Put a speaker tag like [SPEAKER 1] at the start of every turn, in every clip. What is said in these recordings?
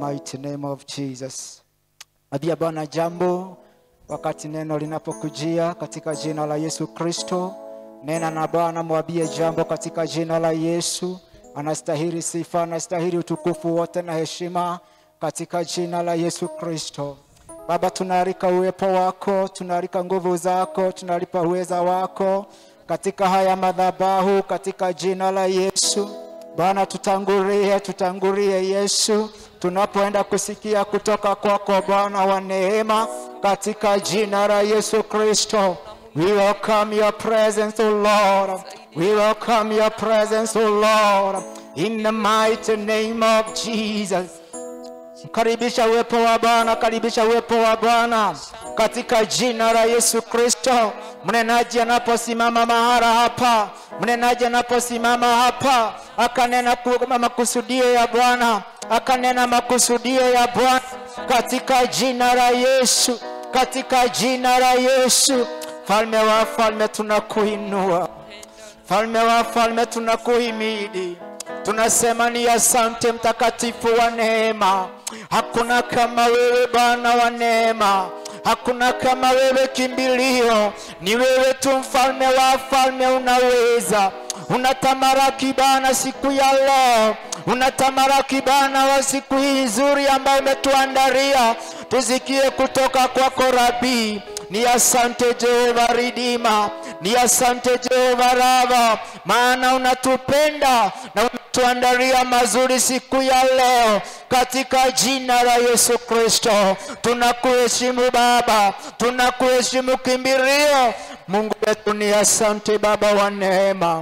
[SPEAKER 1] mighty name of Jesus. Abia Bwana jambo wakati neno linapokujia katika jina la Yesu Kristo. Nena na Bwana, mwambie jambo katika jina la Yesu. Anastahili sifa, anastahili utukufu wote na heshima katika jina la Yesu Kristo. Baba, tunaalika uwepo wako, tunaalika nguvu zako, tunalipa uweza wako katika haya madhabahu katika jina la Yesu. Bwana, tutangulie, tutangulie Yesu, tunapoenda kusikia kutoka kwako Bwana wa neema, katika jina la Yesu Kristo. We welcome your presence, O Lord. We welcome your presence, O Lord, in the mighty name of Jesus. Karibisha uwepo wa Bwana, karibisha uwepo wa Bwana katika jina la Yesu Kristo. Mnenaji anaposimama mahara hapa, mnenaji anaposimama hapa, akanena ku- makusudio ya Bwana, akanena makusudio ya Bwana katika jina la Yesu, katika jina la Yesu. Falme wa falme, tunakuinua Falme wa falme, tunakuhimidi, tunasema ni asante, mtakatifu wa neema. Hakuna kama wewe Bwana wa neema, hakuna kama wewe kimbilio. Ni wewe tu mfalme wa falme, unaweza unatamaraki Bwana siku ya leo, unatamaraki Bwana wa siku hii nzuri ambayo umetuandalia tusikie kutoka kwako Rabii. Ni asante Jehova Ridima, ni asante Jehova Rava, maana unatupenda na umetuandalia mazuri siku ya leo, katika jina la Yesu Kristo. Tunakuheshimu Baba, tunakuheshimu kimbilio. Mungu wetu, ni asante Baba wa neema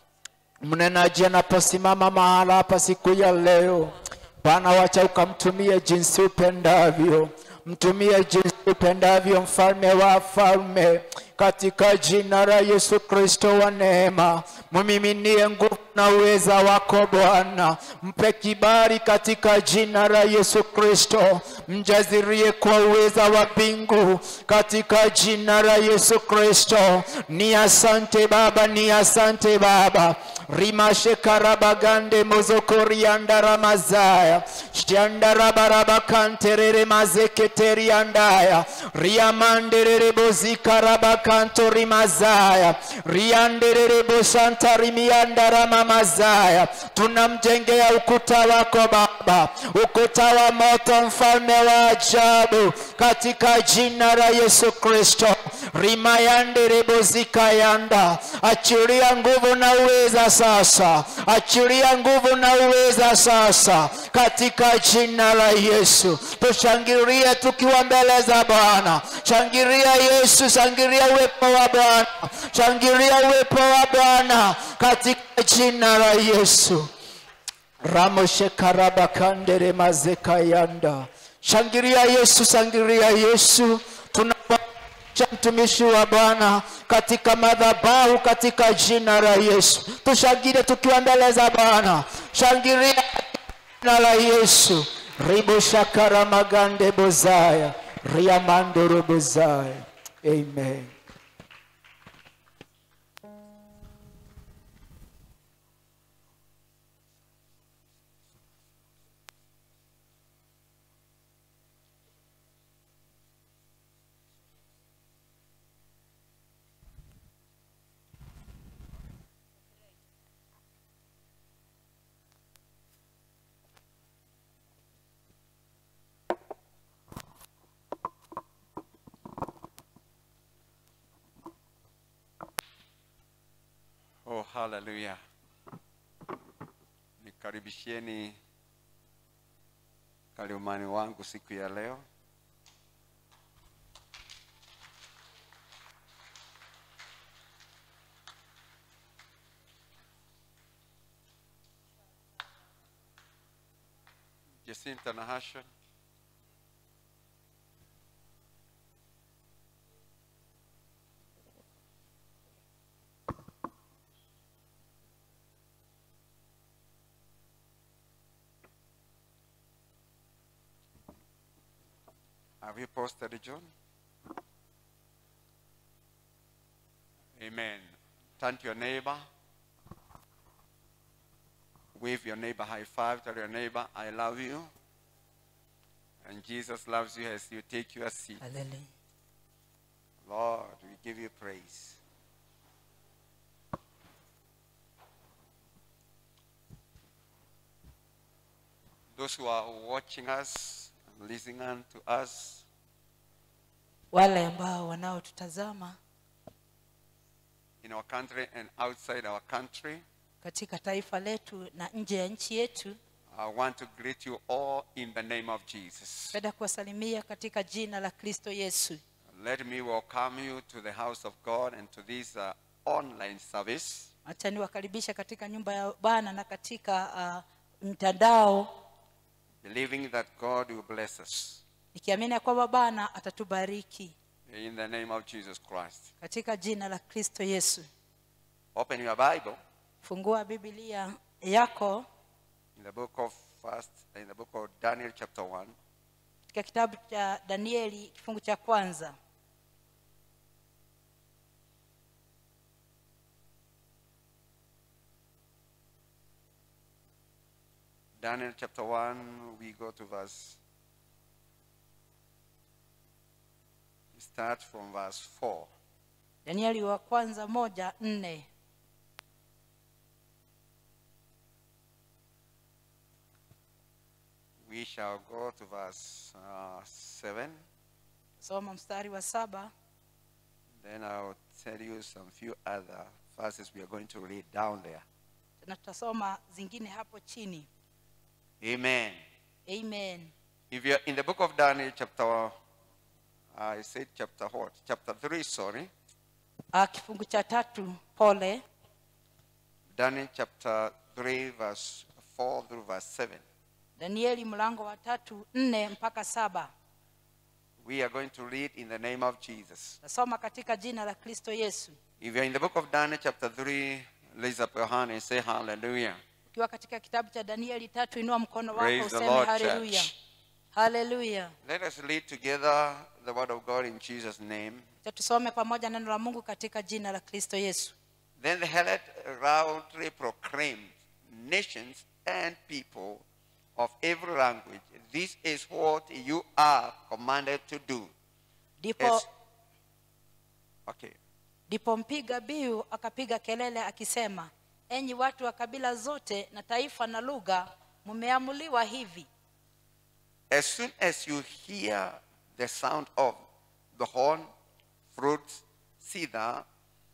[SPEAKER 1] mnenaji anaposimama mahala hapa siku ya leo, Bwana, wacha ukamtumie jinsi upendavyo, mtumie jinsi upendavyo, mfalme wa falme, katika jina la Yesu Kristo wa neema, mumiminie nguvu na uweza wako Bwana, mpe kibali katika jina la Yesu Kristo, mjazirie kwa uweza wa mbingu katika jina la Yesu Kristo. Ni asante Baba, ni asante Baba rimashekarabagande mozokoriandaramazaya shtiandarabarabkanterere mazeketeriandaya riamanderere bozikarabakanto rimazaya rianderere boshantarimiandaramamazaya tunamjengea ukuta wako Baba, ukuta wa moto, mfalme wa ajabu, katika jina la Yesu Kristo rimayanderebozikayanda achilia nguvu na uweza sasa, achilia nguvu na uweza sasa, katika jina la Yesu. Tushangilie tukiwa mbele za Bwana, shangilia Yesu, shangilia uwepo wa Bwana, shangilia uwepo wa Bwana katika jina la Yesu. ramoshekarabakandere mazekayanda shangilia Yesu, shangilia Yesu tunapa cha mtumishi wa Bwana katika madhabahu katika jina la Yesu. Tushangilie tukiwa mbele za Bwana, shangilia jina la Yesu. ribo shakara magande bozaya riamandoro bozaya. Amen.
[SPEAKER 2] Oh, haleluya! Nikaribishieni kalimani wangu siku ya leo. Jacinta Nahasha, have you posted John? Amen. Turn to your neighbor. Wave your neighbor high five. Tell your neighbor, I love you. And Jesus loves you as you take your seat.
[SPEAKER 3] Haleluya.
[SPEAKER 2] Lord, we give you praise. Those who are watching us and listening to us,
[SPEAKER 3] Wale ambao wanaotutazama
[SPEAKER 2] in our country and outside our country,
[SPEAKER 3] katika taifa letu na nje ya nchi yetu,
[SPEAKER 2] I want to greet you all in the name of Jesus.
[SPEAKER 3] napenda kuwasalimia katika jina la Kristo Yesu.
[SPEAKER 2] Let me welcome you to the house of God and to this uh, online service.
[SPEAKER 3] Acha niwakaribisha katika nyumba ya Bwana na katika uh, mtandao,
[SPEAKER 2] believing that God will bless us
[SPEAKER 3] nikiamini ya kwamba Bwana atatubariki
[SPEAKER 2] in the name of Jesus Christ.
[SPEAKER 3] katika jina la Kristo Yesu.
[SPEAKER 2] Open your Bible
[SPEAKER 3] Fungua Biblia yako
[SPEAKER 2] in the book of First, in the book of Daniel, chapter one,
[SPEAKER 3] katika kitabu cha Danieli kifungu cha kwanza.
[SPEAKER 2] Daniel chapter one. We go to verse. we Start from verse four.
[SPEAKER 3] Danieli wa kwanza moja nne.
[SPEAKER 2] We shall go to verse uh, seven.
[SPEAKER 3] Soma mstari wa saba.
[SPEAKER 2] Then I'll tell you some few other verses we are going to read down there.
[SPEAKER 3] na tutasoma zingine hapo chini
[SPEAKER 2] Amen.
[SPEAKER 3] amen
[SPEAKER 2] If you're in the book of Daniel, chapter, uh, I said chapter what? Chapter 3, sorry.
[SPEAKER 3] Ah, kifungu cha tatu pole
[SPEAKER 2] Daniel chapter 3, verse 4 through verse 7.
[SPEAKER 3] danieli mlango wa tatu nne mpaka saba
[SPEAKER 2] We are going to read in the name of Jesus.
[SPEAKER 3] tasoma katika jina la kristo yesu
[SPEAKER 2] If you're in the book of Daniel, chapter 3, raise up your hand and say hallelujah.
[SPEAKER 3] ukiwa katika kitabu cha danieli tatu inua mkono wako
[SPEAKER 2] Praise the
[SPEAKER 3] useme
[SPEAKER 2] Lord,
[SPEAKER 3] haleluya
[SPEAKER 2] church.
[SPEAKER 3] haleluya
[SPEAKER 2] Let us read together the word of God in Jesus' name.
[SPEAKER 3] Cha tusome pamoja neno la mungu katika jina la kristo yesu
[SPEAKER 2] Then the Herod loudly proclaimed, Nations and people of every language, this is what you are commanded to do.
[SPEAKER 3] ndipo
[SPEAKER 2] Yes. Okay.
[SPEAKER 3] ndipo mpiga biu akapiga kelele akisema enyi watu wa kabila zote na taifa na lugha mmeamuliwa hivi
[SPEAKER 2] As soon as you hear the sound of the horn, flute, cedar,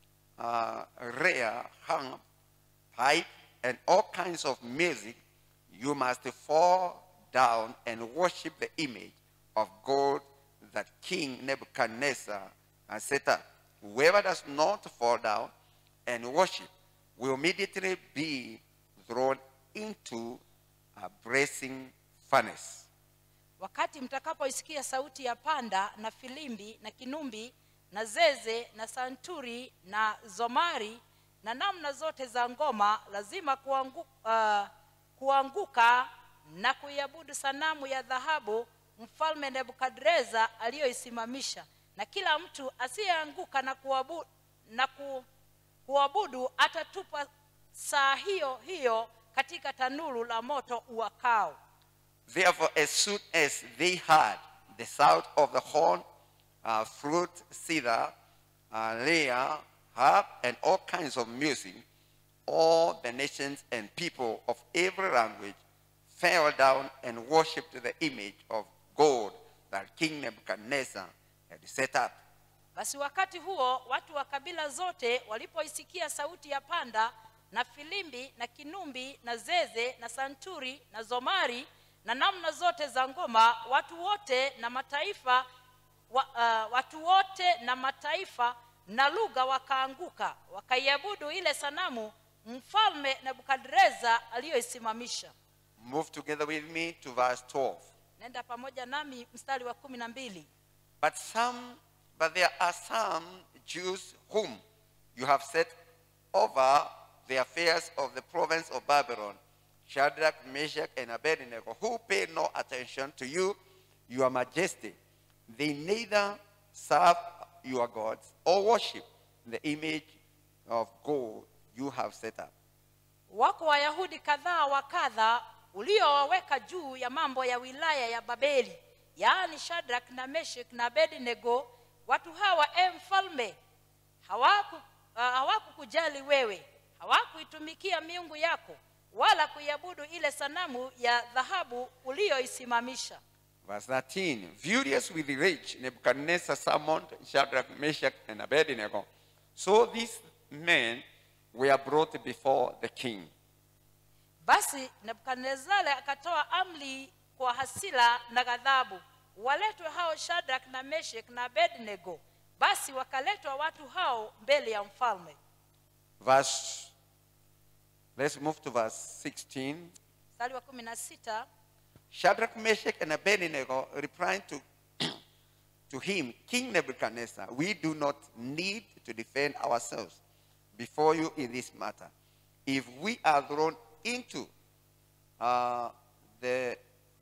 [SPEAKER 2] uh, rare, harp, pipe, and all kinds of music, you must fall down and worship the image of God that King Nebuchadnezzar has set up. Whoever does not fall down and worship will immediately be thrown into a blazing furnace.
[SPEAKER 3] wakati mtakapoisikia sauti ya panda na filimbi na kinumbi na zeze na santuri na zomari na namna zote za ngoma lazima kuangu, uh, kuanguka na kuiabudu sanamu ya dhahabu mfalme nebukadreza aliyoisimamisha na kila mtu asiyeanguka na kuabudu, na ku, kuabudu atatupwa saa hiyo hiyo katika tanuru la moto uwakao
[SPEAKER 2] Therefore, as soon as they heard the sound of the horn, uh, flute, cedar, uh, lyre, harp, and all kinds of music, all the nations and people of every language fell down and worshipped the image of gold that King Nebuchadnezzar had set up.
[SPEAKER 3] basi wakati huo watu wa kabila zote walipoisikia sauti ya panda na filimbi na kinumbi na zeze na santuri na zomari na namna zote za ngoma watu wote na mataifa wa, uh, watu wote na mataifa na lugha wakaanguka wakaiabudu ile sanamu mfalme nebukadreza aliyoisimamisha
[SPEAKER 2] Move together with me to verse 12.
[SPEAKER 3] nenda pamoja nami mstari wa kumi na mbili
[SPEAKER 2] But some, but there are some Jews whom you have set over the affairs of the province of Babylon, Shadrach, Meshach, and Abednego, who pay no attention to you, your majesty. They neither serve your gods or worship the image of gold you have set up.
[SPEAKER 3] wako wayahudi kadhaa wa kadha uliowaweka juu ya mambo ya wilaya ya babeli yaani shadrak na meshek na abednego watu hawa e mfalme hawaku uh, hawakukujali wewe hawakuitumikia miungu yako wala kuiabudu ile sanamu ya dhahabu uliyoisimamisha
[SPEAKER 2] Verse 13 Furious with rage, Nebuchadnezzar summoned Shadrach, Meshach, and Abednego. So these men were brought before the king.
[SPEAKER 3] basi nebukadnezari akatoa amri kwa hasira na ghadhabu waletwe hao shadrak na meshek na abednego basi wakaletwa watu hao mbele ya mfalme
[SPEAKER 2] Verse, let's move to verse 16.
[SPEAKER 3] mstari wa kumi na sita
[SPEAKER 2] Shadrach, Meshach, and Abednego replied to, to him, King Nebuchadnezzar, we do not need to defend ourselves before you in this matter. If we are thrown into uh, the,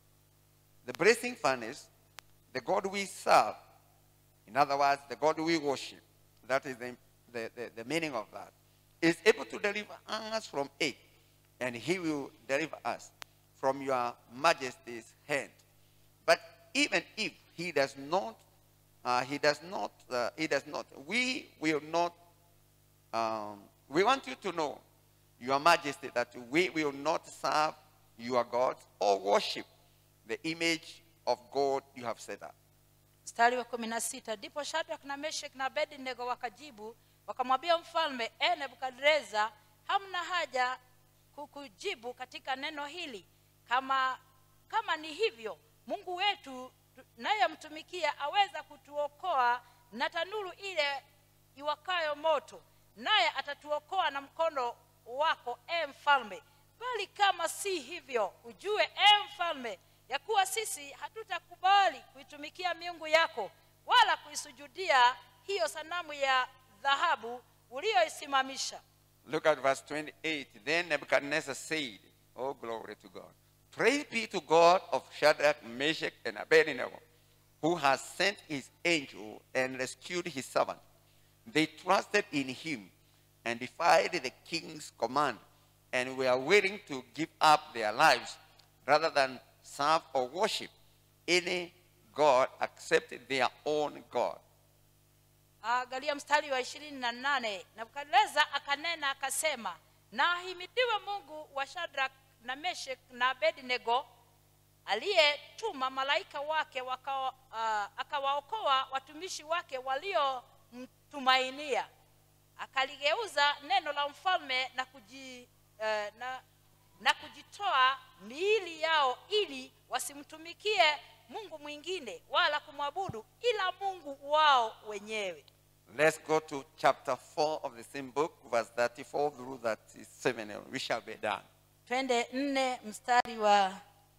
[SPEAKER 2] the blazing furnace, the God we serve, in other words, the God we worship, that is the, the, the, the meaning of that, is able to deliver us from it, and he will deliver us from your majesty's hand. But even if he does not, uh, he does not, uh, he does not, we will not, um, we want you to know, your majesty, that we will not serve your gods or worship the image of God you have set up.
[SPEAKER 3] mstari wa kumi na sita ndipo shadrak na meshek na abednego wakajibu wakamwambia mfalme e nebukadreza hamna haja kukujibu katika neno hili kama kama ni hivyo mungu wetu nayemtumikia aweza kutuokoa na tanuru ile iwakayo moto naye atatuokoa na mkono wako e mfalme bali kama si hivyo ujue e mfalme ya kuwa sisi hatutakubali kuitumikia miungu yako wala kuisujudia hiyo sanamu ya dhahabu uliyoisimamisha
[SPEAKER 2] Look at verse 28. Then Nebuchadnezzar said, Oh, glory to God. Praise be to God of Shadrach, Meshach, and Abednego, who has sent his angel and rescued his servant. They trusted in him and defied the king's command and were willing to give up their lives rather than serve or worship any God except their own God.
[SPEAKER 3] angalia mstari wa ishirini na nane nebukadneza akanena akasema na ahimidiwe mungu wa shadrak na meshek na abednego aliyetuma malaika wake waka, uh, akawaokoa watumishi wake waliomtumainia akaligeuza neno la mfalme na, kuji, uh, na, na kujitoa miili yao ili wasimtumikie mungu mwingine wala kumwabudu ila mungu wao wenyewe
[SPEAKER 2] Let's go to chapter 4 of the same book, verse 34 through 37, and we shall be done.
[SPEAKER 3] twende nne mstari wa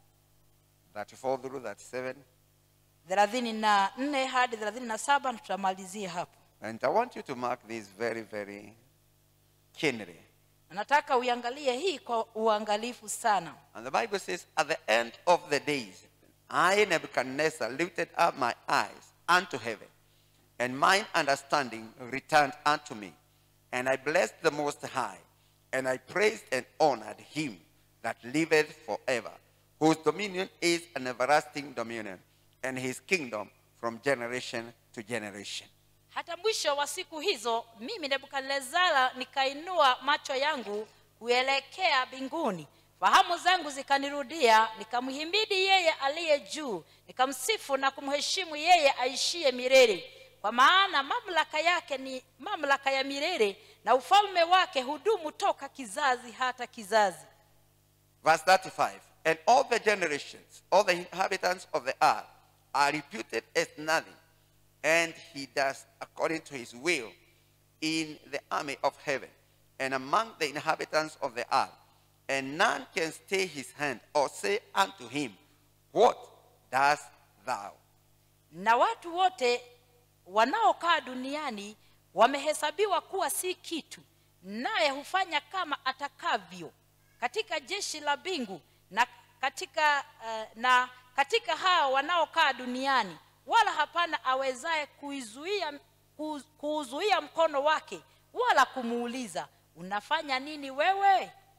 [SPEAKER 2] 34 through 37.
[SPEAKER 3] thelathini na nne hadi thelathini na saba na tutamalizia hapo
[SPEAKER 2] And I want you to mark this very, very keenly.
[SPEAKER 3] Na nataka uiangalie hii kwa uangalifu sana
[SPEAKER 2] And the Bible says, At the end of the days, I, Nebuchadnezzar, lifted up my eyes unto heaven, and mine understanding returned unto me. And I blessed the Most High, and I praised and honored him that liveth forever, whose dominion is an everlasting dominion, and his kingdom from generation to generation.
[SPEAKER 3] hata mwisho wa siku hizo mimi nebukadnezara nikainua macho yangu kuelekea mbinguni fahamu zangu zikanirudia nikamhimidi yeye aliye juu nikamsifu na kumheshimu yeye aishiye milele kwa maana mamlaka yake ni mamlaka ya milele na ufalme wake hudumu toka kizazi hata kizazi
[SPEAKER 2] Verse 35 And all the generations, all the inhabitants of the earth are reputed as nothing, and he does according to his will in the army of heaven and among the inhabitants of the earth. And none can stay his hand or say unto him, What dost thou?
[SPEAKER 3] na watu wote wanaokaa duniani wamehesabiwa kuwa si kitu naye hufanya kama atakavyo katika jeshi la mbingu na katika uh, na katika hao wanaokaa duniani wala hapana awezaye kuizuia ku- kuuzuia mkono wake wala kumuuliza unafanya nini wewe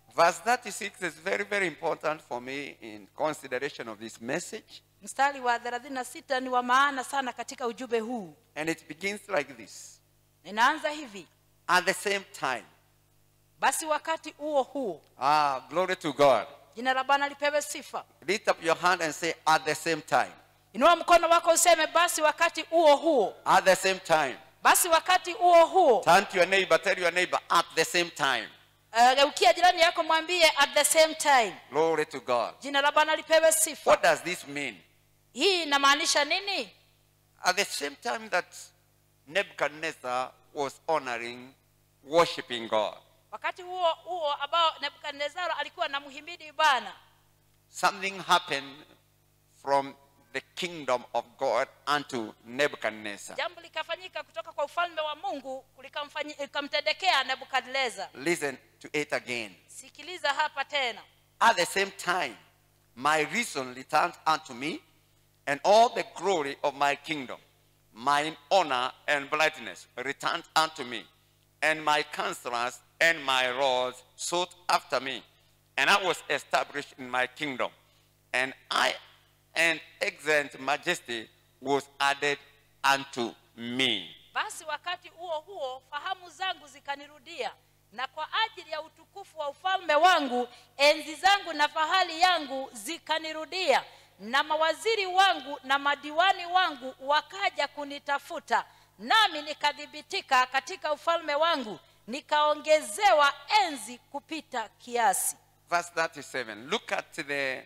[SPEAKER 2] Verse 36 is very, very important for me in consideration of this message.
[SPEAKER 3] mstari wa 36 ni wa maana sana katika ujumbe huu
[SPEAKER 2] And it begins like this
[SPEAKER 3] inaanza hivi
[SPEAKER 2] At the same time,
[SPEAKER 3] basi wakati huo huo
[SPEAKER 2] ah, glory to God.
[SPEAKER 3] jina la bwana lipewe sifa
[SPEAKER 2] Lift up your hand and say, At the same time.
[SPEAKER 3] inua mkono wako useme basi wakati huo huo
[SPEAKER 2] At the same time.
[SPEAKER 3] basi wakati huo huo
[SPEAKER 2] Turn to your neighbor, tell your neighbor, At the same time.
[SPEAKER 3] uh, geukia jirani yako mwambie at the same time
[SPEAKER 2] Glory to God.
[SPEAKER 3] jina la bwana lipewe sifa
[SPEAKER 2] What does this mean?
[SPEAKER 3] hii inamaanisha nini
[SPEAKER 2] At the same time that Nebuchadnezzar was honoring, worshiping God,
[SPEAKER 3] wakati huo huo ambao nebukadnezaro alikuwa na mhimidi bwana
[SPEAKER 2] something happened from the kingdom of God unto Nebuchadnezzar.
[SPEAKER 3] jambo likafanyika kutoka kwa ufalme wa mungu likamfanyi- likamtendekea nebukadnezar
[SPEAKER 2] Listen to it again.
[SPEAKER 3] sikiliza hapa tena
[SPEAKER 2] At the same time, my reason returned unto me, and all the glory of my kingdom, mine honor and brightness returned unto me, and my counselors and my lords sought after me, and I was established in my kingdom, and I and excellent majesty was added unto me.
[SPEAKER 3] basi wakati huo huo fahamu zangu zikanirudia na kwa ajili ya utukufu wa ufalme wangu enzi zangu na fahali yangu zikanirudia na mawaziri wangu na madiwani wangu wakaja kunitafuta nami nikadhibitika katika ufalme wangu nikaongezewa enzi kupita kiasi
[SPEAKER 2] Verse 37. Look at the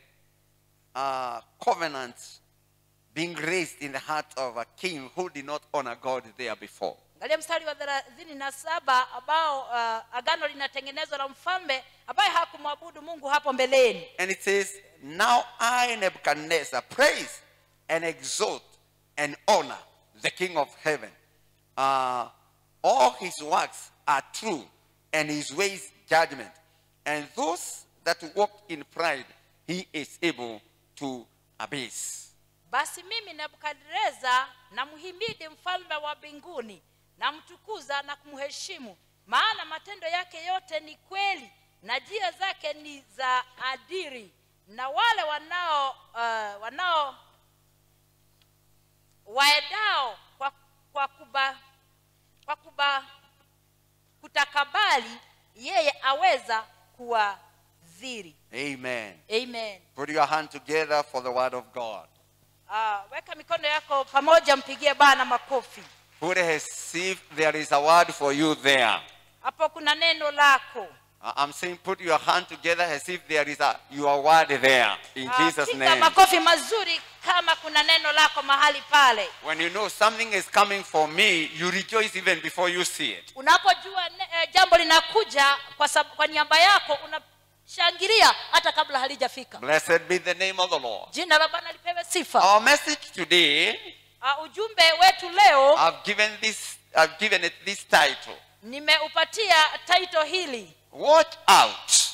[SPEAKER 2] uh, covenant being raised in the heart of a king who did not honor God there before.
[SPEAKER 3] angalia mstari wa thelathini na saba ambao uh, agano linatengenezwa na mfalme ambaye hakumwabudu mungu hapo mbeleni
[SPEAKER 2] And it says, Now I, Nebuchadnezzar, praise and exalt and honor the King of heaven. Uh, all his works are true, and his ways judgment. And those that walk in pride, he is able to abase.
[SPEAKER 3] basi mimi nebukadreza namhimidi mfalme wa mbinguni namtukuza na kumheshimu maana matendo yake yote ni kweli na njia zake ni za adiri na wale wanao uh, wanao waendao kwa, kwa kuba kwa kuba kutakabali yeye aweza kuwadhiri
[SPEAKER 2] Amen.
[SPEAKER 3] amen
[SPEAKER 2] Put your hand together for the word of God.
[SPEAKER 3] uh, weka mikono yako pamoja mpigie bana makofi
[SPEAKER 2] Put as if there is a word for you there.
[SPEAKER 3] hapo kuna neno lako
[SPEAKER 2] Uh, I'm saying put your hand together as if there is a your word there in
[SPEAKER 3] Ah,
[SPEAKER 2] Jesus'
[SPEAKER 3] piga
[SPEAKER 2] name.
[SPEAKER 3] makofi mazuri kama kuna neno lako mahali pale
[SPEAKER 2] When you know something is coming for me, you rejoice even before you see it.
[SPEAKER 3] unapojua ne- eh, jambo linakuja kwa, sab- kwa niaba yako unashangilia hata kabla halijafika
[SPEAKER 2] Blessed be the name of the Lord.
[SPEAKER 3] jina la bwana lipewe sifa
[SPEAKER 2] Our message today,
[SPEAKER 3] uh, ujumbe wetu leo
[SPEAKER 2] I've given this, I've given it this title.
[SPEAKER 3] nimeupatia taito hili
[SPEAKER 2] Watch out.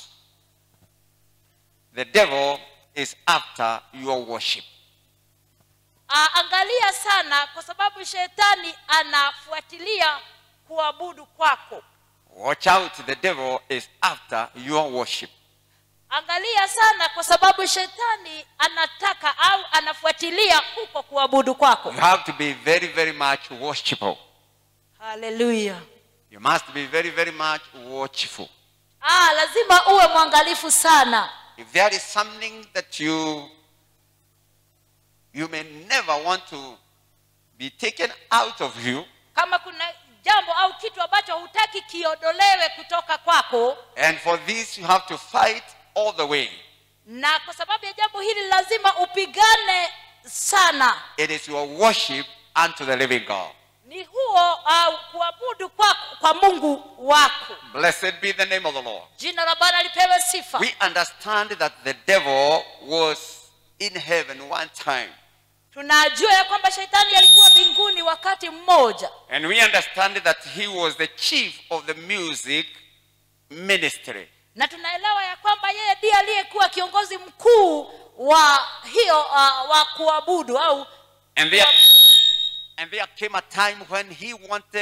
[SPEAKER 2] The devil is after your worship.
[SPEAKER 3] uh, angalia sana kwa sababu shetani anafuatilia kuabudu kwako
[SPEAKER 2] Watch out. The devil is after your worship.
[SPEAKER 3] angalia sana kwa sababu shetani anataka au anafuatilia huko kuabudu kwako
[SPEAKER 2] You have to be very, very much worshipful.
[SPEAKER 3] haleluya
[SPEAKER 2] You must be very, very much watchful.
[SPEAKER 3] ah, lazima uwe mwangalifu sana
[SPEAKER 2] If there is something that you you may never want to be taken out of you,
[SPEAKER 3] kama kuna jambo au kitu ambacho hutaki kiondolewe kutoka kwako
[SPEAKER 2] and for this you have to fight all the way.
[SPEAKER 3] na kwa sababu ya jambo hili lazima upigane sana
[SPEAKER 2] It is your worship unto the living God.
[SPEAKER 3] ni huo au kuabudu kwako kwa mungu wako
[SPEAKER 2] Blessed be the name of the Lord.
[SPEAKER 3] jina la bwana lipewe sifa
[SPEAKER 2] We understand that the devil was in heaven one time.
[SPEAKER 3] tunajua ya kwamba shetani alikuwa mbinguni wakati mmoja
[SPEAKER 2] And we understand that he was the chief of the music ministry.
[SPEAKER 3] na tunaelewa ya kwamba yeye ndiye aliyekuwa kiongozi mkuu wa hiyo uh, wa kuabudu au
[SPEAKER 2] And there, and there came a time when he wanted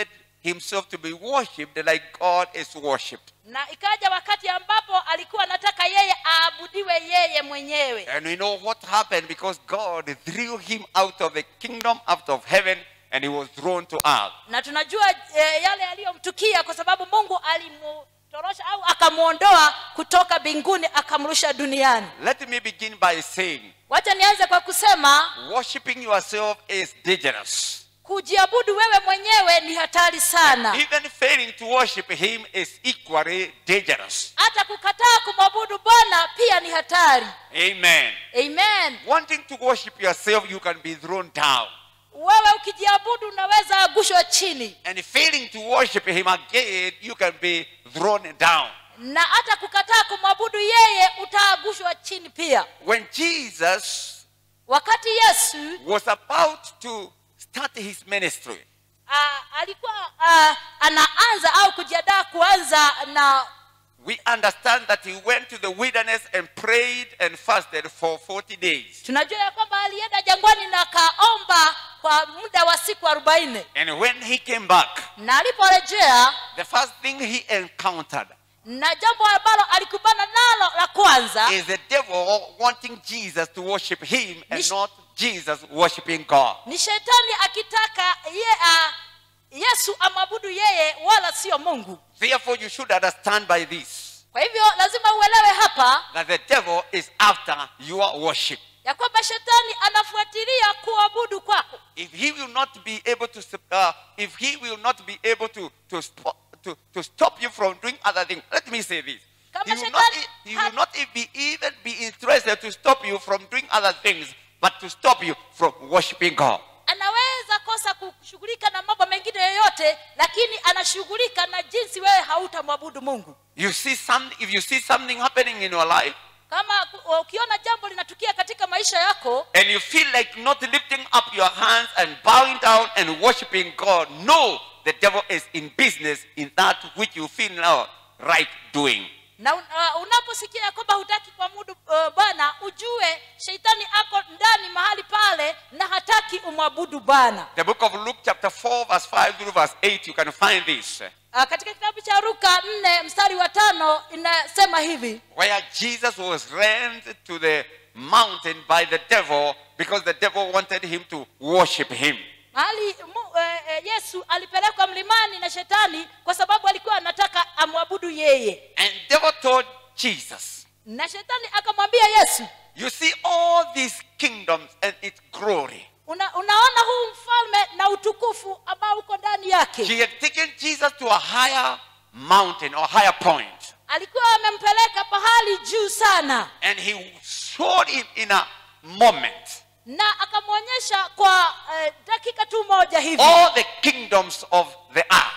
[SPEAKER 2] himself to be worshipped like God is worshipped.
[SPEAKER 3] na ikaja wakati ambapo alikuwa anataka yeye aabudiwe yeye mwenyewe
[SPEAKER 2] And we know what happened because God threw him out of the kingdom, out of heaven, and he was thrown to earth.
[SPEAKER 3] na tunajua e, yale yaliyomtukia kwa sababu mungu alimutorosha au akamwondoa kutoka mbinguni akamrusha duniani
[SPEAKER 2] Let me begin by saying,
[SPEAKER 3] wacha nianze kwa kusema
[SPEAKER 2] worshiping yourself is dangerous.
[SPEAKER 3] kujiabudu wewe mwenyewe ni hatari sana
[SPEAKER 2] Even failing to worship him is equally dangerous.
[SPEAKER 3] hata kukataa kumwabudu bwana pia ni hatari
[SPEAKER 2] Amen.
[SPEAKER 3] amen
[SPEAKER 2] Wanting to worship yourself, you can be thrown down.
[SPEAKER 3] wewe ukijiabudu unaweza agushwa chini
[SPEAKER 2] And failing to worship him again, you can be thrown down.
[SPEAKER 3] na hata kukataa kumwabudu yeye utaagushwa chini pia
[SPEAKER 2] When Jesus
[SPEAKER 3] wakati yesu
[SPEAKER 2] was about to start his ministry,
[SPEAKER 3] uh, alikuwa uh, anaanza au kujiandaa kuanza na
[SPEAKER 2] we understand that he went to the wilderness and prayed and fasted for 40 days.
[SPEAKER 3] tunajua ya kwamba alienda jangwani na akaomba kwa muda wa siku arobaini
[SPEAKER 2] And when he came back,
[SPEAKER 3] na aliporejea
[SPEAKER 2] the first thing he encountered
[SPEAKER 3] na jambo ambalo alikubana nalo la kwanza
[SPEAKER 2] is the devil wanting Jesus to worship him and
[SPEAKER 3] Nish-
[SPEAKER 2] not Jesus worshiping God.
[SPEAKER 3] ni shetani akitaka ye, uh, yesu amwabudu yeye wala sio mungu
[SPEAKER 2] Therefore, you should understand by this
[SPEAKER 3] kwa hivyo lazima uelewe hapa
[SPEAKER 2] that the devil is after your worship.
[SPEAKER 3] ya kwamba shetani anafuatilia kuabudu kwako
[SPEAKER 2] If he will not be able to, sup- uh, if he will not be able to, to, spo- to, to stop you from doing other things, let me say this.
[SPEAKER 3] Kama
[SPEAKER 2] He will, not,
[SPEAKER 3] shetani
[SPEAKER 2] e- he
[SPEAKER 3] ha-
[SPEAKER 2] will not e- be, even be interested to stop you from doing other things, but to stop you from worshiping God.
[SPEAKER 3] anaweza kosa kushughulika na mambo mengine yoyote lakini anashughulika na jinsi wewe hautamwabudu mungu
[SPEAKER 2] You see some, if you see something happening in your life
[SPEAKER 3] kama ku- ukiona jambo linatukia katika maisha yako
[SPEAKER 2] and you feel like not lifting up your hands and bowing down and worshiping God, no, the devil is in business in that which you feel now right doing.
[SPEAKER 3] na un, uh, unaposikia ya kwamba hutaki kuamudu uh, bwana ujue sheitani ako ndani mahali pale na hataki umwabudu bwana
[SPEAKER 2] The book of Luke, chapter 4, verse 5 through verse 8, you can find this.
[SPEAKER 3] uh, katika kitabu cha ruka nne mstari wa tano inasema hivi
[SPEAKER 2] Where Jesus was ran to the mountain by the devil because the devil wanted him to worship him.
[SPEAKER 3] mahali mu, eh, eh, yesu alipelekwa mlimani na shetani kwa sababu alikuwa anataka amwabudu yeye
[SPEAKER 2] And devil told Jesus,
[SPEAKER 3] na shetani akamwambia yesu
[SPEAKER 2] You see all these kingdoms and its glory.
[SPEAKER 3] una, unaona huu mfalme na utukufu ambao uko ndani yake
[SPEAKER 2] He had taken Jesus to a higher mountain or higher point.
[SPEAKER 3] alikuwa amempeleka pahali juu sana
[SPEAKER 2] And he showed him in a moment
[SPEAKER 3] na akamwonyesha kwa eh, dakika tu moja hivi
[SPEAKER 2] all the kingdoms of the earth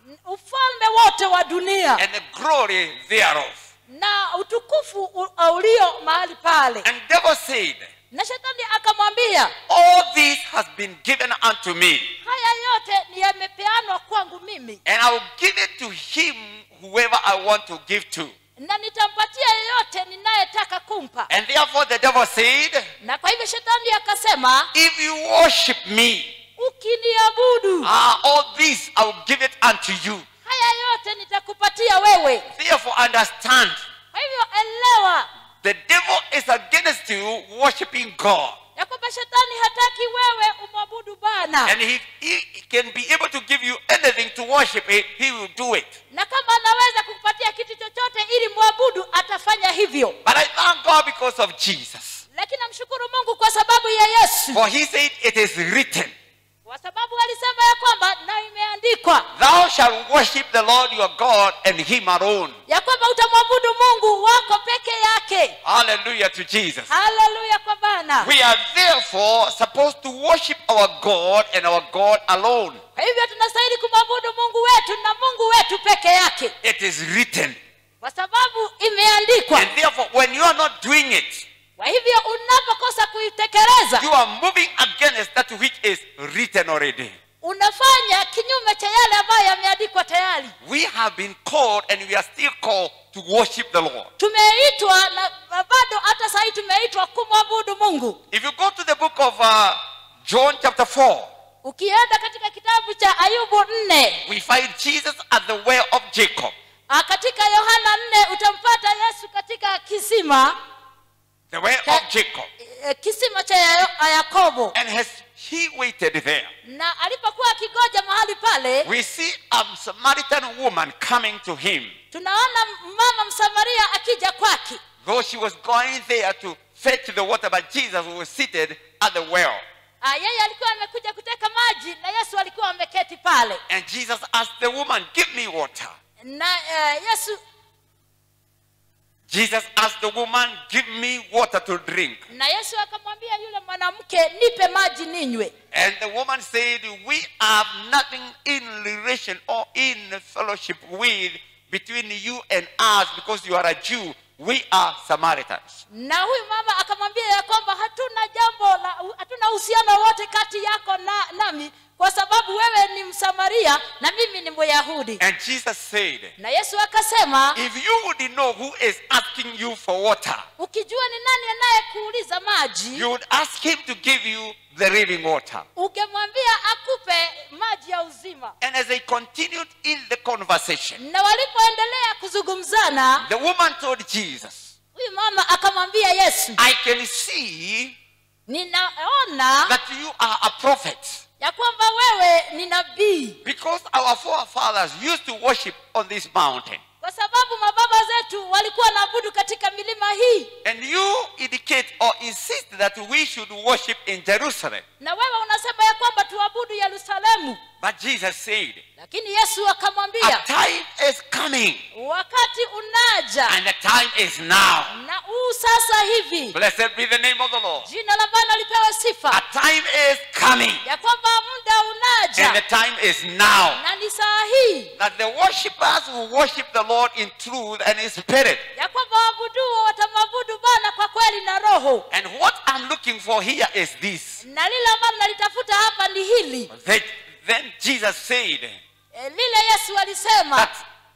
[SPEAKER 3] ufalme wote wa dunia
[SPEAKER 2] and the glory thereof.
[SPEAKER 3] na utukufu u- ulio mahali pale
[SPEAKER 2] And devil said,
[SPEAKER 3] na shetani akamwambia
[SPEAKER 2] All this has been given unto me,
[SPEAKER 3] haya yote ni yamepeanwa kwangu mimi
[SPEAKER 2] and I will give it to him whoever I want to give to.
[SPEAKER 3] na nitampatia yeyote ninayetaka kumpa
[SPEAKER 2] And therefore the devil said,
[SPEAKER 3] na kwa hivyo shetani akasema
[SPEAKER 2] If you worship me,
[SPEAKER 3] ukiniabudu
[SPEAKER 2] ah, all this I will give it unto you.
[SPEAKER 3] haya yote nitakupatia wewe
[SPEAKER 2] Therefore understand,
[SPEAKER 3] kwa hivyo elewa
[SPEAKER 2] the devil is against you worshiping God.
[SPEAKER 3] ya kwamba shetani hataki wewe umwabudu bwana
[SPEAKER 2] And he, he can be able to give you anything to worship it, he will do it.
[SPEAKER 3] na kama anaweza kukupatia kitu chochote ili mwabudu atafanya hivyo
[SPEAKER 2] But I thank God because of Jesus.
[SPEAKER 3] lakini namshukuru mungu kwa sababu ya yesu
[SPEAKER 2] For he said it is written,
[SPEAKER 3] kwa sababu alisema ya kwamba na imeandikwa
[SPEAKER 2] Thou shalt worship the Lord your God and him alone.
[SPEAKER 3] ya kwamba utamwabudu mungu wako peke yake
[SPEAKER 2] Hallelujah to Jesus.
[SPEAKER 3] haleluya kwa bana
[SPEAKER 2] We are therefore supposed to worship our God and our God alone.
[SPEAKER 3] kwa hivyo tunastahili kumwabudu mungu wetu na mungu wetu peke yake
[SPEAKER 2] It is written.
[SPEAKER 3] kwa sababu imeandikwa
[SPEAKER 2] And therefore, when you are not doing it,
[SPEAKER 3] kwa hivyo unapokosa kuitekeleza
[SPEAKER 2] you are moving against that which is written already.
[SPEAKER 3] unafanya kinyume cha yale ambayo yameandikwa tayari
[SPEAKER 2] We have been called and we are still called to worship the Lord.
[SPEAKER 3] tumeitwa na na bado hata sahii tumeitwa kumwabudu mungu
[SPEAKER 2] If you go to the book of uh, John chapter 4,
[SPEAKER 3] ukienda katika kitabu cha ayubu nne
[SPEAKER 2] we find Jesus at the well of Jacob.
[SPEAKER 3] ah, katika yohana nne utampata yesu katika kisima
[SPEAKER 2] The well
[SPEAKER 3] Ka-
[SPEAKER 2] of Jacob.
[SPEAKER 3] eh, kisima cha Ya- yakobo
[SPEAKER 2] And as he waited there,
[SPEAKER 3] na alipokuwa akigoja mahali pale
[SPEAKER 2] we see a Samaritan woman coming to him.
[SPEAKER 3] tunaona mama msamaria akija kwake
[SPEAKER 2] Though she was going there to fetch the water, but Jesus was seated at the well.
[SPEAKER 3] Ah, yeye alikuwa amekuja kuteka maji na yesu alikuwa ameketi pale
[SPEAKER 2] And Jesus asked the woman, Give me water.
[SPEAKER 3] na eh, yesu
[SPEAKER 2] Jesus asked the woman, Give me water to drink.
[SPEAKER 3] na yesu akamwambia yule mwanamke nipe maji ninywe
[SPEAKER 2] And the woman said, We have nothing in relation or in fellowship with between you and us because you are a Jew. We are Samaritans.
[SPEAKER 3] na huyu mama akamwambia ya kwamba hatuna jambo la hatuna uhusiano wote kati yako na nami kwa sababu wewe ni msamaria na mimi ni myahudi
[SPEAKER 2] And Jesus said,
[SPEAKER 3] na yesu akasema
[SPEAKER 2] If you would know who is asking you for water,
[SPEAKER 3] ukijua ni nani anayekuuliza maji
[SPEAKER 2] you would ask him to give you the living water.
[SPEAKER 3] ungemwambia akupe maji ya uzima
[SPEAKER 2] And as they continued in the conversation,
[SPEAKER 3] na walipoendelea kuzungumzana
[SPEAKER 2] the woman told Jesus,
[SPEAKER 3] huyu mama akamwambia yesu
[SPEAKER 2] I can see
[SPEAKER 3] ninaona
[SPEAKER 2] that you are a prophet
[SPEAKER 3] ya kwamba wewe ni nabii
[SPEAKER 2] because our forefathers used to worship on this mountain.
[SPEAKER 3] kwa sababu mababa zetu walikuwa wanaabudu katika milima hii
[SPEAKER 2] And you indicate or insist that we should worship in Jerusalem.
[SPEAKER 3] na wewe unasema ya kwamba tuabudu yerusalemu
[SPEAKER 2] But Jesus said,
[SPEAKER 3] lakini yesu
[SPEAKER 2] A
[SPEAKER 3] akamwambia
[SPEAKER 2] time is coming,
[SPEAKER 3] wakati unaja
[SPEAKER 2] and the time is now.
[SPEAKER 3] na huu sasa hivi
[SPEAKER 2] Blessed be the name of the Lord.
[SPEAKER 3] jina la bwana lipewe
[SPEAKER 2] A
[SPEAKER 3] sifa
[SPEAKER 2] time is coming,
[SPEAKER 3] ya kwamba muda
[SPEAKER 2] and the
[SPEAKER 3] unaja
[SPEAKER 2] time is now.
[SPEAKER 3] na ni saa hii
[SPEAKER 2] That the worshippers will worship the Lord in truth and in spirit.
[SPEAKER 3] ya kwamba waabuduo watamwabudu bwana kwa kweli na roho
[SPEAKER 2] And what I'm looking for here is this.
[SPEAKER 3] na lile ambalo nalitafuta hapa ni hili
[SPEAKER 2] That then Jesus said
[SPEAKER 3] e, lile yesu alisema
[SPEAKER 2] that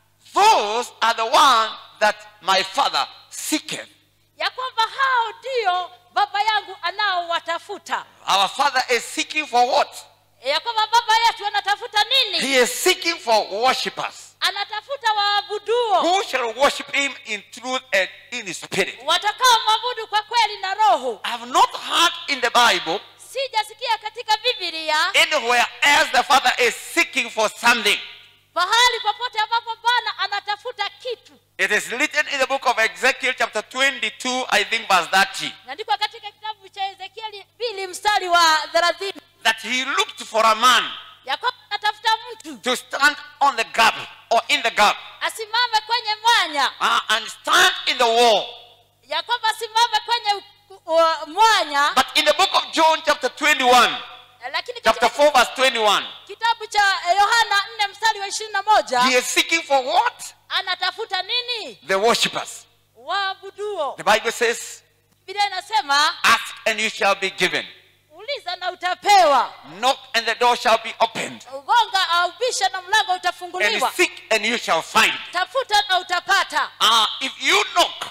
[SPEAKER 2] those are the ones that my father seeketh.
[SPEAKER 3] ya kwamba hao ndio baba yangu anaowatafuta
[SPEAKER 2] Our father is seeking for what?
[SPEAKER 3] E, ya kwamba baba yetu anatafuta nini
[SPEAKER 2] He is seeking for worshippers
[SPEAKER 3] anatafuta waabuduo
[SPEAKER 2] who shall worship him in truth and in spirit.
[SPEAKER 3] watakao mwabudu kwa kweli na roho
[SPEAKER 2] I have not heard in the Bible
[SPEAKER 3] sijasikia katika bibilia
[SPEAKER 2] anywhere else the father is seeking for something.
[SPEAKER 3] pahali popote ambapo bwana anatafuta kitu
[SPEAKER 2] It is written in the book of Ezekiel, chapter 22, I think, verse 30,
[SPEAKER 3] naandikwa katika kitabu cha ezekieli mbili mstari wa thelathini
[SPEAKER 2] that he looked for a man
[SPEAKER 3] ya kwamba anatafuta mtu
[SPEAKER 2] to stand on the gap or in the gap
[SPEAKER 3] asimame kwenye mwanya
[SPEAKER 2] uh, and stand in the wall.
[SPEAKER 3] ya kwamba asimame kwenye u- u- mwanya
[SPEAKER 2] But in the book of John, chapter 21,
[SPEAKER 3] lakini
[SPEAKER 2] chapter
[SPEAKER 3] katika
[SPEAKER 2] 4, verse 21,
[SPEAKER 3] kitabu cha eh, yohana nne mstari wa ishirini na moja
[SPEAKER 2] he is seeking for what?
[SPEAKER 3] anatafuta nini
[SPEAKER 2] The worshippers.
[SPEAKER 3] waabuduo
[SPEAKER 2] The Bible says,
[SPEAKER 3] biblia inasema
[SPEAKER 2] Ask and you shall be given.
[SPEAKER 3] uliza na utapewa
[SPEAKER 2] Knock and the door shall be opened.
[SPEAKER 3] gonga au bisha na mlango
[SPEAKER 2] And
[SPEAKER 3] utafunguliwa
[SPEAKER 2] seek and you shall find.
[SPEAKER 3] tafuta na utapata
[SPEAKER 2] Ah, if you knock,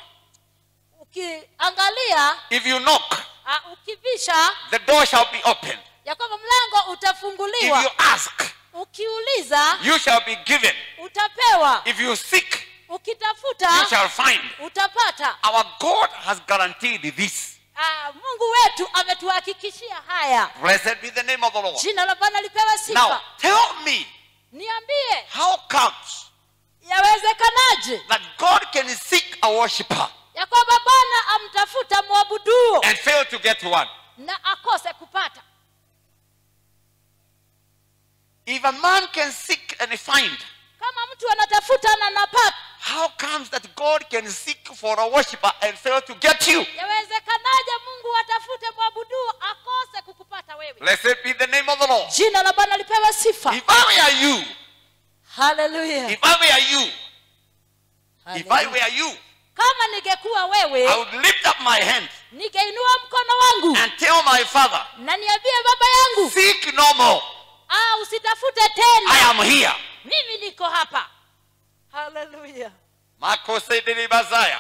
[SPEAKER 3] ukiangalia
[SPEAKER 2] if you knock,
[SPEAKER 3] uh, ukibisha
[SPEAKER 2] the door shall be opened.
[SPEAKER 3] ya kwamba mlango
[SPEAKER 2] If
[SPEAKER 3] utafunguliwa
[SPEAKER 2] you ask,
[SPEAKER 3] ukiuliza
[SPEAKER 2] you shall be given.
[SPEAKER 3] utapewa
[SPEAKER 2] If you seek, you
[SPEAKER 3] ukitafuta
[SPEAKER 2] shall find.
[SPEAKER 3] utapata
[SPEAKER 2] Our God has guaranteed this.
[SPEAKER 3] uh, mungu wetu ametuhakikishia haya
[SPEAKER 2] Blessed be the name of the Lord.
[SPEAKER 3] jina la bwana lipewe sifa
[SPEAKER 2] Now, tell me,
[SPEAKER 3] niambie
[SPEAKER 2] how comes
[SPEAKER 3] yawezekanaje
[SPEAKER 2] that God can seek a worshiper
[SPEAKER 3] ya kwamba bwana amtafuta mwabuduo
[SPEAKER 2] and fail to get one?
[SPEAKER 3] na akose kupata
[SPEAKER 2] If a man can seek and find,
[SPEAKER 3] kama mtu anatafuta na napata
[SPEAKER 2] how comes that God can seek for a worshiper and fail to get you?
[SPEAKER 3] yawezekanaje mungu atafute mwabuduo akose kukupata wewe
[SPEAKER 2] Blessed be the name of the Lord.
[SPEAKER 3] jina la bwana lipewe sifa
[SPEAKER 2] If I were you,
[SPEAKER 3] haleluya
[SPEAKER 2] if I were you, if I were you,
[SPEAKER 3] kama ningekuwa
[SPEAKER 2] I
[SPEAKER 3] wewe
[SPEAKER 2] would lift up my hand
[SPEAKER 3] ningeinua mkono wangu
[SPEAKER 2] and tell my father,
[SPEAKER 3] na niambie baba yangu
[SPEAKER 2] Seek no more.
[SPEAKER 3] ah, usitafute
[SPEAKER 2] I
[SPEAKER 3] tena
[SPEAKER 2] am here.
[SPEAKER 3] mimi niko hapa haleluya
[SPEAKER 2] Makosedele Bazaya.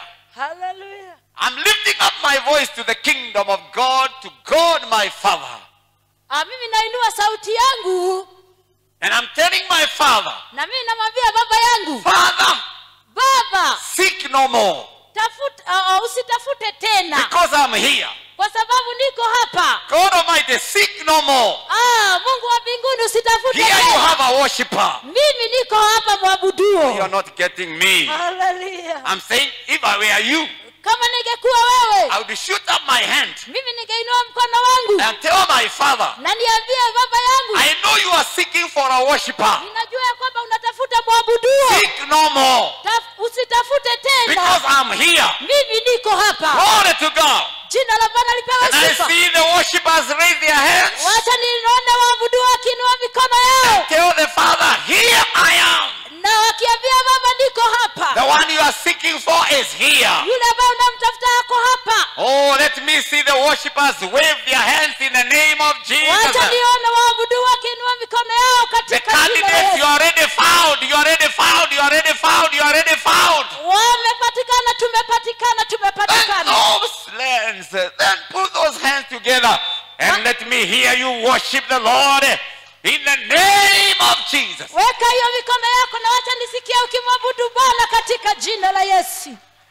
[SPEAKER 3] haleluya
[SPEAKER 2] I'm lifting up my voice to the kingdom of God, to God my Father.
[SPEAKER 3] ah, mimi nainua sauti yangu
[SPEAKER 2] and I'm telling my father,
[SPEAKER 3] na mimi namwambia baba yangu
[SPEAKER 2] Father,
[SPEAKER 3] baba
[SPEAKER 2] seek no more
[SPEAKER 3] tafuta uh, uh, usitafute tena
[SPEAKER 2] because I'm here.
[SPEAKER 3] kwa sababu niko hapa
[SPEAKER 2] God Almighty, seek no more.
[SPEAKER 3] ah, mungu wa mbinguni usitafute
[SPEAKER 2] Here you
[SPEAKER 3] tena
[SPEAKER 2] have a worshiper.
[SPEAKER 3] mimi niko hapa
[SPEAKER 2] You're
[SPEAKER 3] mwabuduo
[SPEAKER 2] not getting me.
[SPEAKER 3] haleluya
[SPEAKER 2] I'm saying, if I were you,
[SPEAKER 3] kama ningekuwa wewe
[SPEAKER 2] I would shoot up my hand
[SPEAKER 3] mimi ningeinua mkono wangu
[SPEAKER 2] and tell my father,
[SPEAKER 3] na niambie baba yangu
[SPEAKER 2] I know you are seeking for a worshiper.
[SPEAKER 3] ninajua ya kwamba unatafuta mwabuduo
[SPEAKER 2] Seek no more
[SPEAKER 3] Taf- usitafute
[SPEAKER 2] because
[SPEAKER 3] tena
[SPEAKER 2] I'm here.
[SPEAKER 3] mimi niko hapa
[SPEAKER 2] Glory to God.
[SPEAKER 3] jina la bwana
[SPEAKER 2] And
[SPEAKER 3] lipewe
[SPEAKER 2] I
[SPEAKER 3] sifa
[SPEAKER 2] see the worshippers raise their hands.
[SPEAKER 3] wacha nione waabudu wakiinua mikono yao
[SPEAKER 2] Tell the father, here I am.
[SPEAKER 3] na wakiambia baba niko hapa
[SPEAKER 2] The one you are seeking for is here.
[SPEAKER 3] yule ambaye unamtafuta ako hapa
[SPEAKER 2] Oh, let me see the worshippers wave their hands in the name of
[SPEAKER 3] wacha
[SPEAKER 2] Jesus.
[SPEAKER 3] nione waabudu wakiinua mikono yao
[SPEAKER 2] The
[SPEAKER 3] katika jina la
[SPEAKER 2] candidates, you
[SPEAKER 3] Yesu.
[SPEAKER 2] already found, you already found, you already found, you already found.
[SPEAKER 3] wamepatikana tumepatikana
[SPEAKER 2] Then
[SPEAKER 3] tumepatikana
[SPEAKER 2] those lands, then put those hands together and let me hear you worship the Lord in the name of Jesus.
[SPEAKER 3] weka hiyo mikono yako na wacha nisikia ukimwabudu bwana katika jina la yesu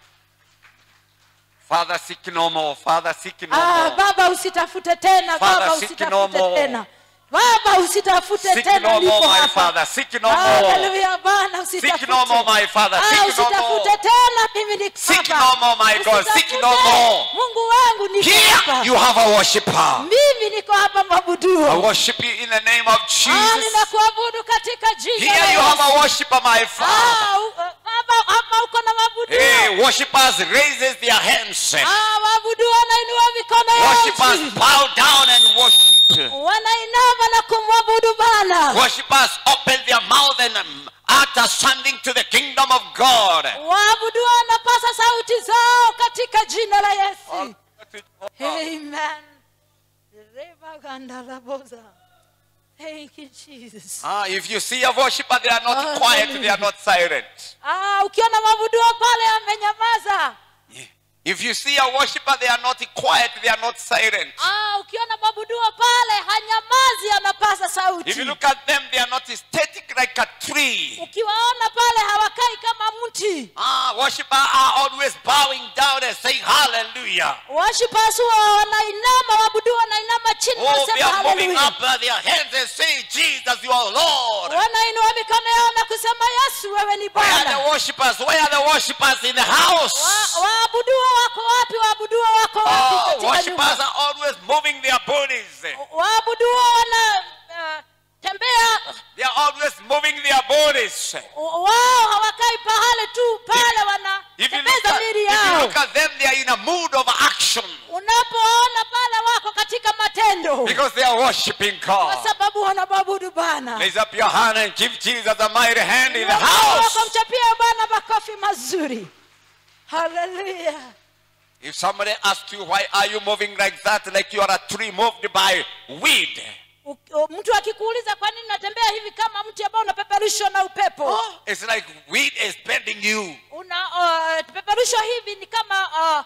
[SPEAKER 2] Father, seek no more. Father, seek no
[SPEAKER 3] ah,
[SPEAKER 2] more.
[SPEAKER 3] baba usitafute tena
[SPEAKER 2] Father,
[SPEAKER 3] baba
[SPEAKER 2] seek no
[SPEAKER 3] usitafute
[SPEAKER 2] more.
[SPEAKER 3] tena baba usitafute
[SPEAKER 2] Seek
[SPEAKER 3] tena
[SPEAKER 2] no
[SPEAKER 3] niko
[SPEAKER 2] more, my
[SPEAKER 3] hapa
[SPEAKER 2] Father. Seek no more.
[SPEAKER 3] haleluya bwana
[SPEAKER 2] Seek
[SPEAKER 3] usitafute
[SPEAKER 2] no more, my Father.
[SPEAKER 3] Ah,
[SPEAKER 2] Seek no
[SPEAKER 3] usitafute
[SPEAKER 2] more.
[SPEAKER 3] tena mimi niko
[SPEAKER 2] Seek
[SPEAKER 3] hapa.
[SPEAKER 2] no more, my God. Seek
[SPEAKER 3] Usitafute.
[SPEAKER 2] no more.
[SPEAKER 3] mungu wangu niko
[SPEAKER 2] Here
[SPEAKER 3] hapa
[SPEAKER 2] you have a worshiper.
[SPEAKER 3] mimi niko hapa
[SPEAKER 2] I
[SPEAKER 3] mwabuduo
[SPEAKER 2] worship you in the name of
[SPEAKER 3] Ah,
[SPEAKER 2] Jesus.
[SPEAKER 3] ninakuabudu katika jina
[SPEAKER 2] Here
[SPEAKER 3] la
[SPEAKER 2] you have
[SPEAKER 3] Yesu.
[SPEAKER 2] a worshiper, my Father.
[SPEAKER 3] Ah, u- uh, baba hapa uko na mabuduo
[SPEAKER 2] Hey, worshippers raises their hands.
[SPEAKER 3] Ah, waabudu wanainua mikono yao
[SPEAKER 2] Worshippers
[SPEAKER 3] chini.
[SPEAKER 2] bow down and worship.
[SPEAKER 3] wanainama na kumwabudu bana
[SPEAKER 2] Worshippers open their mouth and um, utter something to the kingdom of God.
[SPEAKER 3] waabudu wanapasa sauti zao katika jina la yesu amen Rebagandalaboza. Thank you, Jesus.
[SPEAKER 2] Ah, if you see a worshiper, they are not
[SPEAKER 3] Hallelujah.
[SPEAKER 2] quiet, they are not silent.
[SPEAKER 3] Ah, ukiona mwabuduo pale amenyamaza
[SPEAKER 2] If you see a worshiper, they are not quiet, they are not silent.
[SPEAKER 3] ah, ukiona mwabuduo pale hanyamazi anapasa sauti
[SPEAKER 2] If you look at them, they are not static like a tree.
[SPEAKER 3] ukiwaona pale hawakai kama mti
[SPEAKER 2] Ah, worshippers are always bowing down and saying hallelujah.
[SPEAKER 3] washipasu wa wanainama waabudu wanainama chini
[SPEAKER 2] Oh, they
[SPEAKER 3] wanasema
[SPEAKER 2] are moving
[SPEAKER 3] haleluya
[SPEAKER 2] up uh, their hands and saying, Jesus, you are Lord.
[SPEAKER 3] wanainua mikono yao na kusema yesu wewe ni
[SPEAKER 2] Where are
[SPEAKER 3] bwana
[SPEAKER 2] the worshippers? Where are the worshippers in the house?
[SPEAKER 3] Wa- waabuduo wako wapi waabuduo wako wapi
[SPEAKER 2] Oh,
[SPEAKER 3] katika
[SPEAKER 2] worshippers
[SPEAKER 3] nyumba
[SPEAKER 2] are always moving their bodies.
[SPEAKER 3] waabuduo wana uh, tembea
[SPEAKER 2] They are always moving their bodies.
[SPEAKER 3] wao hawakai pahale tu pale
[SPEAKER 2] If you,
[SPEAKER 3] wanatembeza
[SPEAKER 2] look at,
[SPEAKER 3] mili
[SPEAKER 2] if you
[SPEAKER 3] yao
[SPEAKER 2] look at them, they are in a mood of action
[SPEAKER 3] unapoona pale wako katika matendo
[SPEAKER 2] because they are worshiping
[SPEAKER 3] kwa
[SPEAKER 2] God.
[SPEAKER 3] sababu wanamwabudu bana
[SPEAKER 2] Raise up your hand and give Jesus a mighty hand in the
[SPEAKER 3] wako
[SPEAKER 2] house.
[SPEAKER 3] mchapia bwana makofi mazuri haleluya
[SPEAKER 2] If somebody asks you, why are you moving like that, like you are a tree moved by weed?
[SPEAKER 3] U- u- mtu akikuuliza kwa nini unatembea hivi kama mti ambao unapeperushwa na upepo
[SPEAKER 2] It's like weed is bending you.
[SPEAKER 3] una uh, peperushwa hivi ni kama uh,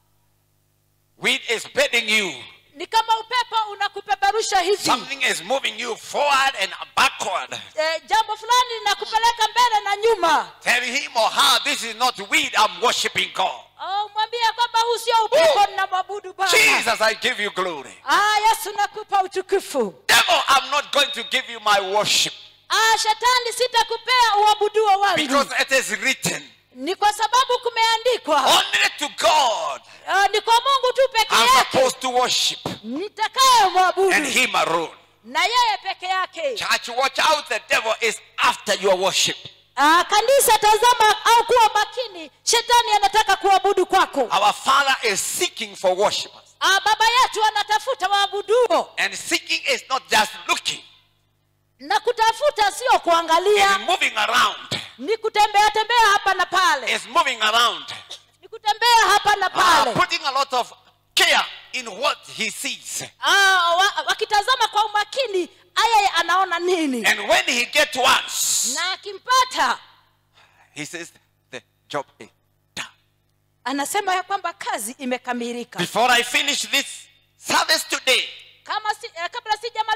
[SPEAKER 2] Weed is bending you.
[SPEAKER 3] ni kama upepo unakupeperusha hivi
[SPEAKER 2] Something is moving you forward and backward.
[SPEAKER 3] eh, jambo fulani linakupeleka mbele na nyuma
[SPEAKER 2] Tell him or her, this is not weed, I'm worshiping God.
[SPEAKER 3] oh, mwambie kwamba huu sio upepo ninamwabudu bwana
[SPEAKER 2] Jesus, I give you glory.
[SPEAKER 3] ah, yesu nakupa utukufu
[SPEAKER 2] Devil, I'm not going to give you my worship
[SPEAKER 3] ah, shetani sitakupea uabuduo wangu
[SPEAKER 2] because it is written
[SPEAKER 3] ni kwa sababu kumeandikwa
[SPEAKER 2] only to God
[SPEAKER 3] ah, ni kwa mungu tu peke
[SPEAKER 2] I'm
[SPEAKER 3] yake
[SPEAKER 2] supposed to worship
[SPEAKER 3] nitakaye
[SPEAKER 2] and
[SPEAKER 3] mwabudu
[SPEAKER 2] him alone.
[SPEAKER 3] na yeye peke yake
[SPEAKER 2] Church, watch out, the devil is after your worship.
[SPEAKER 3] ah, kanisa tazama au kuwa makini shetani anataka kuabudu kwako
[SPEAKER 2] Our Father is seeking for worshipers.
[SPEAKER 3] ah, baba yetu anatafuta waabuduo
[SPEAKER 2] And seeking is not just looking,
[SPEAKER 3] na kutafuta sio
[SPEAKER 2] it's
[SPEAKER 3] kuangalia
[SPEAKER 2] moving around.
[SPEAKER 3] ni kutembea tembea hapa na pale
[SPEAKER 2] It's moving around.
[SPEAKER 3] ni kutembea hapa na
[SPEAKER 2] Ah,
[SPEAKER 3] pale
[SPEAKER 2] putting a lot of care in what he sees.
[SPEAKER 3] ah, wa, wakitazama kwa umakini yeye anaona nini
[SPEAKER 2] And when he gets once,
[SPEAKER 3] na akimpata
[SPEAKER 2] he says, the job is done.
[SPEAKER 3] anasema ya kwamba kazi imekamilika
[SPEAKER 2] Before I finish this service today,
[SPEAKER 3] kama si, eh, kabla sijamaliza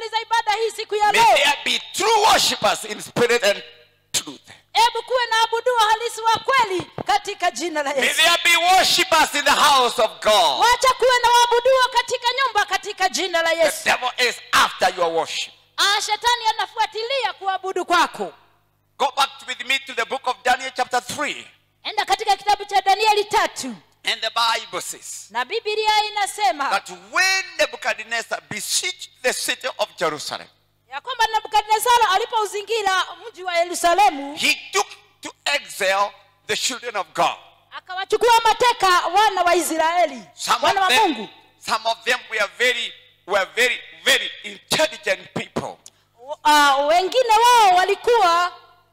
[SPEAKER 2] worshippers in spirit and truth.
[SPEAKER 3] hebu kuwe na abuduo halisi wa kweli katika jina la
[SPEAKER 2] May
[SPEAKER 3] yesu
[SPEAKER 2] there be worshippers in the house of God.
[SPEAKER 3] wacha kuwe na waabuduo katika nyumba katika jina la
[SPEAKER 2] The
[SPEAKER 3] yesu
[SPEAKER 2] devil is after your worship.
[SPEAKER 3] ah, shetani anafuatilia kuabudu kwako
[SPEAKER 2] Go back with me to the book of Daniel, chapter 3.
[SPEAKER 3] enda katika kitabu cha danieli tatu
[SPEAKER 2] And the Bible says
[SPEAKER 3] na bibilia inasema
[SPEAKER 2] that when Nebuchadnezzar besieged the city of Jerusalem,
[SPEAKER 3] ya kwamba nebukadnezara alipouzingira mji wa yerusalemu
[SPEAKER 2] he took to exile the children of God.
[SPEAKER 3] akawachukua mateka wana wa israeli
[SPEAKER 2] Some
[SPEAKER 3] wana
[SPEAKER 2] of
[SPEAKER 3] wa
[SPEAKER 2] them,
[SPEAKER 3] mungu
[SPEAKER 2] some of them were very, were very, very intelligent people.
[SPEAKER 3] uh, wengine wao walikuwa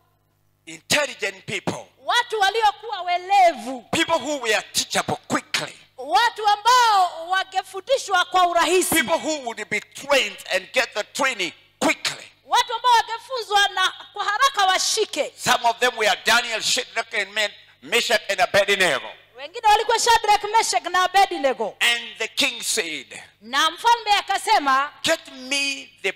[SPEAKER 2] Intelligent people.
[SPEAKER 3] watu waliokuwa welevu
[SPEAKER 2] People who were teachable quickly.
[SPEAKER 3] watu ambao wangefundishwa kwa urahisi
[SPEAKER 2] People who would be trained and get the training quickly.
[SPEAKER 3] watu ambao wangefunzwa na kwa haraka washike
[SPEAKER 2] Some of them were Daniel, Shadrach, and Men- Meshach, and Abednego.
[SPEAKER 3] wengine walikuwa shadrak meshak na abednego
[SPEAKER 2] And the king said,
[SPEAKER 3] na mfalme akasema
[SPEAKER 2] Get me the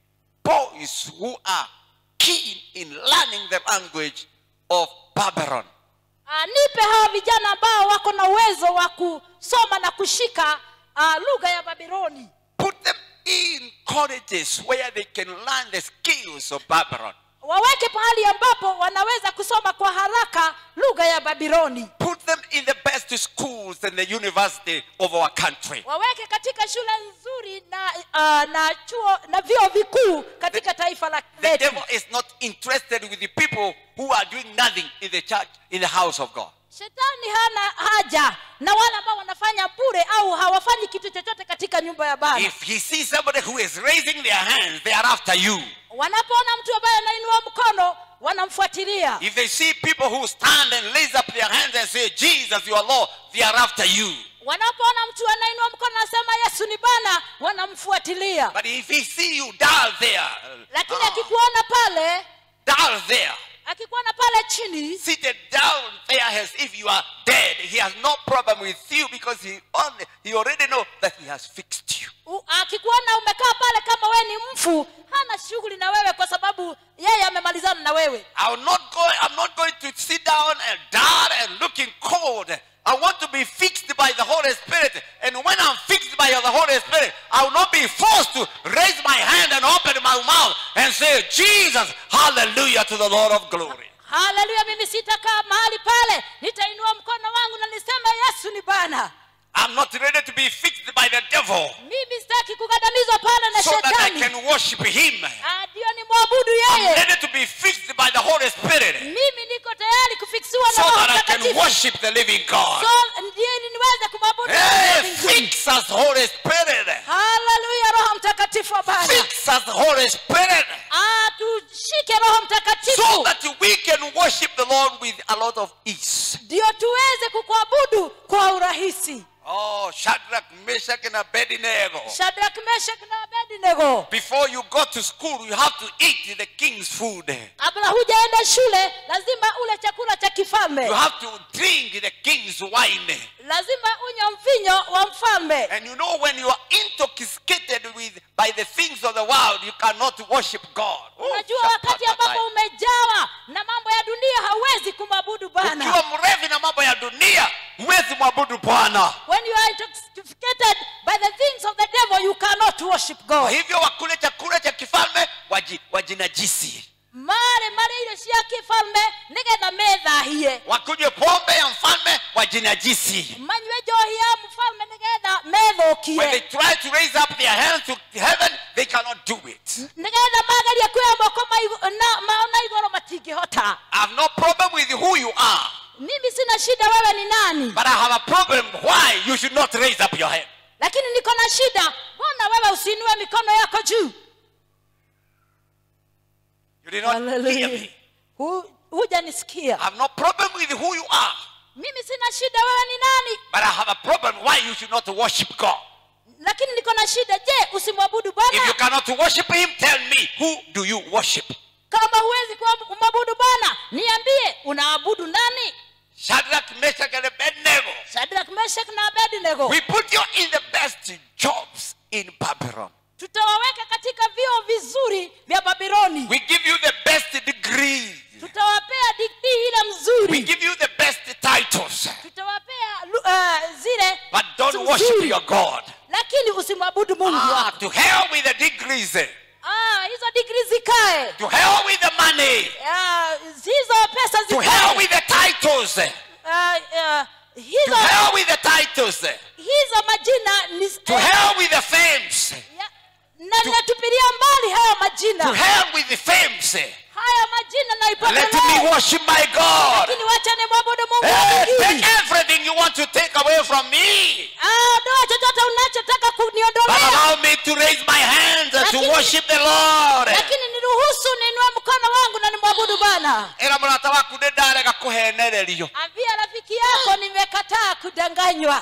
[SPEAKER 2] boys who are keen in learning the language of Babylon.
[SPEAKER 3] "Ah, nipe hawa vijana ambao wako na uwezo wa kusoma na kushika uh, lugha ya babiloni
[SPEAKER 2] Put them in colleges where they can learn the skills of Babylon.
[SPEAKER 3] waweke pahali ambapo wanaweza kusoma kwa haraka lugha ya babiloni
[SPEAKER 2] Put them in the best schools and the university of our country.
[SPEAKER 3] waweke katika shule nzuri na uh, na chuo na vyuo vikuu katika taifa la
[SPEAKER 2] The
[SPEAKER 3] letu
[SPEAKER 2] devil is not interested with the people who are doing nothing in the church, in the house of God.
[SPEAKER 3] shetani hana haja na wale ambao wanafanya bure au hawafanyi kitu chochote katika nyumba ya baba
[SPEAKER 2] If he sees somebody who is raising their hands, they are after you.
[SPEAKER 3] wanapoona mtu ambaye anainua mkono wanamfuatilia
[SPEAKER 2] If they see people who stand and raise up their hands and say, Jesus, your Lord, they are after you.
[SPEAKER 3] wanapoona mtu anainua mkono anasema yesu ni bana wanamfuatilia
[SPEAKER 2] But if he see you down there,
[SPEAKER 3] lakini
[SPEAKER 2] ah,
[SPEAKER 3] akikuona pale
[SPEAKER 2] down there,
[SPEAKER 3] akikuona pale chini
[SPEAKER 2] seated down there as if you are dead, he has no problem with you because he only he already know that he has fixed you.
[SPEAKER 3] u- akikuona umekaa pale kama wewe ni mfu hana shughuli na wewe kwa sababu yeye amemalizana na wewe
[SPEAKER 2] I will not go, I'm not going to sit down and down and looking cold. I want to be fixed by the Holy Spirit. And when I'm fixed by the Holy Spirit, I will not be forced to raise my hand and open my mouth and say, Jesus, hallelujah to the Lord of glory.
[SPEAKER 3] haleluya mimi sitakaa mahali pale nitainua mkono wangu na niseme yesu ni bana
[SPEAKER 2] I'm not ready to be fixed by the devil
[SPEAKER 3] mimi sitaki kukandamizwa pale na
[SPEAKER 2] so that I
[SPEAKER 3] shetani
[SPEAKER 2] can worship him.
[SPEAKER 3] Ah, ndio ni mwabudu
[SPEAKER 2] I'm
[SPEAKER 3] yeye
[SPEAKER 2] ready to be fixed by the Holy Spirit
[SPEAKER 3] mimi niko tayari kufiksiwa
[SPEAKER 2] so
[SPEAKER 3] na roho
[SPEAKER 2] that I can
[SPEAKER 3] mtakatifu
[SPEAKER 2] worship the living God.
[SPEAKER 3] so ndiye niweze kumwabudu Mungu wa
[SPEAKER 2] Hey,
[SPEAKER 3] mbinguni.
[SPEAKER 2] fix us, Holy Spirit.
[SPEAKER 3] haleluya roho mtakatifu wa bwana
[SPEAKER 2] Fix us, Holy Spirit.
[SPEAKER 3] Ah, tushike roho
[SPEAKER 2] so
[SPEAKER 3] mtakatifu
[SPEAKER 2] that we can worship the Lord with a lot of ease.
[SPEAKER 3] ndio tuweze kukuabudu kwa urahisi
[SPEAKER 2] Oh, Shadrach, Meshach, and Abednego.
[SPEAKER 3] shadrak meshak na abednego
[SPEAKER 2] Before you go to school, you have to eat the king's food.
[SPEAKER 3] kabla hujaenda shule lazima ule chakula cha kifalme
[SPEAKER 2] You have to drink the king's wine.
[SPEAKER 3] lazima unywe mvinyo wa mfalme
[SPEAKER 2] And you know, when you are intoxicated with by the things of the world, you cannot worship God. Oh,
[SPEAKER 3] unajua wakati ambapo umejawa na mambo ya dunia hauwezi kumwabudu bwana
[SPEAKER 2] ukiwa mrevi na mambo ya dunia huwezi mwabudu bwana
[SPEAKER 3] when you are intoxicated by the things of the devil you cannot worship
[SPEAKER 2] kwa
[SPEAKER 3] god
[SPEAKER 2] hivyo wakule chakula cha kifalme waji, wajinajisi
[SPEAKER 3] mare mare irio cia kifalme nigetha methahie
[SPEAKER 2] wakunywe pombe ya mfalme wajinajisi
[SPEAKER 3] manyue njohi ya mfalme nigetha
[SPEAKER 2] when they
[SPEAKER 3] methukie
[SPEAKER 2] try to raise up their hands to heaven they cannot do it
[SPEAKER 3] nigetha magerie kuoya moko maigu- na- mao na igoro matingĩhota
[SPEAKER 2] i have no problem with who you are
[SPEAKER 3] mimi sina shida wewe ni nani
[SPEAKER 2] but i have a problem why you should not raise up your hand
[SPEAKER 3] lakini niko na shida mbona wewe usiinue mikono yako juu
[SPEAKER 2] you did not hear
[SPEAKER 3] Hallelujah.
[SPEAKER 2] me
[SPEAKER 3] Hu- hujanisikia
[SPEAKER 2] i have no problem with who you are
[SPEAKER 3] mimi sina shida wewe ni nani
[SPEAKER 2] but i have a problem why you should not worship god
[SPEAKER 3] lakini niko na shida je usimwabudu
[SPEAKER 2] if you
[SPEAKER 3] bwana
[SPEAKER 2] cannot worship him tell me who do you worship
[SPEAKER 3] kama huwezi kuabu- kumwabudu bwana niambie unaabudu nani
[SPEAKER 2] shadrach meshach and abednego
[SPEAKER 3] shadrak meshak na abednego
[SPEAKER 2] we put you in the best jobs in babylon
[SPEAKER 3] tutawaweka katika vio vizuri vya babiloni
[SPEAKER 2] We give you the best degrees.
[SPEAKER 3] tutawapea digrii ile
[SPEAKER 2] We
[SPEAKER 3] mzuri
[SPEAKER 2] give you the best titles.
[SPEAKER 3] tutawapea lu- uh, zile
[SPEAKER 2] But don't
[SPEAKER 3] nzuri.
[SPEAKER 2] worship your God.
[SPEAKER 3] lakini usimwabudu mungu
[SPEAKER 2] Ah,
[SPEAKER 3] wako
[SPEAKER 2] to hell with the degrees.
[SPEAKER 3] ah, hizo digrii zikae
[SPEAKER 2] To hell with the money.
[SPEAKER 3] Ah, hizo pesa
[SPEAKER 2] To hell
[SPEAKER 3] zikae
[SPEAKER 2] with the titles.
[SPEAKER 3] Ah, ah,
[SPEAKER 2] To
[SPEAKER 3] hizo
[SPEAKER 2] hell with the titles.
[SPEAKER 3] hizo majina ni
[SPEAKER 2] To hell with the fames.
[SPEAKER 3] ya- na natupilia mbali haya
[SPEAKER 2] To
[SPEAKER 3] majina
[SPEAKER 2] hell with the fames.
[SPEAKER 3] haya majina
[SPEAKER 2] Let me
[SPEAKER 3] naipokelea
[SPEAKER 2] worship my God.
[SPEAKER 3] lakini wacha ni mwabudu mungu
[SPEAKER 2] Hey,
[SPEAKER 3] mwingine.
[SPEAKER 2] take everything you want to take away from me.
[SPEAKER 3] Ah, ondoa chochote unachotaka
[SPEAKER 2] But
[SPEAKER 3] kuniondolea
[SPEAKER 2] allow me to raise my hands and to
[SPEAKER 3] Lakini-
[SPEAKER 2] worship the Lord.
[SPEAKER 3] lakini niruhusu niinue mkono wangu na nimwabudu bwana
[SPEAKER 2] Era mũrata waku nĩ ndarega kũhenererio
[SPEAKER 3] ambia rafiki yako nimekataa kudanganywa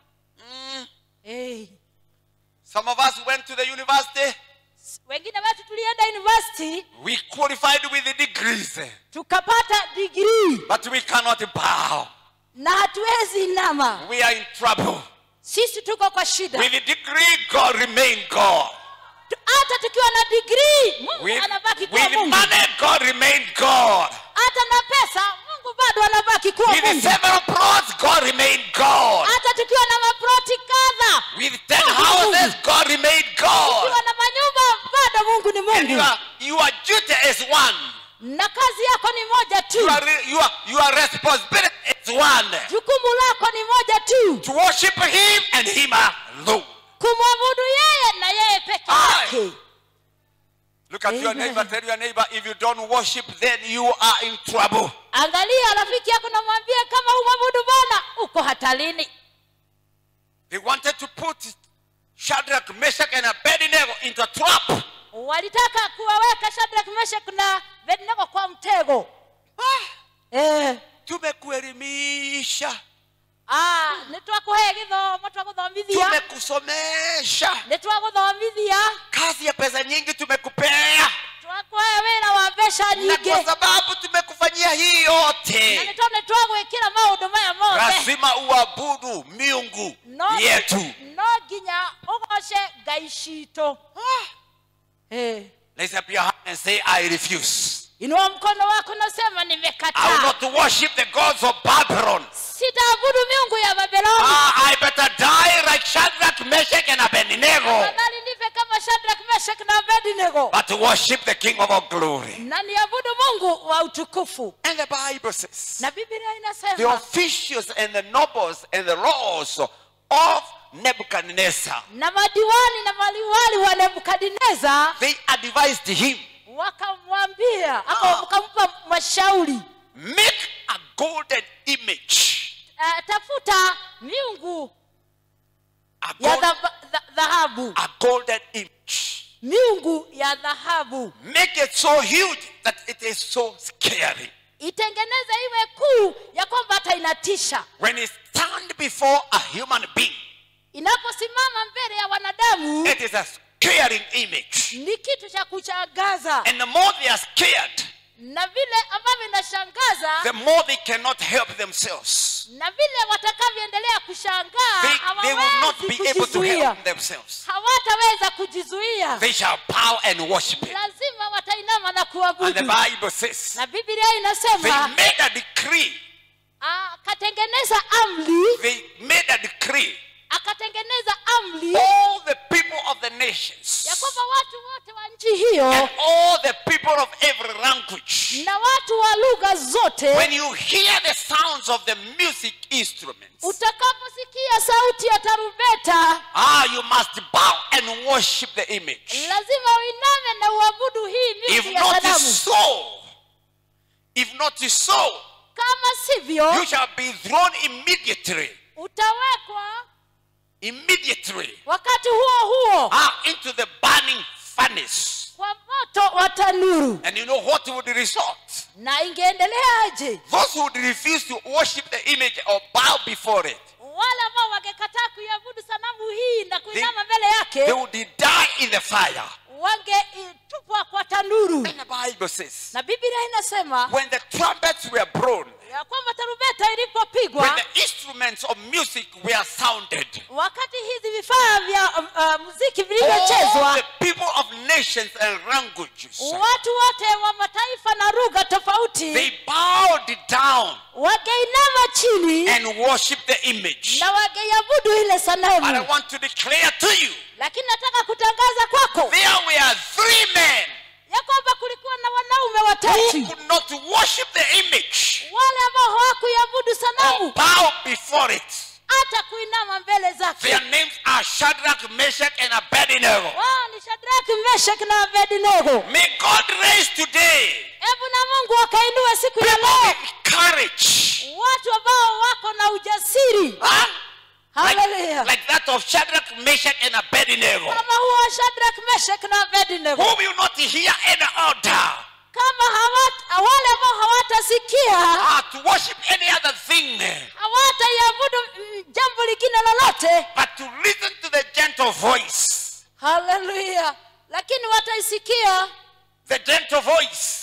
[SPEAKER 3] hey.
[SPEAKER 2] Some of us went to the university.
[SPEAKER 3] wengine wetu tulienda university
[SPEAKER 2] We qualified with the degrees.
[SPEAKER 3] tukapata digrii
[SPEAKER 2] But we cannot bow.
[SPEAKER 3] na hatuwezi inama
[SPEAKER 2] We are in trouble.
[SPEAKER 3] sisi tuko kwa shida
[SPEAKER 2] With the degree, God remain God.
[SPEAKER 3] Tu- hata tukiwa na digrii mungu
[SPEAKER 2] With,
[SPEAKER 3] anabaki kuwa
[SPEAKER 2] with
[SPEAKER 3] mungu
[SPEAKER 2] money, God remain God.
[SPEAKER 3] hata na pesa mungu bado anabaki kuwa
[SPEAKER 2] With
[SPEAKER 3] mungu
[SPEAKER 2] several plots, God remain God.
[SPEAKER 3] hata tukiwa na maproti kadha
[SPEAKER 2] With ten houses, God remain God.
[SPEAKER 3] tukiwa na manyumba bado mungu ni
[SPEAKER 2] And
[SPEAKER 3] mungu
[SPEAKER 2] your, your duty is one.
[SPEAKER 3] na kazi yako ni moja tu
[SPEAKER 2] Your, your, your responsibility is one.
[SPEAKER 3] jukumu lako ni moja tu
[SPEAKER 2] To worship Him and Him alone.
[SPEAKER 3] kumwabudu yeye na yeye peke
[SPEAKER 2] Aye.
[SPEAKER 3] yake
[SPEAKER 2] Look at your
[SPEAKER 3] Amen.
[SPEAKER 2] neighbor, tell your neighbor, if you don't worship, then you are in trouble.
[SPEAKER 3] angalia rafiki yako namwambia kama humwabudu bwana uko hatarini
[SPEAKER 2] They wanted to put Shadrach, Meshach, and Abednego into a trap.
[SPEAKER 3] walitaka kuwaweka shadrak meshak na abednego kwa mtego eh.
[SPEAKER 2] tumekuelimisha
[SPEAKER 3] ah, nitwakuhe githomo twaguthomithia
[SPEAKER 2] tumekusomesha
[SPEAKER 3] nitwaguthomithia
[SPEAKER 2] kazi ya pesa nyingi tumekupea
[SPEAKER 3] twakuhe wira wa mbeca
[SPEAKER 2] na
[SPEAKER 3] nyingĩ
[SPEAKER 2] kwa sababu tumekufanyia hii
[SPEAKER 3] na
[SPEAKER 2] yote
[SPEAKER 3] nĩ tondũ nĩtwagwĩkĩra maũndũ maya mothe
[SPEAKER 2] lazima uabudu miungu
[SPEAKER 3] no,
[SPEAKER 2] yetu
[SPEAKER 3] no nginya ũgoce ngai citũ Eh,
[SPEAKER 2] Raise up your hand and say, I refuse.
[SPEAKER 3] inua mkono wako nasema
[SPEAKER 2] I will
[SPEAKER 3] nimekataa
[SPEAKER 2] not worship the gods of Babylon.
[SPEAKER 3] sitaabudu miungu ya babeloni
[SPEAKER 2] Ah, I better die like Shadrach, Meshach, and Abednego,
[SPEAKER 3] afadhali nife kama shadrak meshak na abednego
[SPEAKER 2] but to worship the King of all glory.
[SPEAKER 3] na niabudu mungu wa utukufu
[SPEAKER 2] And the Bible says,
[SPEAKER 3] na biblia
[SPEAKER 2] the
[SPEAKER 3] inasema
[SPEAKER 2] officials and the nobles and the lords of Nebuchadnezzar,
[SPEAKER 3] na madiwani na maliwali wa nebukadineza
[SPEAKER 2] they advised him,
[SPEAKER 3] wakamwambia ama wakampa mashauri
[SPEAKER 2] make a golden image.
[SPEAKER 3] uh, tafuta miungu
[SPEAKER 2] A,
[SPEAKER 3] ya
[SPEAKER 2] gold-
[SPEAKER 3] dhaba- dha- dhahabu
[SPEAKER 2] a golden image.
[SPEAKER 3] miungu ya dhahabu
[SPEAKER 2] Make it so huge that it is so scary.
[SPEAKER 3] itengeneze iwe kuu ya kwamba hata inatisha
[SPEAKER 2] When it stand before a human being,
[SPEAKER 3] inaposimama mbele ya wanadamu
[SPEAKER 2] it is a scaring image.
[SPEAKER 3] ni kitu cha kuchangaza
[SPEAKER 2] And the more they are scared,
[SPEAKER 3] na vile ambavyo inashangaza
[SPEAKER 2] the more they cannot help themselves.
[SPEAKER 3] na vile watakavyoendelea kushangaa
[SPEAKER 2] They, they will not
[SPEAKER 3] hawawezi
[SPEAKER 2] be able to
[SPEAKER 3] kujizuia
[SPEAKER 2] help themselves.
[SPEAKER 3] hawataweza kujizuia
[SPEAKER 2] They shall bow and worship him.
[SPEAKER 3] lazima watainama na
[SPEAKER 2] And the
[SPEAKER 3] kuabudu
[SPEAKER 2] Bible says
[SPEAKER 3] na biblia
[SPEAKER 2] they
[SPEAKER 3] inasema
[SPEAKER 2] made a decree.
[SPEAKER 3] akatengeneza amri
[SPEAKER 2] They made a decree.
[SPEAKER 3] akatengeneza amri
[SPEAKER 2] All the people of the nations
[SPEAKER 3] ya kwamba watu wote wa nchi hiyo
[SPEAKER 2] and all the people of every language,
[SPEAKER 3] na watu wa lugha zote
[SPEAKER 2] when you hear the sounds of the music instruments,
[SPEAKER 3] utakaposikia sauti ya tarubeta
[SPEAKER 2] ah, you must bow and worship the image.
[SPEAKER 3] lazima uiname na uabudu hii
[SPEAKER 2] If
[SPEAKER 3] miti ya
[SPEAKER 2] not
[SPEAKER 3] sanamu
[SPEAKER 2] so, if not so,
[SPEAKER 3] kama sivyo
[SPEAKER 2] you shall be thrown immediately,
[SPEAKER 3] utawekwa
[SPEAKER 2] immediately
[SPEAKER 3] wakati huo huo
[SPEAKER 2] ah, into the burning furnace.
[SPEAKER 3] kwa moto wa tanuru
[SPEAKER 2] And you know what would result?
[SPEAKER 3] na ingeendeleaje
[SPEAKER 2] Those who would refuse to worship the image or bow before it,
[SPEAKER 3] wale ambao wangekataa kuiabudu sanamu hii na kuinama mbele
[SPEAKER 2] they
[SPEAKER 3] yake
[SPEAKER 2] would die in the fire.
[SPEAKER 3] wangetupwa kwa tanuru
[SPEAKER 2] And the Bible says,
[SPEAKER 3] na biblia inasema
[SPEAKER 2] when the trumpets were blown,
[SPEAKER 3] ya kwamba tarumbeta
[SPEAKER 2] when
[SPEAKER 3] ilipopigwa
[SPEAKER 2] the instruments of music were sounded,
[SPEAKER 3] wakati hizi vifaa vya um, uh, muziki
[SPEAKER 2] all
[SPEAKER 3] vilivyochezwa
[SPEAKER 2] the people of nations and languages,
[SPEAKER 3] watu wote wa mataifa na lugha tofauti
[SPEAKER 2] they bowed down
[SPEAKER 3] wangeinama chini
[SPEAKER 2] and worshiped the image.
[SPEAKER 3] na wangeiabudu ile
[SPEAKER 2] But I
[SPEAKER 3] sanamu
[SPEAKER 2] want to declare to you,
[SPEAKER 3] lakini nataka kutangaza kwako
[SPEAKER 2] there were three men
[SPEAKER 3] ya kwamba kulikuwa na wanaume
[SPEAKER 2] who
[SPEAKER 3] watatu
[SPEAKER 2] could not worship the image
[SPEAKER 3] wale ambao hawakuiabudu
[SPEAKER 2] or
[SPEAKER 3] sanamu
[SPEAKER 2] bow before it.
[SPEAKER 3] hata kuinama mbele zake
[SPEAKER 2] Their names are Shadrach, Meshach, and Abednego.
[SPEAKER 3] wao ni shadraki meshaki na abednego
[SPEAKER 2] May God raise today
[SPEAKER 3] hebu na mungu akainue siku ya
[SPEAKER 2] people
[SPEAKER 3] leo
[SPEAKER 2] with courage.
[SPEAKER 3] watu ambao wako na ujasiri
[SPEAKER 2] Huh?
[SPEAKER 3] haleluya
[SPEAKER 2] Like, like that of Shadrach, Meshach, and Abednego.
[SPEAKER 3] kama huo shadraki meshaki na abednego
[SPEAKER 2] Who will not hear any order
[SPEAKER 3] kama hawata, wale ambao hawatasikia
[SPEAKER 2] uh, to worship any other thing,
[SPEAKER 3] hawataiabudu mm, jambo lingine lolote
[SPEAKER 2] but to listen to the gentle voice.
[SPEAKER 3] haleluya lakini wataisikia
[SPEAKER 2] The gentle voice.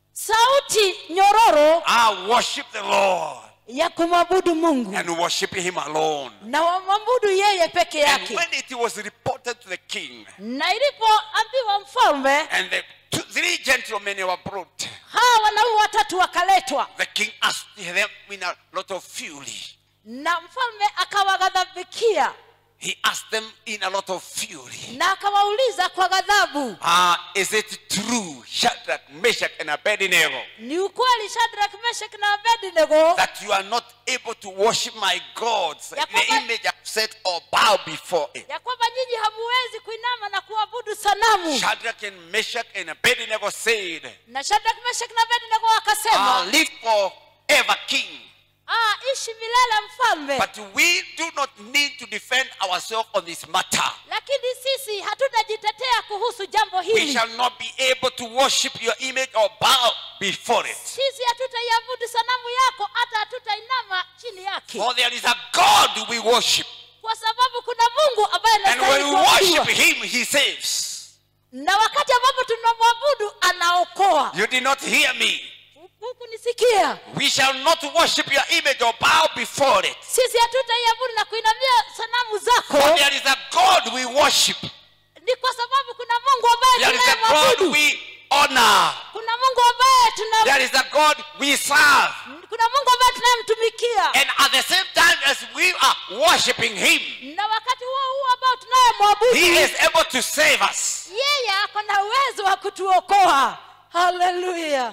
[SPEAKER 3] sauti nyororo
[SPEAKER 2] I worship the Lord
[SPEAKER 3] ya kumwabudu mungu
[SPEAKER 2] and worship Him alone.
[SPEAKER 3] na wamwabudu yeye peke
[SPEAKER 2] And
[SPEAKER 3] yake
[SPEAKER 2] when it was reported to the king,
[SPEAKER 3] na ilipoambiwa mfalme
[SPEAKER 2] and the two, three gentlemen were brought,
[SPEAKER 3] hawa wanaume watatu wakaletwa
[SPEAKER 2] the king asked them in a lot of fury.
[SPEAKER 3] na mfalme akawaghadhabikia
[SPEAKER 2] He asked them in a lot of fury.
[SPEAKER 3] na akawauliza kwa ghadhabu
[SPEAKER 2] Ah, is it true, Shadrach, Meshach, and Abednego,
[SPEAKER 3] ni ukweli shadrak meshak na abednego
[SPEAKER 2] that you are not able to worship my gods,
[SPEAKER 3] Ya
[SPEAKER 2] the
[SPEAKER 3] kwamba-
[SPEAKER 2] image I've set, or bow before it?
[SPEAKER 3] ya kwamba nyinyi hamuwezi kuinama na kuabudu sanamu
[SPEAKER 2] Shadrach and Meshach and Abednego said,
[SPEAKER 3] na shadrak meshak na abednego
[SPEAKER 2] Ah,
[SPEAKER 3] wakasema
[SPEAKER 2] live forever, king.
[SPEAKER 3] ah, ishi milele mfalme
[SPEAKER 2] But we do not need to defend ourselves on this matter.
[SPEAKER 3] lakini sisi hatutajitetea kuhusu jambo
[SPEAKER 2] We
[SPEAKER 3] hili
[SPEAKER 2] shall not be able to worship your image or bow before it.
[SPEAKER 3] sisi hatutaiabudu sanamu yako hata hatutainama chini yake
[SPEAKER 2] For there is a God we worship.
[SPEAKER 3] kwa sababu kuna mungu ambaye
[SPEAKER 2] And when
[SPEAKER 3] anastahili
[SPEAKER 2] we
[SPEAKER 3] kuabudiwa
[SPEAKER 2] worship Him, He saves.
[SPEAKER 3] na wakati ambapo tunamwabudu anaokoa
[SPEAKER 2] You did not hear me.
[SPEAKER 3] huku nisikia
[SPEAKER 2] We shall not worship your image or bow before it.
[SPEAKER 3] sisi hatutaiabudu na kuinamia sanamu
[SPEAKER 2] For
[SPEAKER 3] zako
[SPEAKER 2] there is a God we worship.
[SPEAKER 3] ni kwa sababu kuna mungu ambaye
[SPEAKER 2] There is a God
[SPEAKER 3] tunayemwabudu
[SPEAKER 2] we honor.
[SPEAKER 3] kuna mungu ambaye tuna
[SPEAKER 2] There is a God we serve.
[SPEAKER 3] kuna mungu ambaye tunayemtumikia
[SPEAKER 2] And at the same time as we are worshiping Him,
[SPEAKER 3] na wakati huo huo ambao tunayemwabudu
[SPEAKER 2] He is able to save us.
[SPEAKER 3] yeye ako na uwezo wa kutuokoa haleluya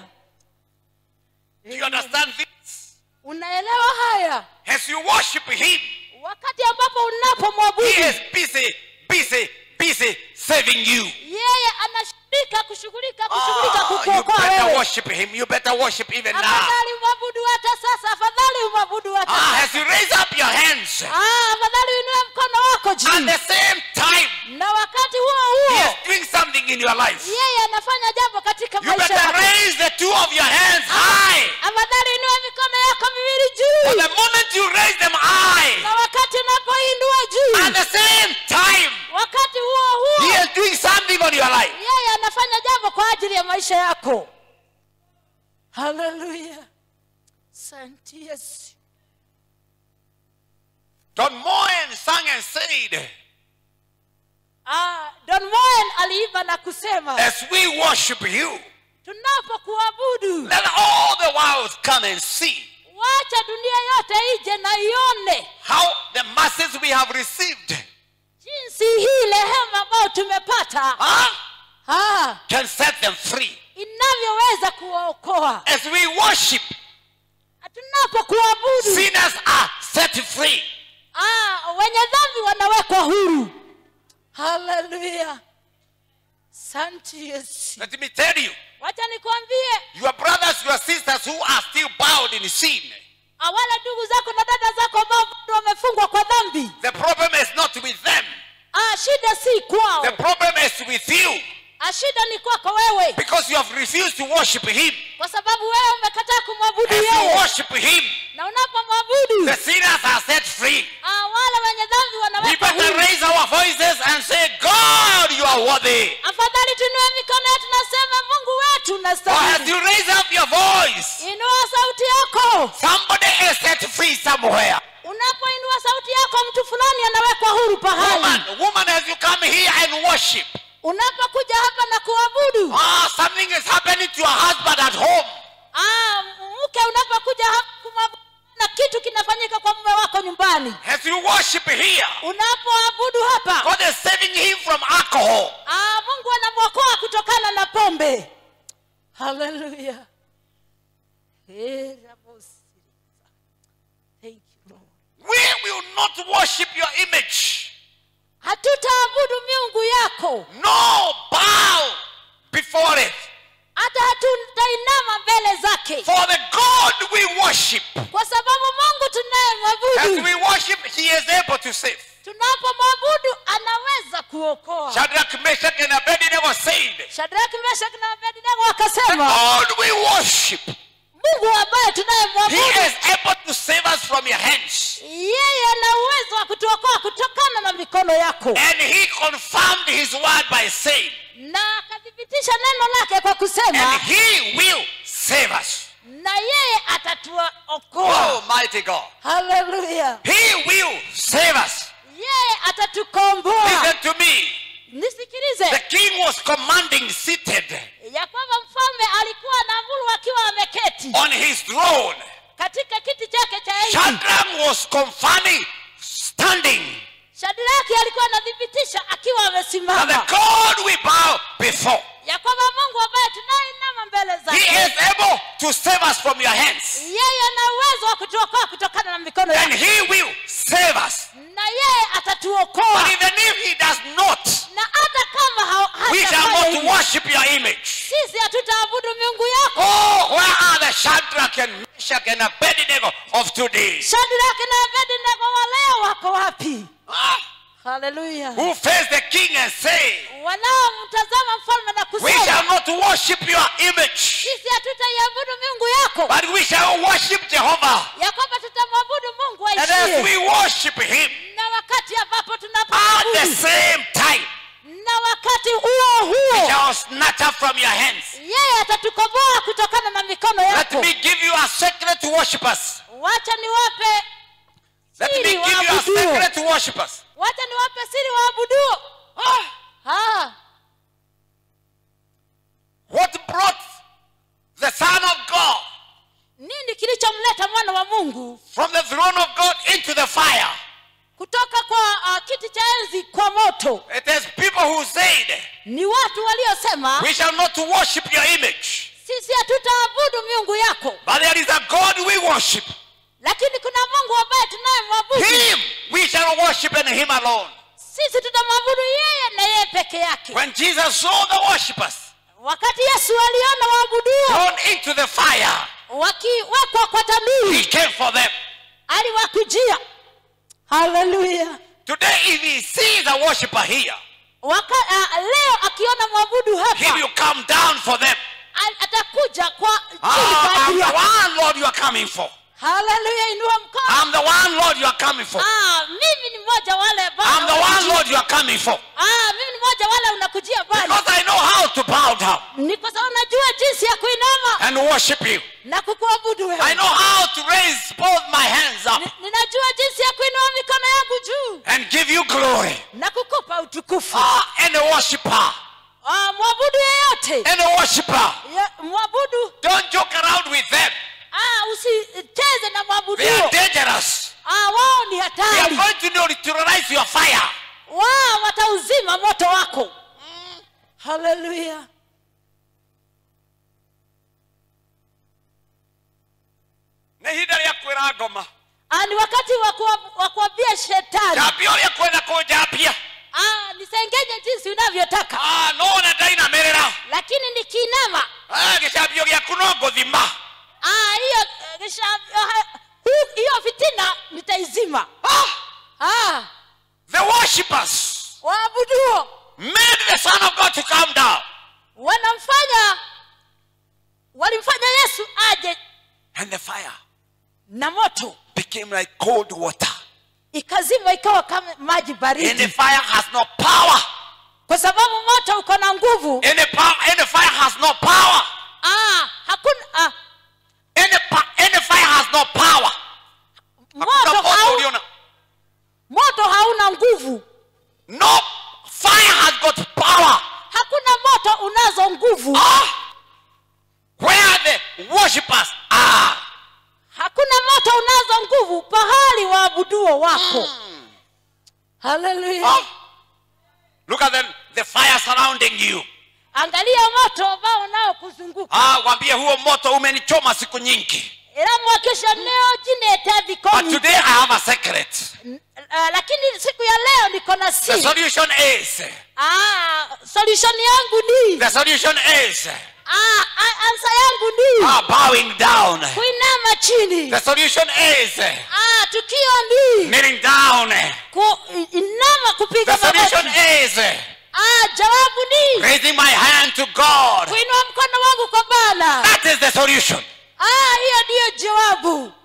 [SPEAKER 2] Do you understand this?
[SPEAKER 3] unaelewa haya
[SPEAKER 2] As you worship Him,
[SPEAKER 3] wakati ambapo
[SPEAKER 2] He
[SPEAKER 3] unapomwabudu
[SPEAKER 2] is busy, busy, busy saving you.
[SPEAKER 3] yeye anashughulika kushughulika kushughulika
[SPEAKER 2] Ah, you
[SPEAKER 3] kukuokoa
[SPEAKER 2] better
[SPEAKER 3] wewe
[SPEAKER 2] worship Him. You better worship even now.
[SPEAKER 3] afadhali umwabudu hata sasa afadhali umwabudu hata
[SPEAKER 2] Ah,
[SPEAKER 3] sasa
[SPEAKER 2] as you raise up your hands,
[SPEAKER 3] Ah, afadhali uinue mkono wako
[SPEAKER 2] at
[SPEAKER 3] juu
[SPEAKER 2] the same time,
[SPEAKER 3] na wakati huo
[SPEAKER 2] He
[SPEAKER 3] huo
[SPEAKER 2] is doing something in your life.
[SPEAKER 3] yeye anafanya jambo katika
[SPEAKER 2] You
[SPEAKER 3] maisha
[SPEAKER 2] better
[SPEAKER 3] yako
[SPEAKER 2] raise the two of your hands high.
[SPEAKER 3] afadhali inua mikono yako miwili
[SPEAKER 2] For
[SPEAKER 3] juu
[SPEAKER 2] the moment you raise them high,
[SPEAKER 3] na wakati unapoinua
[SPEAKER 2] at
[SPEAKER 3] juu
[SPEAKER 2] the same time,
[SPEAKER 3] wakati huo
[SPEAKER 2] He
[SPEAKER 3] huo
[SPEAKER 2] is doing something on your life.
[SPEAKER 3] yeye anafanya jambo kwa ajili ya maisha yako haleluya santi yesu
[SPEAKER 2] Don Moen sang and said,
[SPEAKER 3] ah, don moen aliimba na kusema
[SPEAKER 2] As we worship you,
[SPEAKER 3] tunapokuabudu
[SPEAKER 2] let all the world come and see
[SPEAKER 3] wacha dunia yote ije na ione
[SPEAKER 2] how the masses we have received
[SPEAKER 3] jinsi hii rehema ambayo tumepata
[SPEAKER 2] huh,
[SPEAKER 3] ah,
[SPEAKER 2] can set them free.
[SPEAKER 3] inavyoweza kuwaokoa
[SPEAKER 2] As we worship,
[SPEAKER 3] tunapokuabudu
[SPEAKER 2] sinners are set free.
[SPEAKER 3] ah, wenye dhambi wanawekwa huru haleluya santi yesu
[SPEAKER 2] Let me tell you,
[SPEAKER 3] wacha nikwambie
[SPEAKER 2] your brothers, your sisters who are still bowed in sin,
[SPEAKER 3] ah, wale ndugu zako na dada zako ambao bado wamefungwa kwa dhambi
[SPEAKER 2] the problem is not with them.
[SPEAKER 3] ah, shida si kwao
[SPEAKER 2] The problem is with you
[SPEAKER 3] ah, shida ni kwako wewe
[SPEAKER 2] because you have refused to worship Him.
[SPEAKER 3] kwa sababu wewe umekataa kumwabudu
[SPEAKER 2] As you
[SPEAKER 3] yeye
[SPEAKER 2] worship Him,
[SPEAKER 3] na unapomwabudu
[SPEAKER 2] the sinners are set free.
[SPEAKER 3] ah, wale wenye dhambi
[SPEAKER 2] We
[SPEAKER 3] wanawekwa
[SPEAKER 2] better
[SPEAKER 3] huru
[SPEAKER 2] raise our voices and say, God, you are worthy.
[SPEAKER 3] afadhali tuinue mikono yetu nasema mungu wetu
[SPEAKER 2] Or as
[SPEAKER 3] nastahili
[SPEAKER 2] you raise up your voice,
[SPEAKER 3] inua sauti yako
[SPEAKER 2] somebody is set free somewhere.
[SPEAKER 3] unapoinua sauti yako mtu fulani anawekwa huru pahali
[SPEAKER 2] Woman, woman, as you come here and worship,
[SPEAKER 3] unapokuja hapa na kuabudu
[SPEAKER 2] ah, something is happening to your husband at home.
[SPEAKER 3] ah, mke unapokuja hapa kumwabudu na kitu kinafanyika kwa mume wako nyumbani
[SPEAKER 2] As you worship here,
[SPEAKER 3] unapoabudu hapa
[SPEAKER 2] God is saving him from alcohol.
[SPEAKER 3] ah, mungu anamwokoa kutokana na pombe haleluya Eh, rabosi. Thank you, Lord.
[SPEAKER 2] We will not worship your image.
[SPEAKER 3] hatutaabudu miungu yako
[SPEAKER 2] No, bow before it.
[SPEAKER 3] hata hatutainama mbele zake
[SPEAKER 2] For the God we worship,
[SPEAKER 3] kwa sababu mungu
[SPEAKER 2] as
[SPEAKER 3] tunayemwabudu
[SPEAKER 2] we worship, he is able to save.
[SPEAKER 3] tunapomwabudu anaweza kuokoa
[SPEAKER 2] Shadrach, Meshach, and Abednego said,
[SPEAKER 3] shadraki meshaki na abednego wakasema
[SPEAKER 2] God we worship,
[SPEAKER 3] mungu ambaye
[SPEAKER 2] he
[SPEAKER 3] tunayemwabudu
[SPEAKER 2] is able to save us from your hands.
[SPEAKER 3] yeye ana uwezo wa kutuokoa kutokana na mikono yako
[SPEAKER 2] And he confirmed his word by saying,
[SPEAKER 3] na akathibitisha neno lake kwa
[SPEAKER 2] and
[SPEAKER 3] kusema
[SPEAKER 2] he will save us.
[SPEAKER 3] na yeye atatuokoa
[SPEAKER 2] Oh, mighty God.
[SPEAKER 3] haleluya
[SPEAKER 2] He will save us.
[SPEAKER 3] yeye atatukomboa
[SPEAKER 2] Listen to me. The
[SPEAKER 3] nisikilize
[SPEAKER 2] king was commanding seated
[SPEAKER 3] ya kwamba mfalme alikuwa anaamuru akiwa ameketi
[SPEAKER 2] on his throne.
[SPEAKER 3] katika kiti chake cha enzi
[SPEAKER 2] Shadrach was confirming standing.
[SPEAKER 3] shadraki alikuwa anathibitisha akiwa
[SPEAKER 2] And the
[SPEAKER 3] amesimama
[SPEAKER 2] God we bow before,
[SPEAKER 3] ya kwamba mungu ambaye tunainama mbele
[SPEAKER 2] he
[SPEAKER 3] zake
[SPEAKER 2] is able to save us from your hands.
[SPEAKER 3] yeye ana uwezo wa kutuokoa kutokana na mikono
[SPEAKER 2] And
[SPEAKER 3] yake
[SPEAKER 2] he will save us.
[SPEAKER 3] na yeye atatuokoa
[SPEAKER 2] But even if he does not,
[SPEAKER 3] na hata kama ha-
[SPEAKER 2] we shall
[SPEAKER 3] hatafanya
[SPEAKER 2] not
[SPEAKER 3] hivyo,
[SPEAKER 2] worship your image.
[SPEAKER 3] sisi hatutaabudu miungu yako
[SPEAKER 2] Oh, where are the Shadrach and Meshach and Abednego of today?
[SPEAKER 3] shadraki na abednego wa leo wako wapi
[SPEAKER 2] Ah,
[SPEAKER 3] haleluya
[SPEAKER 2] who face the king and say,
[SPEAKER 3] wanaomtazama mfalme na
[SPEAKER 2] We shall
[SPEAKER 3] kusema
[SPEAKER 2] not worship your image,
[SPEAKER 3] sisi hatutaiabudu miungu yako
[SPEAKER 2] but we shall worship Jehovah.
[SPEAKER 3] ya kwamba tutamwabudu mungu
[SPEAKER 2] And as
[SPEAKER 3] aishie
[SPEAKER 2] we worship him,
[SPEAKER 3] na wakati ambapo
[SPEAKER 2] at the
[SPEAKER 3] tunapomwabudu
[SPEAKER 2] same time,
[SPEAKER 3] na wakati huo
[SPEAKER 2] he
[SPEAKER 3] huo
[SPEAKER 2] shall snatch us from your hands.
[SPEAKER 3] yeye atatukomboa kutokana na mikono
[SPEAKER 2] Let
[SPEAKER 3] yako
[SPEAKER 2] me give you a secret to worship us.
[SPEAKER 3] wacha niwape
[SPEAKER 2] Let me
[SPEAKER 3] Siri
[SPEAKER 2] give you a
[SPEAKER 3] waabuduo.
[SPEAKER 2] secret to worship us.
[SPEAKER 3] wacha niwape siri waabuduo ah,
[SPEAKER 2] What brought the Son of God
[SPEAKER 3] nini kilichomleta mwana wa mungu
[SPEAKER 2] from the throne of God into the fire?
[SPEAKER 3] kutoka kwa uh, kiti cha enzi kwa moto
[SPEAKER 2] It is people who said,
[SPEAKER 3] ni watu waliosema
[SPEAKER 2] We shall not worship your image,
[SPEAKER 3] sisi hatutaabudu miungu yako
[SPEAKER 2] but there is a God we worship.
[SPEAKER 3] lakini kuna mungu ambaye tunayemwabudu
[SPEAKER 2] Him we shall worship and Him alone.
[SPEAKER 3] sisi tutamwabudu yeye na yeye peke yake
[SPEAKER 2] When Jesus saw the worshippers
[SPEAKER 3] wakati yesu aliona waabuduo
[SPEAKER 2] thrown into the fire,
[SPEAKER 3] wakiwekwa kwa
[SPEAKER 2] He
[SPEAKER 3] tanuri
[SPEAKER 2] came for them.
[SPEAKER 3] aliwakujia haleluya
[SPEAKER 2] Today, if He sees a worshiper here,
[SPEAKER 3] Waka, uh, leo akiona mwabudu
[SPEAKER 2] He
[SPEAKER 3] hapa
[SPEAKER 2] will come down for them.
[SPEAKER 3] a- atakuja kwa chini kwa
[SPEAKER 2] Ah, I'm
[SPEAKER 3] ajili
[SPEAKER 2] the
[SPEAKER 3] yako.
[SPEAKER 2] one, Lord, you are coming for.
[SPEAKER 3] haleluya inua mkono
[SPEAKER 2] I'm the one, Lord, you are coming for.
[SPEAKER 3] ah, mimi ni mmoja wale ambao
[SPEAKER 2] I'm the one,
[SPEAKER 3] unakujia.
[SPEAKER 2] Lord, you are coming for.
[SPEAKER 3] ah, mimi ni mmoja wale unakujia bali
[SPEAKER 2] Because I know how to bow down
[SPEAKER 3] ni kwa sababu najua jinsi ya kuinama
[SPEAKER 2] and worship you.
[SPEAKER 3] na kukuabudu
[SPEAKER 2] I
[SPEAKER 3] wewe
[SPEAKER 2] know how to raise both my hands up
[SPEAKER 3] Ni- ninajua jinsi ya kuinua mikono yangu juu
[SPEAKER 2] and give you glory.
[SPEAKER 3] na kukupa utukufu
[SPEAKER 2] Ah, and a worshiper,
[SPEAKER 3] ah, mwabudu yeyote
[SPEAKER 2] and a worshiper.
[SPEAKER 3] Ya- mwabudu
[SPEAKER 2] Don't joke around with them.
[SPEAKER 3] ah, usicheze na mwabudu
[SPEAKER 2] They are dangerous.
[SPEAKER 3] ah, wao ni
[SPEAKER 2] They are
[SPEAKER 3] hatari
[SPEAKER 2] going to neutralize your fire.
[SPEAKER 3] wao watauzima moto wako haleluya
[SPEAKER 2] nä ihinda rä a kwä ra ngoma
[SPEAKER 3] ah, ni wakati wa kuwa- wa kuambia shetani
[SPEAKER 2] njambia å rä a kwenda kå njambia
[SPEAKER 3] ah, nisengenye jinsi unavyotaka
[SPEAKER 2] no na ndainamä rä ra
[SPEAKER 3] lakini nikiinama
[SPEAKER 2] gä cambio gä aku no ngå thima
[SPEAKER 3] ah, hiyo eh, kisha- ah, hu- hiyo fitina nitaizima ah,
[SPEAKER 2] the worshippers
[SPEAKER 3] waabuduo
[SPEAKER 2] made the son of god to come down
[SPEAKER 3] wanamfanya walimfanya yesu aje
[SPEAKER 2] and the fire
[SPEAKER 3] na moto
[SPEAKER 2] became like cold water
[SPEAKER 3] ikazima ikawa kama maji
[SPEAKER 2] and the
[SPEAKER 3] baridi
[SPEAKER 2] fire has no power
[SPEAKER 3] kwa sababu moto uko na nguvu
[SPEAKER 2] Any power, any fire has no power.
[SPEAKER 3] ah, hakuna ah,
[SPEAKER 2] Any, pa- any fire has no power. Hakuna
[SPEAKER 3] moto,
[SPEAKER 2] moto
[SPEAKER 3] hau,
[SPEAKER 2] ulio na-
[SPEAKER 3] moto hauna nguvu
[SPEAKER 2] No fire has got power.
[SPEAKER 3] hakuna moto unazo nguvu
[SPEAKER 2] Ah, where the worshippers are.
[SPEAKER 3] hakuna moto unazo nguvu pahali waabuduo wako haleluya
[SPEAKER 2] Ah, look at the, the fire surrounding you.
[SPEAKER 3] angalia moto ambao unaokuzunguka
[SPEAKER 2] Ah, wambie huo moto umenichoma siku nyingi.
[SPEAKER 3] era mwakisha leo jinete
[SPEAKER 2] But
[SPEAKER 3] vikomi
[SPEAKER 2] today I have a secret.
[SPEAKER 3] uh, lakini siku ya leo niko na
[SPEAKER 2] The
[SPEAKER 3] siri
[SPEAKER 2] solution is,
[SPEAKER 3] ah, solution yangu ni
[SPEAKER 2] the solution is
[SPEAKER 3] ah, ah, ansa yangu ni
[SPEAKER 2] ah, bowing down.
[SPEAKER 3] kuinama chini
[SPEAKER 2] The solution is
[SPEAKER 3] ah, tukio ni
[SPEAKER 2] kneeling down.
[SPEAKER 3] ku, inama kupiga
[SPEAKER 2] The solution
[SPEAKER 3] magoti
[SPEAKER 2] is
[SPEAKER 3] ah, jawabu ni
[SPEAKER 2] raising my hand to God.
[SPEAKER 3] kuinua mkono wangu kwa bana
[SPEAKER 2] That is the solution.
[SPEAKER 3] ah, hiyo ndiyo jawabu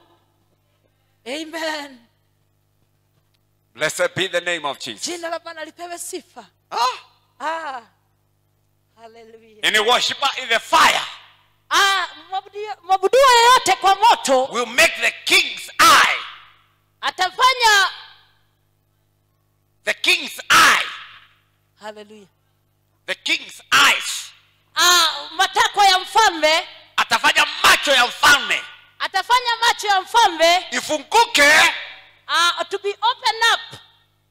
[SPEAKER 3] amen
[SPEAKER 2] Blessed be the name of Jesus.
[SPEAKER 3] jina la bwana lipewe sifa
[SPEAKER 2] Ah,
[SPEAKER 3] ah. haleluya
[SPEAKER 2] any worshiper in the fire
[SPEAKER 3] ah, mwabudio- mwabuduo yeyote kwa moto
[SPEAKER 2] will make the king's eye,
[SPEAKER 3] atafanya
[SPEAKER 2] the king's eye,
[SPEAKER 3] haleluya
[SPEAKER 2] the king's eyes.
[SPEAKER 3] ah, matakwa ya mfalme
[SPEAKER 2] Atafanya macho ya mfalme
[SPEAKER 3] atafanya macho ya mfalme
[SPEAKER 2] ifunguke.
[SPEAKER 3] uh, to be open up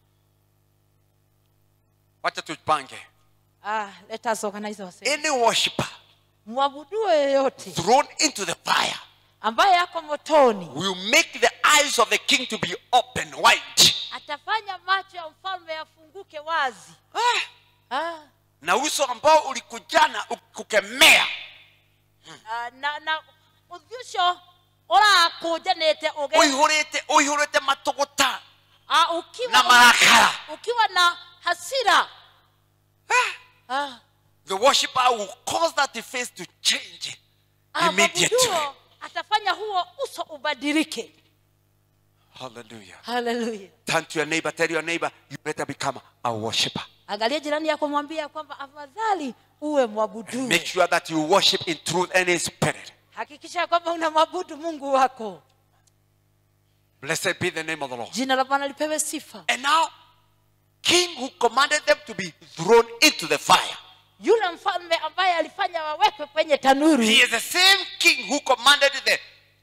[SPEAKER 2] Wacha tupange.
[SPEAKER 3] ah, let us organize ourselves.
[SPEAKER 2] Any worshiper
[SPEAKER 3] mwabuduo yeyote
[SPEAKER 2] thrown into the fire
[SPEAKER 3] ambaye yako motoni
[SPEAKER 2] will make the eyes of the king to be open wide.
[SPEAKER 3] atafanya macho ya mfalme yafunguke wazi
[SPEAKER 2] Ah,
[SPEAKER 3] ah,
[SPEAKER 2] na uso ambao ulikujana ukukemea
[SPEAKER 3] ah, na na uthusho ũrakũnjanĩte ũge
[SPEAKER 2] uihurite uihurite matũgũta
[SPEAKER 3] ah, ukiwa,
[SPEAKER 2] na marakara
[SPEAKER 3] ukiwa na hasira ah,
[SPEAKER 2] the worshiper will cause that face to change
[SPEAKER 3] ah,
[SPEAKER 2] immediately
[SPEAKER 3] mwabuduo atafanya huo uso ubadilike
[SPEAKER 2] hallelujah
[SPEAKER 3] haleluya
[SPEAKER 2] turn to your neighbor tell your neighbor you better become a worshiper
[SPEAKER 3] angalia jirani yako mwambia kwamba afadhali uwe mwabudu
[SPEAKER 2] make sure that you worship in truth and in spirit
[SPEAKER 3] hakikisha kwamba unamwabudu mungu wako
[SPEAKER 2] blessed be the name of the lord
[SPEAKER 3] jina la bwana lipewe sifa
[SPEAKER 2] and now king who commanded them to be thrown into the fire
[SPEAKER 3] yule mfalme ambaye alifanya wawekwe kwenye tanuru
[SPEAKER 2] he is the same king who commanded the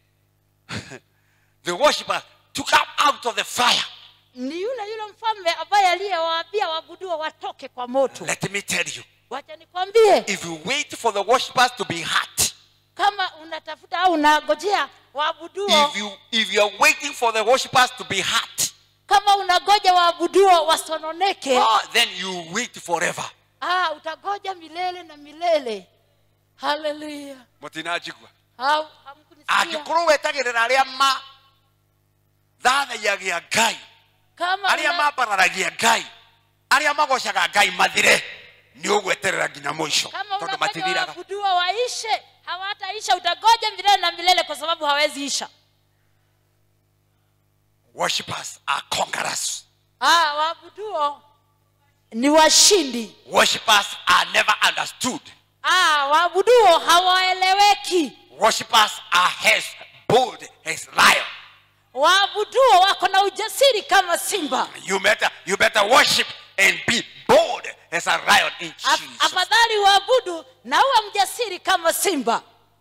[SPEAKER 2] the worshippers to come out of the fire
[SPEAKER 3] ni yule yule mfalme ambaye aliyewaambia waabuduo watoke kwa moto
[SPEAKER 2] let me tell you
[SPEAKER 3] wacha nikwambie
[SPEAKER 2] if you wait for the worshippers to be hurt
[SPEAKER 3] kama unatafuta au unagojea waabuduo
[SPEAKER 2] if you if you are waiting for the worshippers to be hurt
[SPEAKER 3] kama unagoja waabuduo wasononeke
[SPEAKER 2] oh, then you wait forever
[SPEAKER 3] ah, utagoja milele na milele haleluya
[SPEAKER 2] mutinajigua
[SPEAKER 3] Au- hamkunisikia?
[SPEAKER 2] angĩkorwo wetagĩrĩra arĩa ma thathayagia ngai
[SPEAKER 3] kama
[SPEAKER 2] arĩa
[SPEAKER 3] una-
[SPEAKER 2] mambararagia ngai arĩa magocaga ngai mathire nĩ ũgweterera nginya mũico
[SPEAKER 3] kama
[SPEAKER 2] tondũ
[SPEAKER 3] unafanya
[SPEAKER 2] matithiraga
[SPEAKER 3] waabuduo waishe hawataisha utagoja milele na milele kwa sababu hawezi isha
[SPEAKER 2] worshippers are conquerors
[SPEAKER 3] ah, waabuduo ni washindi
[SPEAKER 2] worshippers are never understood
[SPEAKER 3] ah, waabuduo hawaeleweki
[SPEAKER 2] worshippers are as bold as lion
[SPEAKER 3] waabuduo wako na ujasiri kama simba
[SPEAKER 2] you better you better worship and be bold as a lion in
[SPEAKER 3] Af-
[SPEAKER 2] Jesus
[SPEAKER 3] afadhali waabudu na uwe mjasiri kama simba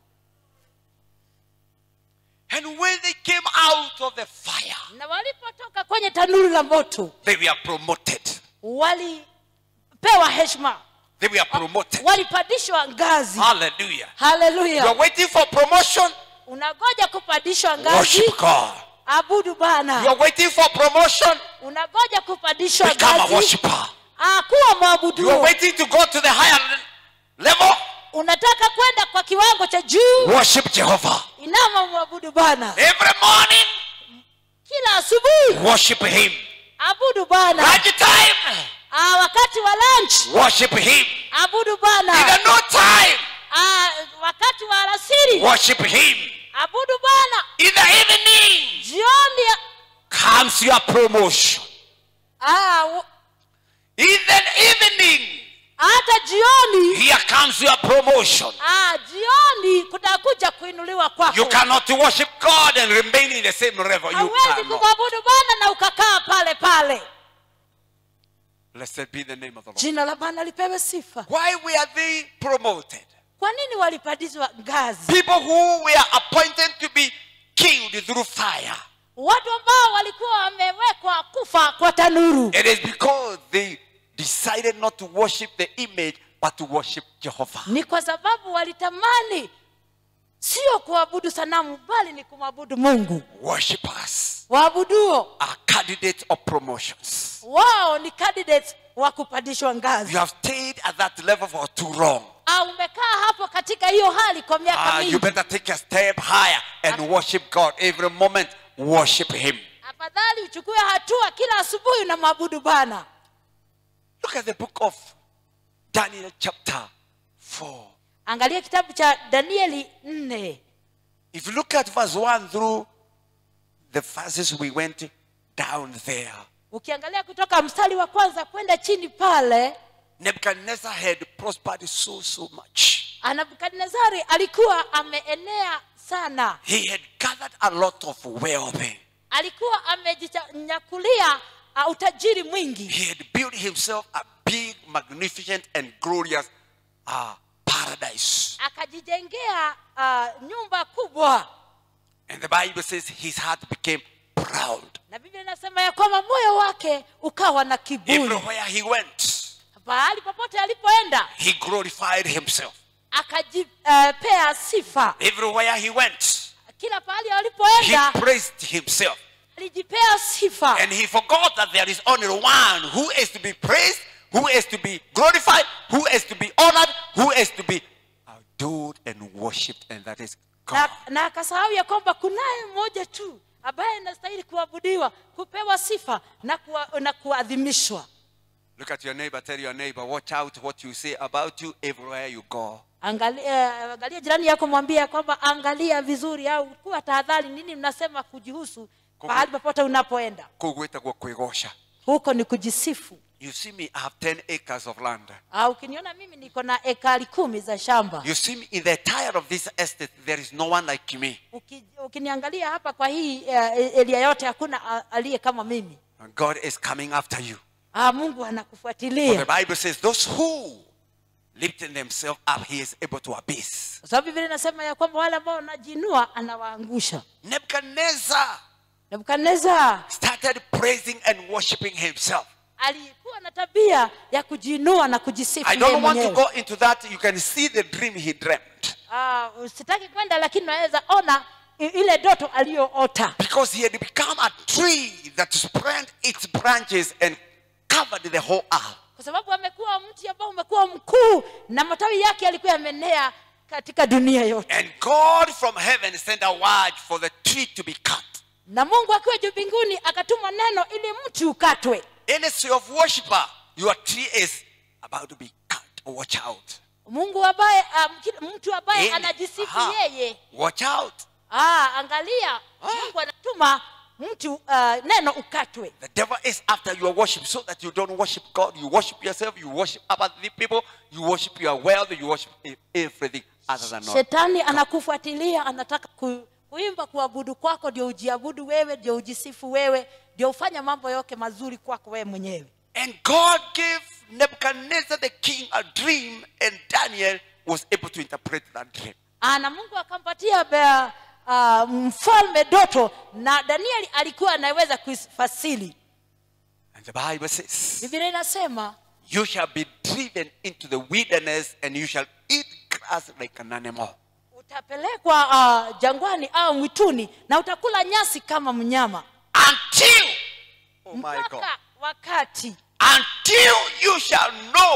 [SPEAKER 2] and when they came out of the fire
[SPEAKER 3] na walipotoka kwenye tanuru la moto
[SPEAKER 2] they were promoted
[SPEAKER 3] walipewa heshima
[SPEAKER 2] they were promoted
[SPEAKER 3] walipandishwa ngazi
[SPEAKER 2] hallelujah you
[SPEAKER 3] haleluya
[SPEAKER 2] are waiting for promotion
[SPEAKER 3] unagoja kupandishwa ngazi
[SPEAKER 2] worship God
[SPEAKER 3] abudu
[SPEAKER 2] you
[SPEAKER 3] bana
[SPEAKER 2] are waiting for promotion
[SPEAKER 3] unagoja kupandishwa
[SPEAKER 2] become a
[SPEAKER 3] ngazi
[SPEAKER 2] worshiper
[SPEAKER 3] Ah, kuwa
[SPEAKER 2] you are
[SPEAKER 3] mwabudu
[SPEAKER 2] waiting to go to the higher level
[SPEAKER 3] unataka kwenda kwa kiwango cha juu
[SPEAKER 2] worship Jehovah
[SPEAKER 3] inama mwabudu bana
[SPEAKER 2] every morning
[SPEAKER 3] kila asubuhi
[SPEAKER 2] worship him
[SPEAKER 3] abudu bana
[SPEAKER 2] lunch time
[SPEAKER 3] ah, wakati wa lunch
[SPEAKER 2] worship him
[SPEAKER 3] abudu
[SPEAKER 2] in
[SPEAKER 3] bana
[SPEAKER 2] the no time
[SPEAKER 3] ah, wakati wa alasiri
[SPEAKER 2] worship him
[SPEAKER 3] abudu bwana
[SPEAKER 2] in the evening
[SPEAKER 3] jioni
[SPEAKER 2] comes your promotion
[SPEAKER 3] ah, u-
[SPEAKER 2] In the evening,
[SPEAKER 3] hata jioni
[SPEAKER 2] here comes your promotion.
[SPEAKER 3] ah, jioni kutakuja kuinuliwa
[SPEAKER 2] You
[SPEAKER 3] kwako
[SPEAKER 2] cannot worship God and remain in the same level. You
[SPEAKER 3] hauwezi
[SPEAKER 2] cannot.
[SPEAKER 3] kumwabudu bwana na ukakaa pale pale
[SPEAKER 2] Blessed be the name of the Lord.
[SPEAKER 3] jina la bwana lipewe sifa
[SPEAKER 2] Why were they promoted?
[SPEAKER 3] kwa nini walipandishwa ngazi
[SPEAKER 2] People who were appointed to be killed through fire.
[SPEAKER 3] watu ambao walikuwa wamewekwa kufa kwa tanuru
[SPEAKER 2] It is because they decided not to worship the image but to worship Jehovah.
[SPEAKER 3] ni kwa sababu walitamani sio kuabudu sanamu bali ni kumwabudu mungu
[SPEAKER 2] Worshippers
[SPEAKER 3] waabuduo
[SPEAKER 2] are candidates of promotions.
[SPEAKER 3] wao ni candidates wa kupandishwa
[SPEAKER 2] You
[SPEAKER 3] ngazi
[SPEAKER 2] have stayed at that level for too long.
[SPEAKER 3] au umekaa hapo katika hiyo hali kwa miaka
[SPEAKER 2] Ah, you
[SPEAKER 3] mingi
[SPEAKER 2] better take a step higher and worship God every moment. Worship Him.
[SPEAKER 3] afadhali uchukue hatua kila asubuhi unamwabudu bwana
[SPEAKER 2] Look at the book of Daniel, chapter 4.
[SPEAKER 3] angalia kitabu cha danieli nne
[SPEAKER 2] If you look at verse 1 through the verses we went down there,
[SPEAKER 3] ukiangalia kutoka mstari wa kwanza kwenda chini pale
[SPEAKER 2] Nebuchadnezzar had prospered so, so much.
[SPEAKER 3] nebukadnezari alikuwa ameenea sana
[SPEAKER 2] He had gathered a lot of wealth.
[SPEAKER 3] alikuwa amejinyakulia uh, utajiri mwingi
[SPEAKER 2] He had built himself a big, magnificent, and glorious uh, paradise.
[SPEAKER 3] akajijengea uh, nyumba kubwa
[SPEAKER 2] And the Bible says his heart became proud.
[SPEAKER 3] na biblia inasema ya kwamba moyo wake ukawa na kiburi
[SPEAKER 2] Everywhere he went,
[SPEAKER 3] pahali popote alipoenda
[SPEAKER 2] he glorified himself.
[SPEAKER 3] akajipea uh, sifa
[SPEAKER 2] Everywhere he went,
[SPEAKER 3] kila pahali
[SPEAKER 2] he
[SPEAKER 3] alipoenda
[SPEAKER 2] praised himself.
[SPEAKER 3] alijipea sifa
[SPEAKER 2] And he forgot that there is only one who is to be praised, who is to be glorified, who is to be honored, who is to be adored and worshipped, and that is God.
[SPEAKER 3] na, na akasahau ya kwamba kunaye mmoja tu ambaye anastahili kuabudiwa kupewa sifa na, kuwa, na kuadhimishwa
[SPEAKER 2] Look at your neighbor, tell your neighbor, watch out what you say about you everywhere you go.
[SPEAKER 3] angalia, eh, angalia jirani yako mwambie ya kwamba angalia vizuri au kuwa tahadhari nini mnasema kujihusu pahali popote unapoenda
[SPEAKER 2] Kugweta kwa kwegosha.
[SPEAKER 3] huko ni kujisifu
[SPEAKER 2] You see me, I have 10 acres of land.
[SPEAKER 3] au ukiniona mimi niko na ekari kumi za shamba
[SPEAKER 2] You see me, in the entire of this estate, there is no one like me.
[SPEAKER 3] Uki, ukiniangalia hapa kwa hii uh, elia yote hakuna uh, aliye kama mimi
[SPEAKER 2] And God is coming after you.
[SPEAKER 3] ah, mungu
[SPEAKER 2] For
[SPEAKER 3] anakufuatilia
[SPEAKER 2] the Bible says, those who lifting themselves up, he is able to abyss.
[SPEAKER 3] kwa sababu biblia inasema ya kwamba wale ambao wanajiinua anawaangusha
[SPEAKER 2] Nebuchadnezzar
[SPEAKER 3] nebukadnezar
[SPEAKER 2] started praising and worshiping himself.
[SPEAKER 3] alikuwa na tabia ya kujiinua na kujisifu
[SPEAKER 2] I
[SPEAKER 3] yeye
[SPEAKER 2] don't want to
[SPEAKER 3] mwenyewe.
[SPEAKER 2] go into that. You can see the dream he dreamt.
[SPEAKER 3] Ah, sitaki kwenda lakini naweza ona i- ile doto aliyoota
[SPEAKER 2] Because he had become a tree that spread its branches and covered the whole earth.
[SPEAKER 3] kwa sababu amekuwa mti ambao umekuwa mkuu na matawi yake yalikuwa yamenea katika dunia yote
[SPEAKER 2] And God from heaven sent a word for the tree to be cut.
[SPEAKER 3] na mungu akiwa juu mbinguni akatuma neno ili mti ukatwe
[SPEAKER 2] Any tree of worshiper, your tree is about to be cut. Watch out.
[SPEAKER 3] mungu ambaye um, kila- mtu ambaye
[SPEAKER 2] Any-
[SPEAKER 3] anajisifu
[SPEAKER 2] Aha.
[SPEAKER 3] yeye
[SPEAKER 2] Watch out.
[SPEAKER 3] ah, angalia mungu anatuma mtu uh, neno ukatwe
[SPEAKER 2] The devil is after your worship so that you don't worship God. You worship yourself, you worship other people, you worship your wealth, you worship e- everything other than God.
[SPEAKER 3] shetani anakufuatilia anataka ku, kuimba kuabudu kwako ndio ujiabudu wewe ndio ujisifu wewe ndio ufanya mambo yote mazuri kwako wewe mwenyewe
[SPEAKER 2] And God gave Nebuchadnezzar the king a dream, and Daniel was able to interpret that dream.
[SPEAKER 3] Ah, na mungu akampatia be- ah, mfalme doto na danieli alikuwa anaweza kuifasili
[SPEAKER 2] And the Bible says,
[SPEAKER 3] biblia inasema
[SPEAKER 2] You shall be driven into the wilderness, and you shall eat grass like an animal.
[SPEAKER 3] utapelekwa uh, jangwani au mwituni na utakula nyasi kama mnyama
[SPEAKER 2] Until, oh my God,
[SPEAKER 3] mpaka wakati
[SPEAKER 2] until you shall know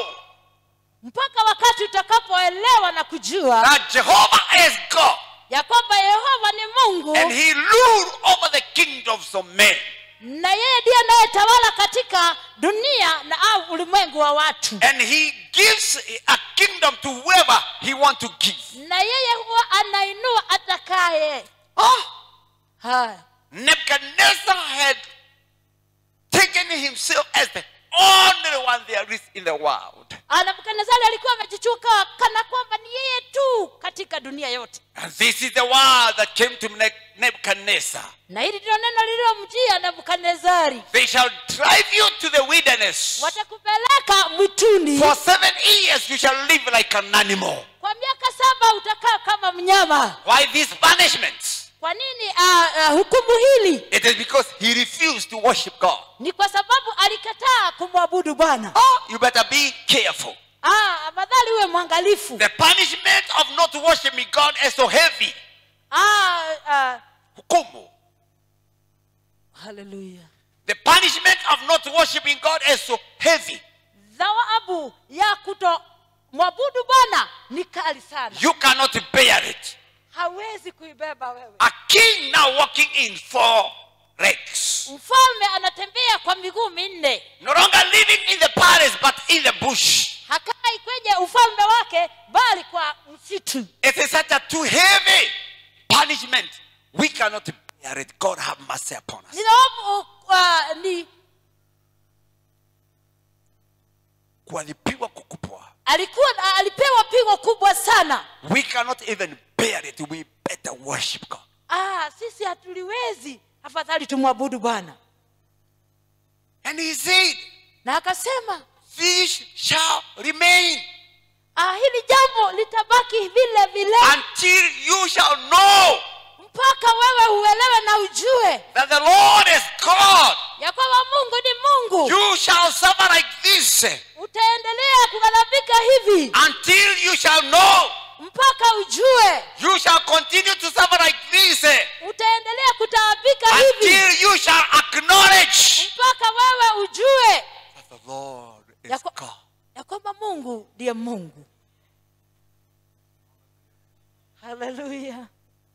[SPEAKER 3] mpaka wakati utakapoelewa na kujua
[SPEAKER 2] that Jehovah is God,
[SPEAKER 3] ya kwamba yehova ni mungu
[SPEAKER 2] and He ruled over the kingdoms of men.
[SPEAKER 3] na yeye ndiye anayetawala katika dunia na au ulimwengu wa watu
[SPEAKER 2] And He gives a kingdom to whoever He wants to give.
[SPEAKER 3] na yeye huwa anainua atakaye
[SPEAKER 2] Ah,
[SPEAKER 3] haya
[SPEAKER 2] Nebuchadnezzar had taken himself as the only one there is in the world.
[SPEAKER 3] Ah, nebukadnezari alikuwa amejichuka kana kwamba ni yeye tu katika dunia yote
[SPEAKER 2] And this is the word that came to Ne- Nebuchadnezzar.
[SPEAKER 3] na hili ndilo neno lililomjia nebukadnezari
[SPEAKER 2] They shall drive you to the wilderness.
[SPEAKER 3] watakupeleka mwituni
[SPEAKER 2] For seven years you shall live like an animal.
[SPEAKER 3] kwa miaka saba utakaa kama mnyama
[SPEAKER 2] Why these punishments?
[SPEAKER 3] kwa nini ah, ah, hukumu hili
[SPEAKER 2] It is because he refused to worship God.
[SPEAKER 3] ni kwa sababu alikataa kumwabudu bwana
[SPEAKER 2] Oh, you better be careful.
[SPEAKER 3] ah, afadhali uwe mwangalifu
[SPEAKER 2] The punishment of not worshiping God is so heavy.
[SPEAKER 3] ah, ah,
[SPEAKER 2] Hukumu.
[SPEAKER 3] haleluya
[SPEAKER 2] The punishment of not worshiping God is so heavy.
[SPEAKER 3] thawabu ya kuto mwabudu bwana ni kali sana
[SPEAKER 2] You cannot bear it.
[SPEAKER 3] hawezi kuibeba wewe
[SPEAKER 2] A king now walking in four legs.
[SPEAKER 3] mfalme anatembea kwa miguu minne
[SPEAKER 2] No longer living in the palace but in the bush.
[SPEAKER 3] hakai kwenye ufalme wake bali kwa msitu
[SPEAKER 2] It is such a too heavy punishment. We cannot bear it. God have mercy upon us.
[SPEAKER 3] ni dhawabu uh, ni
[SPEAKER 2] Kuadhibiwa kukubwa.
[SPEAKER 3] alikuwa alipewa pigo kubwa sana
[SPEAKER 2] We cannot even bear it. We better worship God.
[SPEAKER 3] ah, sisi hatuliwezi afadhali tumwabudu bwana
[SPEAKER 2] And he said,
[SPEAKER 3] na akasema
[SPEAKER 2] This shall remain
[SPEAKER 3] ah, hili jambo litabaki vile vile
[SPEAKER 2] until you shall know
[SPEAKER 3] mpaka wewe uelewe na ujue
[SPEAKER 2] that the Lord is God.
[SPEAKER 3] ya kwamba mungu ni mungu
[SPEAKER 2] You shall suffer like this
[SPEAKER 3] utaendelea kugharabika hivi
[SPEAKER 2] until you shall know.
[SPEAKER 3] mpaka ujue
[SPEAKER 2] You shall continue to suffer like this
[SPEAKER 3] utaendelea kutaabika hivi
[SPEAKER 2] until you shall acknowledge
[SPEAKER 3] mpaka wewe ujue
[SPEAKER 2] that the Lord is
[SPEAKER 3] Ya kwa-
[SPEAKER 2] God.
[SPEAKER 3] ya kwamba mungu ndiye mungu haleluya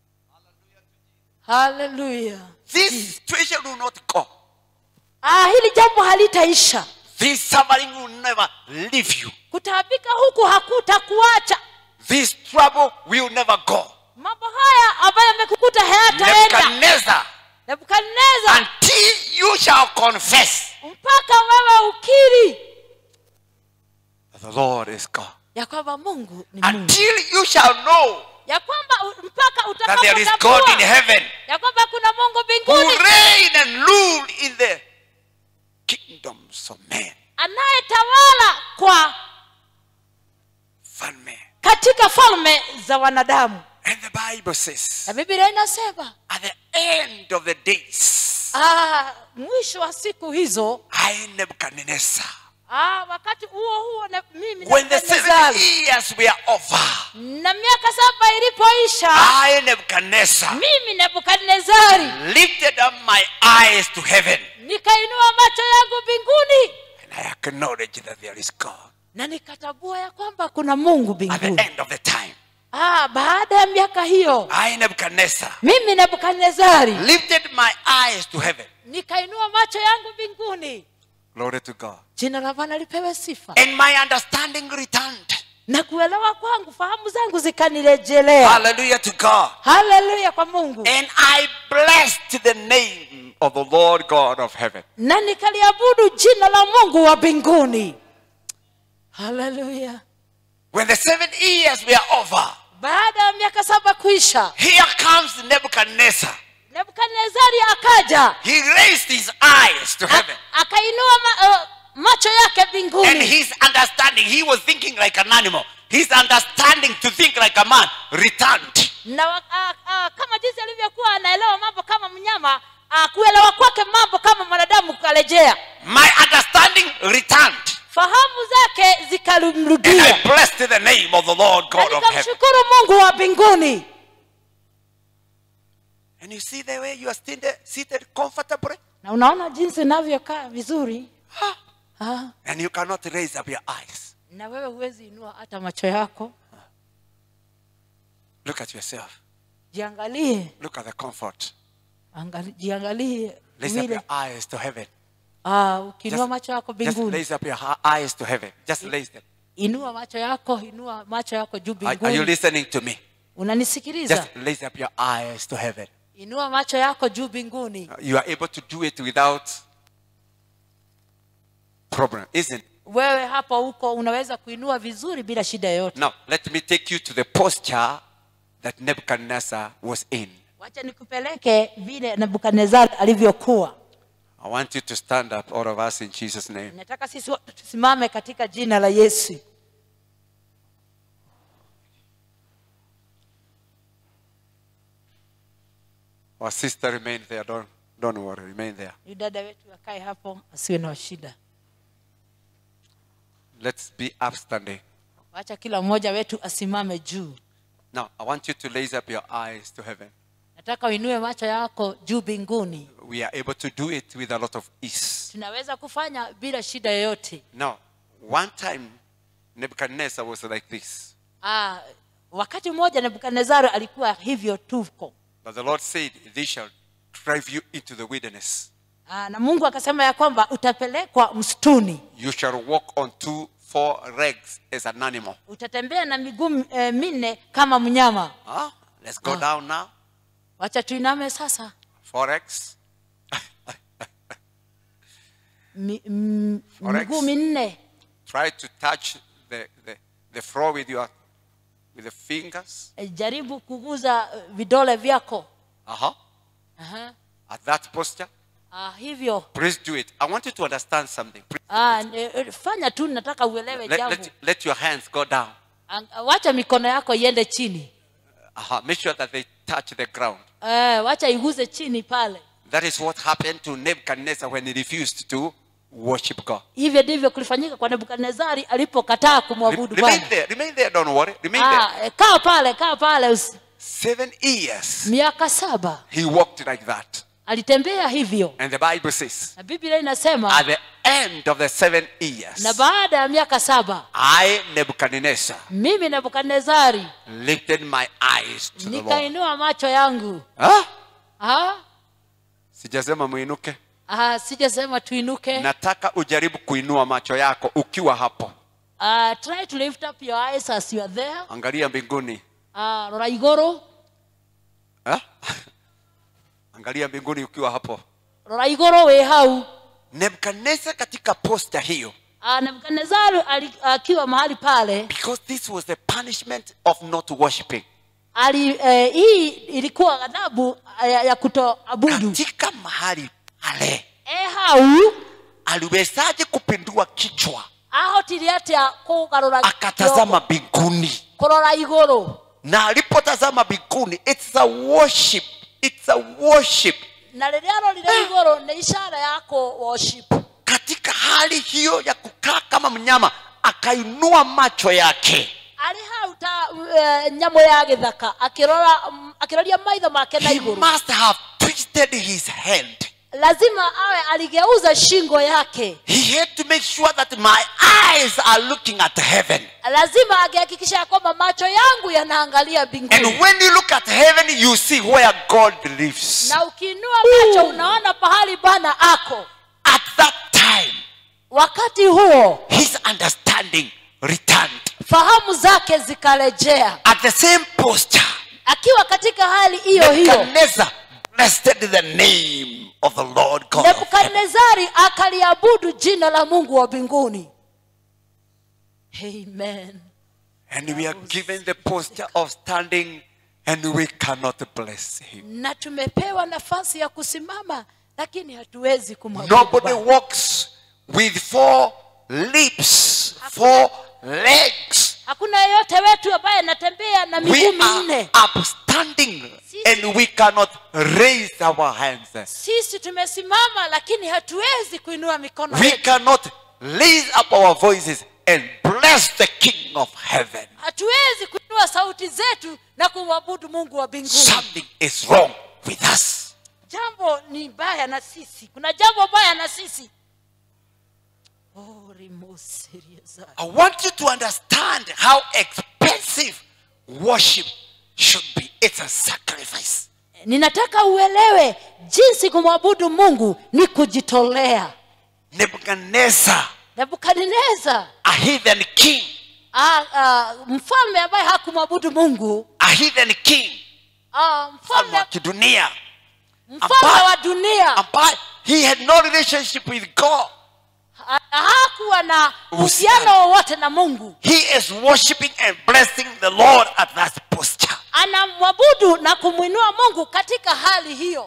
[SPEAKER 3] haleluya
[SPEAKER 2] This situation will not go.
[SPEAKER 3] ah, hili jambo halitaisha
[SPEAKER 2] This suffering will never leave you.
[SPEAKER 3] kutaabika huku hakutakuacha
[SPEAKER 2] This trouble will never go.
[SPEAKER 3] mambo haya ambayo yamekukuta hayataenda
[SPEAKER 2] Nebuchadnezzar,
[SPEAKER 3] nebukadneza
[SPEAKER 2] until you shall confess
[SPEAKER 3] mpaka wewe ukiri
[SPEAKER 2] that the Lord is God.
[SPEAKER 3] ya kwamba mungu ni mungu
[SPEAKER 2] Until you shall know
[SPEAKER 3] ya kwamba u- mpaka
[SPEAKER 2] that there is God in
[SPEAKER 3] utakapotambua
[SPEAKER 2] heaven
[SPEAKER 3] ya kwamba kuna mungu
[SPEAKER 2] who
[SPEAKER 3] mbinguni
[SPEAKER 2] reign and rule in the kingdoms of men.
[SPEAKER 3] anayetawala kwa
[SPEAKER 2] Falme.
[SPEAKER 3] katika falme za wanadamu
[SPEAKER 2] And the Bible says,
[SPEAKER 3] na biblia inasema
[SPEAKER 2] at the end of the days,
[SPEAKER 3] ah, mwisho wa siku hizo
[SPEAKER 2] I Nebuchadnezzar,
[SPEAKER 3] ah, wakati huo huo na mimi
[SPEAKER 2] when the seven
[SPEAKER 3] Nebukadnezari,
[SPEAKER 2] years were over,
[SPEAKER 3] na miaka saba ilipoisha
[SPEAKER 2] I Nebuchadnezzar
[SPEAKER 3] mimi nebukadnezari
[SPEAKER 2] lifted up my eyes to heaven
[SPEAKER 3] nikainua macho yangu mbinguni
[SPEAKER 2] and I acknowledged that there is God
[SPEAKER 3] na nikatambua ya kwamba kuna mungu
[SPEAKER 2] at the
[SPEAKER 3] mbinguni
[SPEAKER 2] end of the time.
[SPEAKER 3] ah, baada ya miaka hiyo
[SPEAKER 2] I Nebuchadnezzar
[SPEAKER 3] mimi nebukadnezari
[SPEAKER 2] lifted my eyes to heaven.
[SPEAKER 3] nikainua macho yangu mbinguni
[SPEAKER 2] Glory to God.
[SPEAKER 3] jina la bwana lipewe sifa
[SPEAKER 2] And my understanding returned.
[SPEAKER 3] na kuelewa kwangu fahamu zangu zikanirejelea
[SPEAKER 2] Hallelujah to God.
[SPEAKER 3] haleluya kwa mungu
[SPEAKER 2] And I blessed the name of the Lord God of heaven.
[SPEAKER 3] na nikaliabudu jina la mungu wa mbinguni haleluya
[SPEAKER 2] When the seven years were over,
[SPEAKER 3] baada ya miaka saba kuisha
[SPEAKER 2] here comes Nebuchadnezzar.
[SPEAKER 3] nebukadnezari akaja
[SPEAKER 2] He raised his eyes to heaven.
[SPEAKER 3] A- akainua ma, uh, macho yake
[SPEAKER 2] And
[SPEAKER 3] mbinguni
[SPEAKER 2] his understanding, he was thinking like an animal. His understanding to think like a man returned.
[SPEAKER 3] na wa- a- a- kama jinsi alivyokuwa anaelewa mambo kama mnyama a, kuelewa kwake mambo kama mwanadamu kukarejea
[SPEAKER 2] My understanding returned.
[SPEAKER 3] fahamu zake
[SPEAKER 2] And I
[SPEAKER 3] zikamrudia
[SPEAKER 2] blessed the name of the Lord
[SPEAKER 3] na
[SPEAKER 2] God of heaven.
[SPEAKER 3] nikamshukuru mungu wa mbinguni
[SPEAKER 2] And you see the way you are seated, seated comfortably?
[SPEAKER 3] na unaona jinsi inavyokaa vizuri
[SPEAKER 2] Ah.
[SPEAKER 3] ah,
[SPEAKER 2] And you cannot raise up your eyes.
[SPEAKER 3] na wewe huwezi inua hata macho yako
[SPEAKER 2] Look at yourself.
[SPEAKER 3] jiangalie
[SPEAKER 2] Look at the comfort.
[SPEAKER 3] angali, jiangalie
[SPEAKER 2] Raise up
[SPEAKER 3] vile
[SPEAKER 2] your eyes to heaven.
[SPEAKER 3] ah, ukiinua
[SPEAKER 2] Just-
[SPEAKER 3] macho yako
[SPEAKER 2] Just
[SPEAKER 3] mbinguni
[SPEAKER 2] raise up your ha- eyes to heaven. Just raise them.
[SPEAKER 3] inua macho yako inua macho yako juu
[SPEAKER 2] Are, are you
[SPEAKER 3] mbinguni
[SPEAKER 2] listening to me?
[SPEAKER 3] unanisikiliza
[SPEAKER 2] Just raise up your eyes to heaven.
[SPEAKER 3] inua macho yako juu mbinguni
[SPEAKER 2] You are able to do it without problem, isn't it?
[SPEAKER 3] wewe hapa huko unaweza kuinua vizuri bila shida yoyote
[SPEAKER 2] Now, let me take you to the posture that Nebuchadnezzar was in.
[SPEAKER 3] wacha nikupeleke vile nebukadnezar alivyokuwa
[SPEAKER 2] I want you to stand up, all of us, in Jesus' name.
[SPEAKER 3] nataka sisi wote tusimame katika jina la yesu
[SPEAKER 2] Our sister remain there. Don't, don't worry, remain there.
[SPEAKER 3] Huyu dada wetu akae hapo asiwe na shida
[SPEAKER 2] Let's be upstanding.
[SPEAKER 3] wacha kila mmoja wetu asimame juu
[SPEAKER 2] Now, I want you to raise up your eyes to heaven.
[SPEAKER 3] nataka uinue macho yako juu mbinguni
[SPEAKER 2] We are able to do it with a lot of ease.
[SPEAKER 3] tunaweza kufanya bila shida yoyote
[SPEAKER 2] Now, one time, Nebuchadnezzar was like this.
[SPEAKER 3] ah, wakati mmoja nebukadnezari alikuwa hivyo tuko
[SPEAKER 2] But the Lord said, They shall drive you into the wilderness.
[SPEAKER 3] ah, na mungu akasema ya kwamba utapelekwa msituni
[SPEAKER 2] You shall walk on two, four legs as an animal.
[SPEAKER 3] utatembea na miguu eh, minne kama mnyama
[SPEAKER 2] Huh? Let's go
[SPEAKER 3] Ah.
[SPEAKER 2] down now.
[SPEAKER 3] wacha tuiname sasa
[SPEAKER 2] Four legs.
[SPEAKER 3] Mi, m,
[SPEAKER 2] Forex.
[SPEAKER 3] miguu minne
[SPEAKER 2] Try to touch the, the, the floor with your with the fingers.
[SPEAKER 3] Eh, jaribu kuguza eh, vidole vyako
[SPEAKER 2] Uh-huh.
[SPEAKER 3] Aha.
[SPEAKER 2] At that posture.
[SPEAKER 3] ah, hivyo
[SPEAKER 2] Please do it. I want you to understand something. Please.
[SPEAKER 3] ah, eh, eh, fanya tu nataka uelewe
[SPEAKER 2] Let,
[SPEAKER 3] jambo
[SPEAKER 2] let, let your hands go down.
[SPEAKER 3] Ang- wacha mikono yako iende chini
[SPEAKER 2] Uh-huh. Make sure that they touch the ground.
[SPEAKER 3] eh, wacha iguze chini pale
[SPEAKER 2] That is what happened to Nebuchadnezzar when he refused to worship God.
[SPEAKER 3] hivyo ndivyo kulifanyika kwa nebukadnezari alipokataa
[SPEAKER 2] Re-
[SPEAKER 3] kumwabudu
[SPEAKER 2] remain
[SPEAKER 3] bwana
[SPEAKER 2] there. Remain there. Don't worry. Remain there.
[SPEAKER 3] ah, eh, kaa pale kaa pale usi-
[SPEAKER 2] Seven years
[SPEAKER 3] miaka saba
[SPEAKER 2] he walked like that.
[SPEAKER 3] alitembea hivyo
[SPEAKER 2] And the Bible says,
[SPEAKER 3] na biblia inasema
[SPEAKER 2] at the end of the seven years,
[SPEAKER 3] na baada ya miaka saba
[SPEAKER 2] I, Nebuchadnezzar,
[SPEAKER 3] mimi nebukadnezari
[SPEAKER 2] lifted my eyes to the Lord.
[SPEAKER 3] nikainua macho yangu
[SPEAKER 2] Huh?
[SPEAKER 3] ah,
[SPEAKER 2] Sijasema muinuke.
[SPEAKER 3] ah, sijasema tuinuke
[SPEAKER 2] Nataka ujaribu kuinua macho yako ukiwa hapo.
[SPEAKER 3] ah, try to lift up your eyes as you are there
[SPEAKER 2] Angalia mbinguni.
[SPEAKER 3] ah, rora iguru
[SPEAKER 2] Huh? Angalia mbinguni ukiwa hapo.
[SPEAKER 3] rora iguru wi hau
[SPEAKER 2] Nebukadnezar katika posta hiyo
[SPEAKER 3] ah, nebukadnezari ali- akiwa mahali pale
[SPEAKER 2] because this was the punishment of not worshiping.
[SPEAKER 3] ali eh, hii ilikuwa ghadhabu ya, ya kutoabudu
[SPEAKER 2] Katika mahali pale
[SPEAKER 3] e hau
[SPEAKER 2] aliwezaje kupindua kichwa
[SPEAKER 3] ahotire atia kugarura
[SPEAKER 2] akatazama mbinguni
[SPEAKER 3] kurora iguru
[SPEAKER 2] na alipotazama mbinguni it's a worship it's a worship
[SPEAKER 3] na rĩrĩa arorire igũrũ nĩ ishara ya kũ worship
[SPEAKER 2] katika hali hiyo ya kukaa kama mnyama akainua macho yake
[SPEAKER 3] arĩ hau ta uh, nyamũ ya gĩthaka akĩrora mm, akĩroria maitho make na
[SPEAKER 2] he
[SPEAKER 3] igũrũ
[SPEAKER 2] must have twisted his hand
[SPEAKER 3] lazima awe aligeuza shingo yake
[SPEAKER 2] he had to make sure that my eyes are looking at heaven
[SPEAKER 3] lazima angehakikisha ya kwamba macho yangu yanaangalia
[SPEAKER 2] and
[SPEAKER 3] mbinguni
[SPEAKER 2] when you look at heaven you see where god lives
[SPEAKER 3] na ukiinua macho unaona pahali bwana ako
[SPEAKER 2] at that time
[SPEAKER 3] wakati huo
[SPEAKER 2] his understanding returned
[SPEAKER 3] fahamu zake zikarejea
[SPEAKER 2] at the same posture
[SPEAKER 3] akiwa katika hali hiyo hiyo
[SPEAKER 2] Nebuchadnezzar blessed the name of the Lord God. of heaven.
[SPEAKER 3] nebukadnezari akaliabudu jina la mungu wa mbinguni amen
[SPEAKER 2] And we are given the posture of standing and we cannot bless him.
[SPEAKER 3] na tumepewa nafasi ya kusimama lakini hatuwezi kumwabudu
[SPEAKER 2] Nobody
[SPEAKER 3] Bwana.
[SPEAKER 2] walks with four lips, four legs.
[SPEAKER 3] hakuna yeyote wetu ambaye anatembea na
[SPEAKER 2] We
[SPEAKER 3] miguu minne
[SPEAKER 2] are upstanding and we cannot raise our hands.
[SPEAKER 3] sisi tumesimama lakini hatuwezi kuinua mikono
[SPEAKER 2] We
[SPEAKER 3] yetu
[SPEAKER 2] cannot raise up our voices and bless the King of heaven.
[SPEAKER 3] hatuwezi kuinua sauti zetu na kumwabudu mungu wa mbinguni
[SPEAKER 2] Something is wrong with us.
[SPEAKER 3] jambo ni baya na sisi kuna jambo baya na sisi oh, rimoserieza.
[SPEAKER 2] I want you to understand how expensive worship should be. It's a sacrifice.
[SPEAKER 3] ninataka uelewe jinsi kumwabudu mungu ni kujitolea
[SPEAKER 2] Nebuchadnezzar,
[SPEAKER 3] nebukadneza
[SPEAKER 2] a heathen king,
[SPEAKER 3] ah, ah, mfalme ambaye hakumwabudu mungu
[SPEAKER 2] a heathen king,
[SPEAKER 3] ah,
[SPEAKER 2] mfalme
[SPEAKER 3] mfalme,
[SPEAKER 2] wa kidunia,
[SPEAKER 3] mfalme wa dunia
[SPEAKER 2] ambaye he had no relationship with God.
[SPEAKER 3] Ha- hakuwa na
[SPEAKER 2] Uhusiano.
[SPEAKER 3] uhusiano wowote na mungu
[SPEAKER 2] He is worshiping and blessing the Lord at that posture.
[SPEAKER 3] anamwabudu na kumwinua mungu katika hali hiyo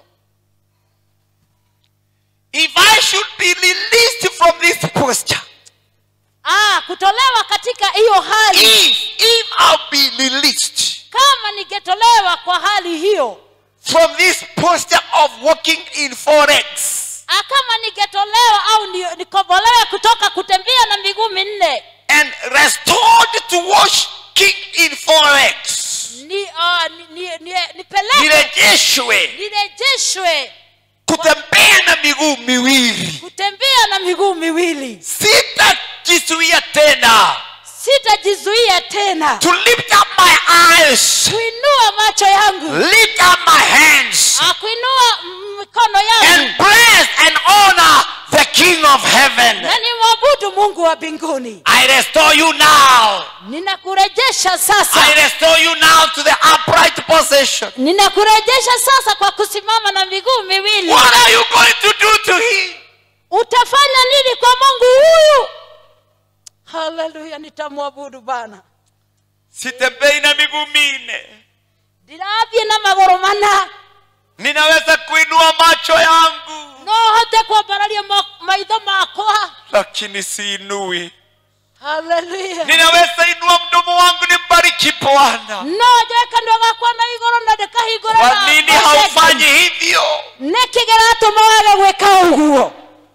[SPEAKER 2] If I should be released from this posture,
[SPEAKER 3] ah, kutolewa katika hiyo hali
[SPEAKER 2] if if I'll be released
[SPEAKER 3] kama ningetolewa kwa hali hiyo
[SPEAKER 2] from this posture of walking in forex,
[SPEAKER 3] ah, kama ningetolewa au ni- nikobolewe kutoka kutembea na miguu minne
[SPEAKER 2] and restored to walking in forex,
[SPEAKER 3] ni, uh, ni, ni, ni, nipeleke
[SPEAKER 2] nirejeshwe
[SPEAKER 3] nirejeshwe
[SPEAKER 2] kutembea na miguu miwili,
[SPEAKER 3] kutembea na miguu miwili
[SPEAKER 2] sitajizuia tena
[SPEAKER 3] sitajizuia tena
[SPEAKER 2] to lift up my eyes,
[SPEAKER 3] kuinua macho yangu
[SPEAKER 2] lift up my hands,
[SPEAKER 3] ah, kuinua mm, mikono yangu
[SPEAKER 2] and bless and honor the King of Heaven.
[SPEAKER 3] na nimwabudu mungu wa mbinguni
[SPEAKER 2] I restore you now.
[SPEAKER 3] ninakurejesha sasa
[SPEAKER 2] I restore you now to the upright position.
[SPEAKER 3] ninakurejesha sasa kwa kusimama na miguu miwili
[SPEAKER 2] What are you going to do to him?
[SPEAKER 3] utafanya nini kwa mungu huyu haleluya nitamwabudu bana
[SPEAKER 2] Sitembei na miguu minne.
[SPEAKER 3] ndirathie na magoro mana
[SPEAKER 2] Ninaweza kuinua macho yangu,
[SPEAKER 3] no hote kwambararia ma- maitho makwa
[SPEAKER 2] lakini siinui.
[SPEAKER 3] haleluya
[SPEAKER 2] Ninaweza inua mdomo wangu nimbariki Bwana.
[SPEAKER 3] no njoe kanua gakwa na igoro na ndikahingũra
[SPEAKER 2] Kwa
[SPEAKER 3] na-
[SPEAKER 2] nini
[SPEAKER 3] na
[SPEAKER 2] haufanyi
[SPEAKER 3] thenge.
[SPEAKER 2] hivyo?
[SPEAKER 3] nĩkĩ gĩratũma wage gwĩka ũguo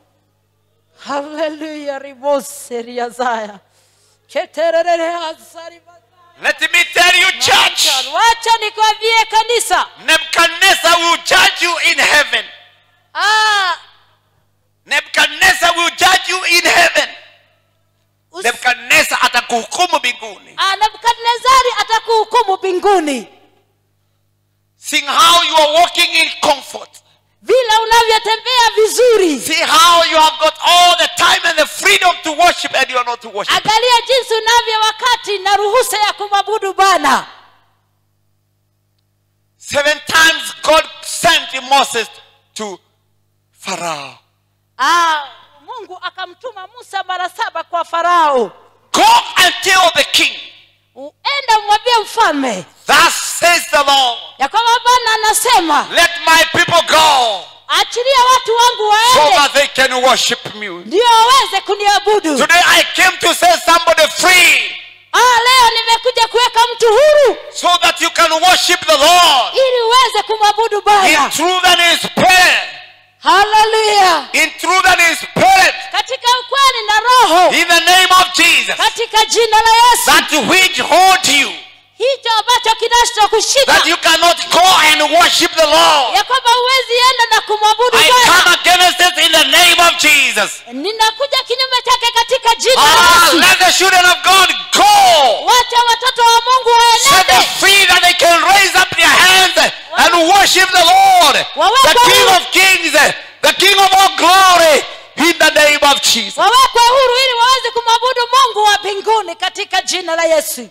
[SPEAKER 3] haleluya riboseria zaya keterere hazari
[SPEAKER 2] Let me tell you, church,
[SPEAKER 3] wacha nikwambie kanisa
[SPEAKER 2] Nebuchadnezzar will judge you in heaven.
[SPEAKER 3] ah,
[SPEAKER 2] Nebuchadnezzar will judge you in heaven.
[SPEAKER 3] us-
[SPEAKER 2] Nebuchadnezzar atakuhukumu mbinguni.
[SPEAKER 3] ah, nebukadnezari atakuhukumu mbinguni
[SPEAKER 2] Seeing how you are walking in comfort.
[SPEAKER 3] vile unavyotembea vizuri
[SPEAKER 2] See how you have got all the time and the freedom to worship and you are not to worship.
[SPEAKER 3] angalia jinsi unavyo wakati na ruhusa ya kumwabudu bwana
[SPEAKER 2] Seven times God sent Moses to Pharaoh.
[SPEAKER 3] ah, mungu akamtuma musa mara saba kwa farao
[SPEAKER 2] Go and tell the king,
[SPEAKER 3] uenda umwambie mfalme
[SPEAKER 2] Thus says the Lord,
[SPEAKER 3] ya kwamba bwana anasema
[SPEAKER 2] let my people go
[SPEAKER 3] achilia watu wangu
[SPEAKER 2] so
[SPEAKER 3] waende
[SPEAKER 2] that they can worship me.
[SPEAKER 3] ndio waweze kuniabudu
[SPEAKER 2] Today I came to set somebody free
[SPEAKER 3] ah, leo nimekuja kuweka mtu huru
[SPEAKER 2] so that you can worship the Lord
[SPEAKER 3] ili uweze kumwabudu
[SPEAKER 2] in
[SPEAKER 3] bwana
[SPEAKER 2] truth and in spirit.
[SPEAKER 3] haleluya
[SPEAKER 2] In truth and in spirit.
[SPEAKER 3] katika ukweli na roho
[SPEAKER 2] In the name of Jesus.
[SPEAKER 3] katika jina la yesu
[SPEAKER 2] That which hold you.
[SPEAKER 3] hicho ambacho kinachokushika
[SPEAKER 2] That you cannot go and worship the Lord.
[SPEAKER 3] ya kwamba huwezi enda na kumwabudu
[SPEAKER 2] I
[SPEAKER 3] bwana
[SPEAKER 2] come against it in the name of Jesus.
[SPEAKER 3] ninakuja kinyume chake katika jina la
[SPEAKER 2] Ah,
[SPEAKER 3] yesu
[SPEAKER 2] let the children of God go.
[SPEAKER 3] wacha watoto wa mungu
[SPEAKER 2] Set them
[SPEAKER 3] waenende
[SPEAKER 2] free that they can raise up their hands and worship the Lord, the King of Kings, the King of all glory, in the name of Jesus.
[SPEAKER 3] wawekwe huru ili waweze kumwabudu mungu wa mbinguni katika jina la yesu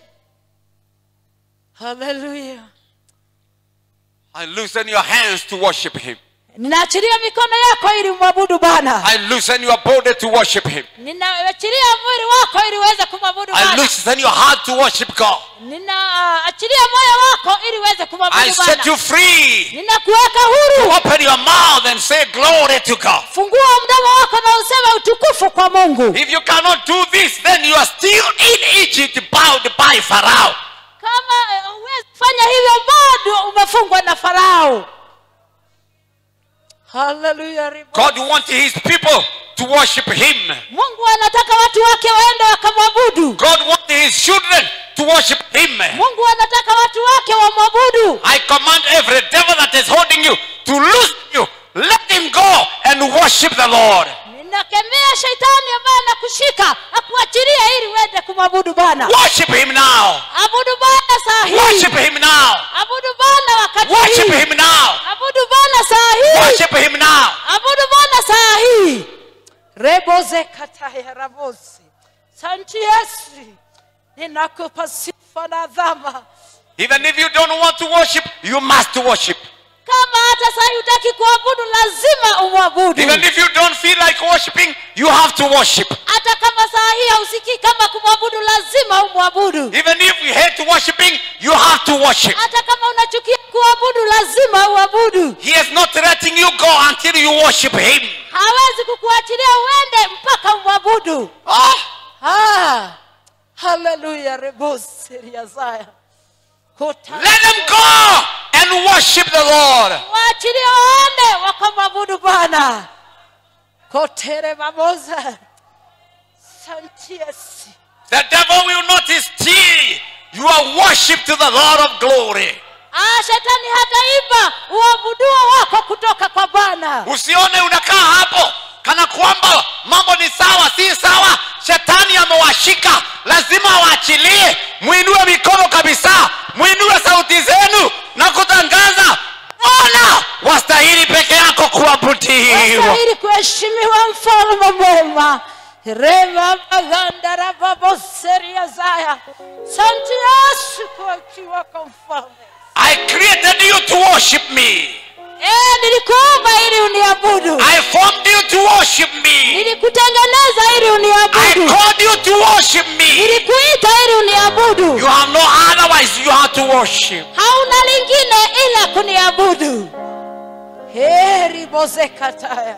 [SPEAKER 3] haleluya
[SPEAKER 2] I loosen your hands to worship Him.
[SPEAKER 3] ninaachilia mikono yako ili umwabudu bwana
[SPEAKER 2] I loosen your body to worship Him.
[SPEAKER 3] ninaachilia mwili wako ili uweze kumwabudu
[SPEAKER 2] I
[SPEAKER 3] bwana
[SPEAKER 2] loosen your heart to worship God.
[SPEAKER 3] ninaachilia moyo wako ili uweze
[SPEAKER 2] I
[SPEAKER 3] kumwabudu
[SPEAKER 2] set
[SPEAKER 3] bwana
[SPEAKER 2] you free.
[SPEAKER 3] ninakuweka huru
[SPEAKER 2] Open your mouth and say glory to God.
[SPEAKER 3] fungua mdomo wako na useme utukufu kwa mungu
[SPEAKER 2] If you cannot do this, then you are still in Egypt bound by Pharaoh.
[SPEAKER 3] kama eh, huwezi fanya hivyo bado umefungwa na farao haleluya ribo.
[SPEAKER 2] God wants His people to worship Him.
[SPEAKER 3] mungu anataka watu wake waende wakamwabudu
[SPEAKER 2] God wants His children to worship Him.
[SPEAKER 3] mungu anataka watu wake wamwabudu
[SPEAKER 2] I command every devil that is holding you to loose you. Let him go and worship the Lord.
[SPEAKER 3] ninakemea shaitani ambaye anakushika akuachilia ili uende kumwabudu bwana
[SPEAKER 2] Worship Him now.
[SPEAKER 3] abudu bwana saa hii
[SPEAKER 2] Worship Him now.
[SPEAKER 3] abudu bwana wakati
[SPEAKER 2] Worship
[SPEAKER 3] hii
[SPEAKER 2] Him now.
[SPEAKER 3] abudu bwana saa hii
[SPEAKER 2] Worship Him now.
[SPEAKER 3] abudu bwana saa hii reboze kataya rabosi santi yesu ninakupa sifa na dhama
[SPEAKER 2] Even if you don't want to worship, you must worship.
[SPEAKER 3] kama hata saa hii hutaki kuabudu lazima umwabudu
[SPEAKER 2] Even if you don't feel like worshiping, you have to worship.
[SPEAKER 3] hata kama saa hii hausikii kama kumwabudu lazima umwabudu
[SPEAKER 2] Even if you hate worshiping, you have to worship.
[SPEAKER 3] hata kama unachukia kuabudu lazima uabudu
[SPEAKER 2] He is not letting you go until you worship Him.
[SPEAKER 3] hawezi kukuachilia uende mpaka umwabudu
[SPEAKER 2] Ah,
[SPEAKER 3] ah, haleluya reboseriazaya
[SPEAKER 2] let them go and worship the Lord.
[SPEAKER 3] waachilie waende wakamwabudu bwana kotere mamoza santiesi
[SPEAKER 2] The devil will not steal your worship to the Lord of glory.
[SPEAKER 3] ah, shetani hataiba uabuduo wako kutoka kwa bwana
[SPEAKER 2] Usione unakaa hapo kana kwamba mambo ni sawa, si sawa. Shetani amewashika, lazima awaachilie. Mwinue mikono kabisa, mwinue sauti zenu na kutangaza, Bwana wastahili peke yako kuabudiwa.
[SPEAKER 3] wastahili kuheshimiwa mfalme mwema remamagandarababoseria santi yesu kuachiwa kwa mfalme
[SPEAKER 2] I created you to worship me.
[SPEAKER 3] Eh, nilikuumba ili uniabudu
[SPEAKER 2] I formed you to worship me.
[SPEAKER 3] nilikutengeneza ili
[SPEAKER 2] I
[SPEAKER 3] uniabudu
[SPEAKER 2] called you to worship me.
[SPEAKER 3] nilikuita ili uniabudu
[SPEAKER 2] You have no otherwise you have to worship.
[SPEAKER 3] hauna lingine ila kuniabudu heri bozekataya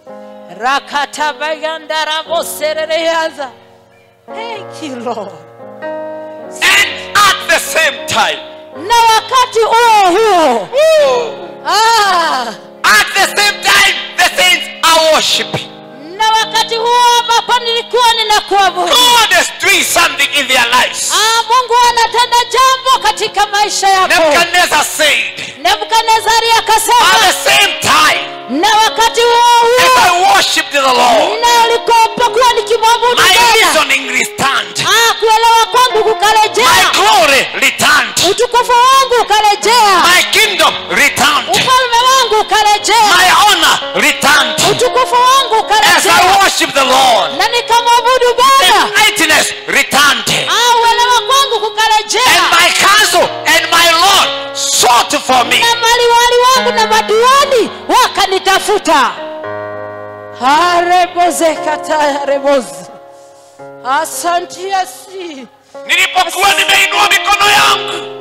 [SPEAKER 3] rakatabayandaraboserereyaza Thank you, Lord.
[SPEAKER 2] And at the same time,
[SPEAKER 3] na wakati huo huo ah,
[SPEAKER 2] at the same time, the saints are worshiping.
[SPEAKER 3] na wakati huo ambapo nilikuwa ninakuabudu
[SPEAKER 2] God is doing something in their lives.
[SPEAKER 3] ah, mungu anatenda jambo katika maisha yako
[SPEAKER 2] Nebuchadnezzar said,
[SPEAKER 3] nebukadnezari
[SPEAKER 2] at
[SPEAKER 3] akasema
[SPEAKER 2] the same time,
[SPEAKER 3] na wakati huo
[SPEAKER 2] as
[SPEAKER 3] huo
[SPEAKER 2] I worshipped the Lord,
[SPEAKER 3] ninalikopokuwa nikimwabudu
[SPEAKER 2] my
[SPEAKER 3] Bwana
[SPEAKER 2] reasoning returned,
[SPEAKER 3] ah, kuelewa kwangu
[SPEAKER 2] my
[SPEAKER 3] kukarejea
[SPEAKER 2] glory returned,
[SPEAKER 3] utukufu wangu ukarejea
[SPEAKER 2] my kingdom returned,
[SPEAKER 3] ufalme wangu ukarejea
[SPEAKER 2] my honor returned.
[SPEAKER 3] utukufu wangu
[SPEAKER 2] As
[SPEAKER 3] ukarejea
[SPEAKER 2] I worship the Lord,
[SPEAKER 3] na nikamwabudu
[SPEAKER 2] the
[SPEAKER 3] bwana
[SPEAKER 2] mightiness returned.
[SPEAKER 3] ah, uelewa kwangu kukarejea
[SPEAKER 2] And my counsel and my Lord sought for me.
[SPEAKER 3] na maliwali wangu na madiwani wakanitafuta harebozekatayarebos asanti yasi
[SPEAKER 2] Nilipokuwa nimeinua mikono yangu,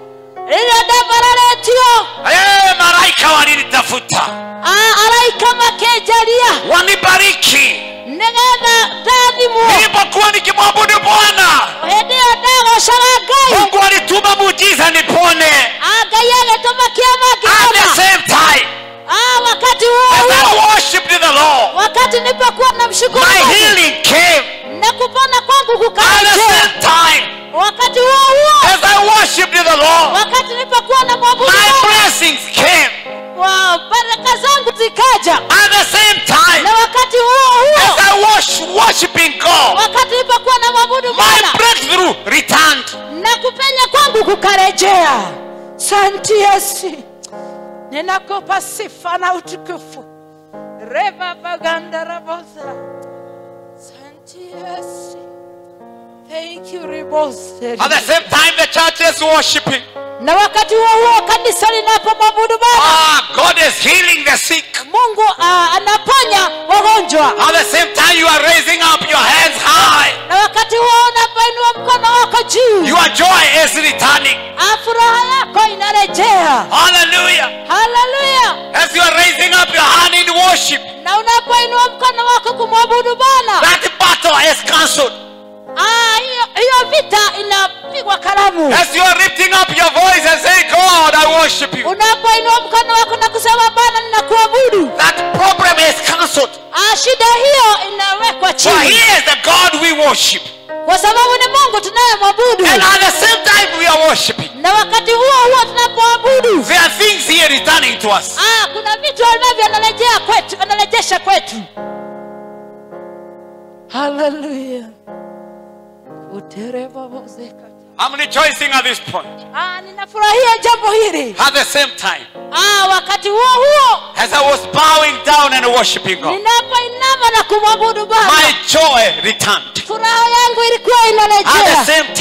[SPEAKER 3] liladabaраletio
[SPEAKER 2] eh, malaika walinitafuta
[SPEAKER 3] araika makejalia
[SPEAKER 2] wanibariki.
[SPEAKER 3] negenda tathimo
[SPEAKER 2] Nilipokuwa nikimwabudu Bwana,
[SPEAKER 3] endio ndagocaragai
[SPEAKER 2] Mungu alituma muujiza nipone.
[SPEAKER 3] agai agetũma kĩama
[SPEAKER 2] At the
[SPEAKER 3] kĩama
[SPEAKER 2] same time,
[SPEAKER 3] Ah, wakati huo
[SPEAKER 2] as
[SPEAKER 3] huo
[SPEAKER 2] I worshipped the Lord,
[SPEAKER 3] wakati nilipokuwa na mshukuru
[SPEAKER 2] my
[SPEAKER 3] Mungu,
[SPEAKER 2] healing came.
[SPEAKER 3] na kupona kwangu
[SPEAKER 2] At the
[SPEAKER 3] kukarejea
[SPEAKER 2] same time,
[SPEAKER 3] wakati huo huo
[SPEAKER 2] as I worshipped the Lord,
[SPEAKER 3] wakati nilipokuwa na mwabudu
[SPEAKER 2] my
[SPEAKER 3] Mungu,
[SPEAKER 2] blessings came.
[SPEAKER 3] wa baraka zangu zikaja
[SPEAKER 2] At the same time,
[SPEAKER 3] na wakati huo
[SPEAKER 2] as
[SPEAKER 3] huo
[SPEAKER 2] I was worshiping God,
[SPEAKER 3] wakati nilipokuwa na mwabudu
[SPEAKER 2] my
[SPEAKER 3] bwana
[SPEAKER 2] breakthrough returned.
[SPEAKER 3] na kupenya kwangu kukarejea santi yesu ninakupa sifa na utukufu reva baganda rabosa santi yesu thank you ribose
[SPEAKER 2] At the same time, the church is worshiping.
[SPEAKER 3] na wakati huo huo kanisa linapomwabudu bwana
[SPEAKER 2] Ah, God is healing the sick.
[SPEAKER 3] mungu uh, anaponya wagonjwa
[SPEAKER 2] At the same time, you are raising up your hands high.
[SPEAKER 3] na wakati huo unapoinua mkono wako juu
[SPEAKER 2] Your joy is returning.
[SPEAKER 3] Ah, furaha yako inarejea
[SPEAKER 2] Hallelujah.
[SPEAKER 3] haleluya
[SPEAKER 2] As you are raising up your hand in worship,
[SPEAKER 3] na unapoinua mkono wako kumwabudu bwana
[SPEAKER 2] that battle is cancelled.
[SPEAKER 3] Ah, hiyo hiyo vita inapigwa kalamu
[SPEAKER 2] As you are lifting up your voice and saying, God, I worship you.
[SPEAKER 3] unapoinua mkono wako na kusema bwana ninakuabudu
[SPEAKER 2] That problem is cancelled.
[SPEAKER 3] Ah, shida hiyo inawekwa
[SPEAKER 2] For He
[SPEAKER 3] chini
[SPEAKER 2] is the God we worship.
[SPEAKER 3] kwa sababu ni mungu tunayemwabudu
[SPEAKER 2] And at the same time, we are worshiping.
[SPEAKER 3] na wakati huo huo tunapoabudu
[SPEAKER 2] There are things here returning to us.
[SPEAKER 3] ah, kuna vitu ambavyo anarejea kwetu anarejesha kwetu haleluya uterebabozeka
[SPEAKER 2] I'm rejoicing at this point.
[SPEAKER 3] ah, ninafurahia jambo hili
[SPEAKER 2] At the same time,
[SPEAKER 3] ah, wakati huo huo
[SPEAKER 2] as I was bowing down and worshiping God,
[SPEAKER 3] ninapoinama na kumwabudu
[SPEAKER 2] my
[SPEAKER 3] bwana
[SPEAKER 2] joy returned.
[SPEAKER 3] furaha yangu ilikuwa
[SPEAKER 2] At the
[SPEAKER 3] inarejea
[SPEAKER 2] same time,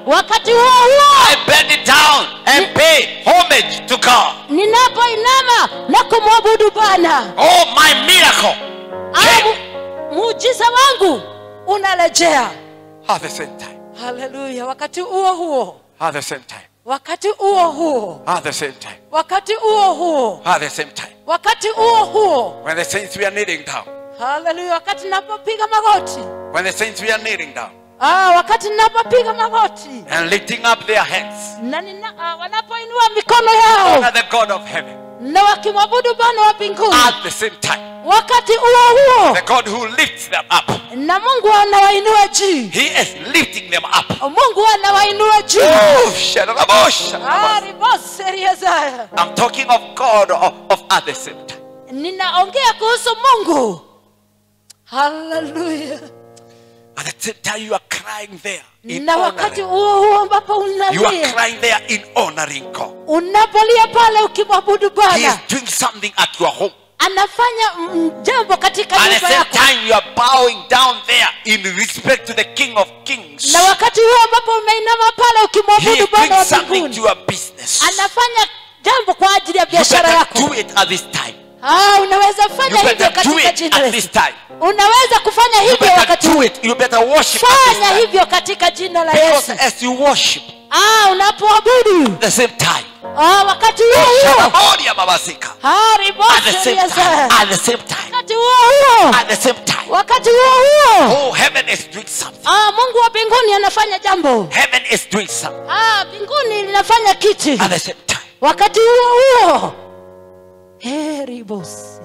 [SPEAKER 3] wakati huo huo
[SPEAKER 2] I bend it down and pay homage to God.
[SPEAKER 3] ninapoinama na kumwabudu bwana
[SPEAKER 2] Oh, my miracle
[SPEAKER 3] au
[SPEAKER 2] came
[SPEAKER 3] muujiza wangu unarejea
[SPEAKER 2] at the same time.
[SPEAKER 3] haleluya wakati huo huo
[SPEAKER 2] At the same time.
[SPEAKER 3] wakati huo huo
[SPEAKER 2] At the same time.
[SPEAKER 3] wakati huo huo
[SPEAKER 2] At the same time.
[SPEAKER 3] wakati huo huo
[SPEAKER 2] When the saints were kneeling down.
[SPEAKER 3] haleluya wakati napopiga magoti
[SPEAKER 2] When the saints were kneeling down
[SPEAKER 3] ah, wakati napopiga magoti
[SPEAKER 2] and lifting up their hands.
[SPEAKER 3] na nina, ah, wanapoinua mikono yao
[SPEAKER 2] Honor the God of heaven.
[SPEAKER 3] na wakimwabudu bwana wa mbinguni
[SPEAKER 2] At the same time.
[SPEAKER 3] wakati huo huo
[SPEAKER 2] The God who lifts them up.
[SPEAKER 3] na mungu anawainua juu
[SPEAKER 2] He is lifting them up.
[SPEAKER 3] mungu anawainua juu
[SPEAKER 2] Oh, shadabosha.
[SPEAKER 3] Ah, riboseriezaya.
[SPEAKER 2] I'm talking of God of, of at the same time.
[SPEAKER 3] ninaongea kuhusu mungu haleluya
[SPEAKER 2] At the same time, you are crying there in
[SPEAKER 3] na wakati
[SPEAKER 2] honoring.
[SPEAKER 3] huo huo ambapo
[SPEAKER 2] You are
[SPEAKER 3] unalia
[SPEAKER 2] crying there in honoring God.
[SPEAKER 3] unapolia pale ukimwabudu
[SPEAKER 2] He is
[SPEAKER 3] bwana
[SPEAKER 2] doing something at your home.
[SPEAKER 3] anafanya mm, jambo katika
[SPEAKER 2] At the
[SPEAKER 3] nyumba
[SPEAKER 2] same
[SPEAKER 3] yako
[SPEAKER 2] time, you are bowing down there in respect to the King of Kings.
[SPEAKER 3] na wakati huo ambapo umeinama pale
[SPEAKER 2] He
[SPEAKER 3] ukimwabudu
[SPEAKER 2] is
[SPEAKER 3] bwana
[SPEAKER 2] doing
[SPEAKER 3] wa
[SPEAKER 2] something to
[SPEAKER 3] mbinguni
[SPEAKER 2] your business.
[SPEAKER 3] anafanya jambo kwa ajili ya
[SPEAKER 2] You
[SPEAKER 3] biashara
[SPEAKER 2] better
[SPEAKER 3] yako
[SPEAKER 2] do it at this time.
[SPEAKER 3] ah, unaweza
[SPEAKER 2] You
[SPEAKER 3] fanya hivyo
[SPEAKER 2] better do
[SPEAKER 3] katika
[SPEAKER 2] it
[SPEAKER 3] jina la
[SPEAKER 2] at this
[SPEAKER 3] Yesu
[SPEAKER 2] time.
[SPEAKER 3] unaweza kufanya
[SPEAKER 2] You
[SPEAKER 3] hivyo
[SPEAKER 2] better
[SPEAKER 3] wakati
[SPEAKER 2] do it. You better worship at this
[SPEAKER 3] fanya
[SPEAKER 2] time.
[SPEAKER 3] hivyo katika jina la
[SPEAKER 2] Because
[SPEAKER 3] yesu
[SPEAKER 2] as you worship
[SPEAKER 3] ah, unapoabudu
[SPEAKER 2] at the same time,
[SPEAKER 3] ah, wakati huo huo
[SPEAKER 2] Shadabodia Babasika.
[SPEAKER 3] ah,
[SPEAKER 2] at the same
[SPEAKER 3] riboseriasa.
[SPEAKER 2] time, at the same time,
[SPEAKER 3] wakati huo huo
[SPEAKER 2] at the same time.
[SPEAKER 3] wakati huo huo
[SPEAKER 2] Oh, heaven is doing something.
[SPEAKER 3] ah, mungu wa mbinguni anafanya jambo
[SPEAKER 2] Heaven is doing something
[SPEAKER 3] ah, mbinguni linafanya kitu
[SPEAKER 2] at the same time.
[SPEAKER 3] wakati huo huo heri bosi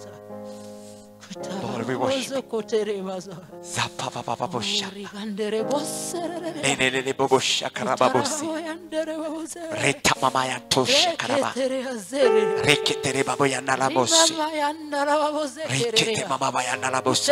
[SPEAKER 2] Lord, we worship Zapapapapabosha. Lelelelebobosha karababosi. Reta mama ya tosha karaba. Rekete babo ya nalabosi. Rekete mama ya nalabosi.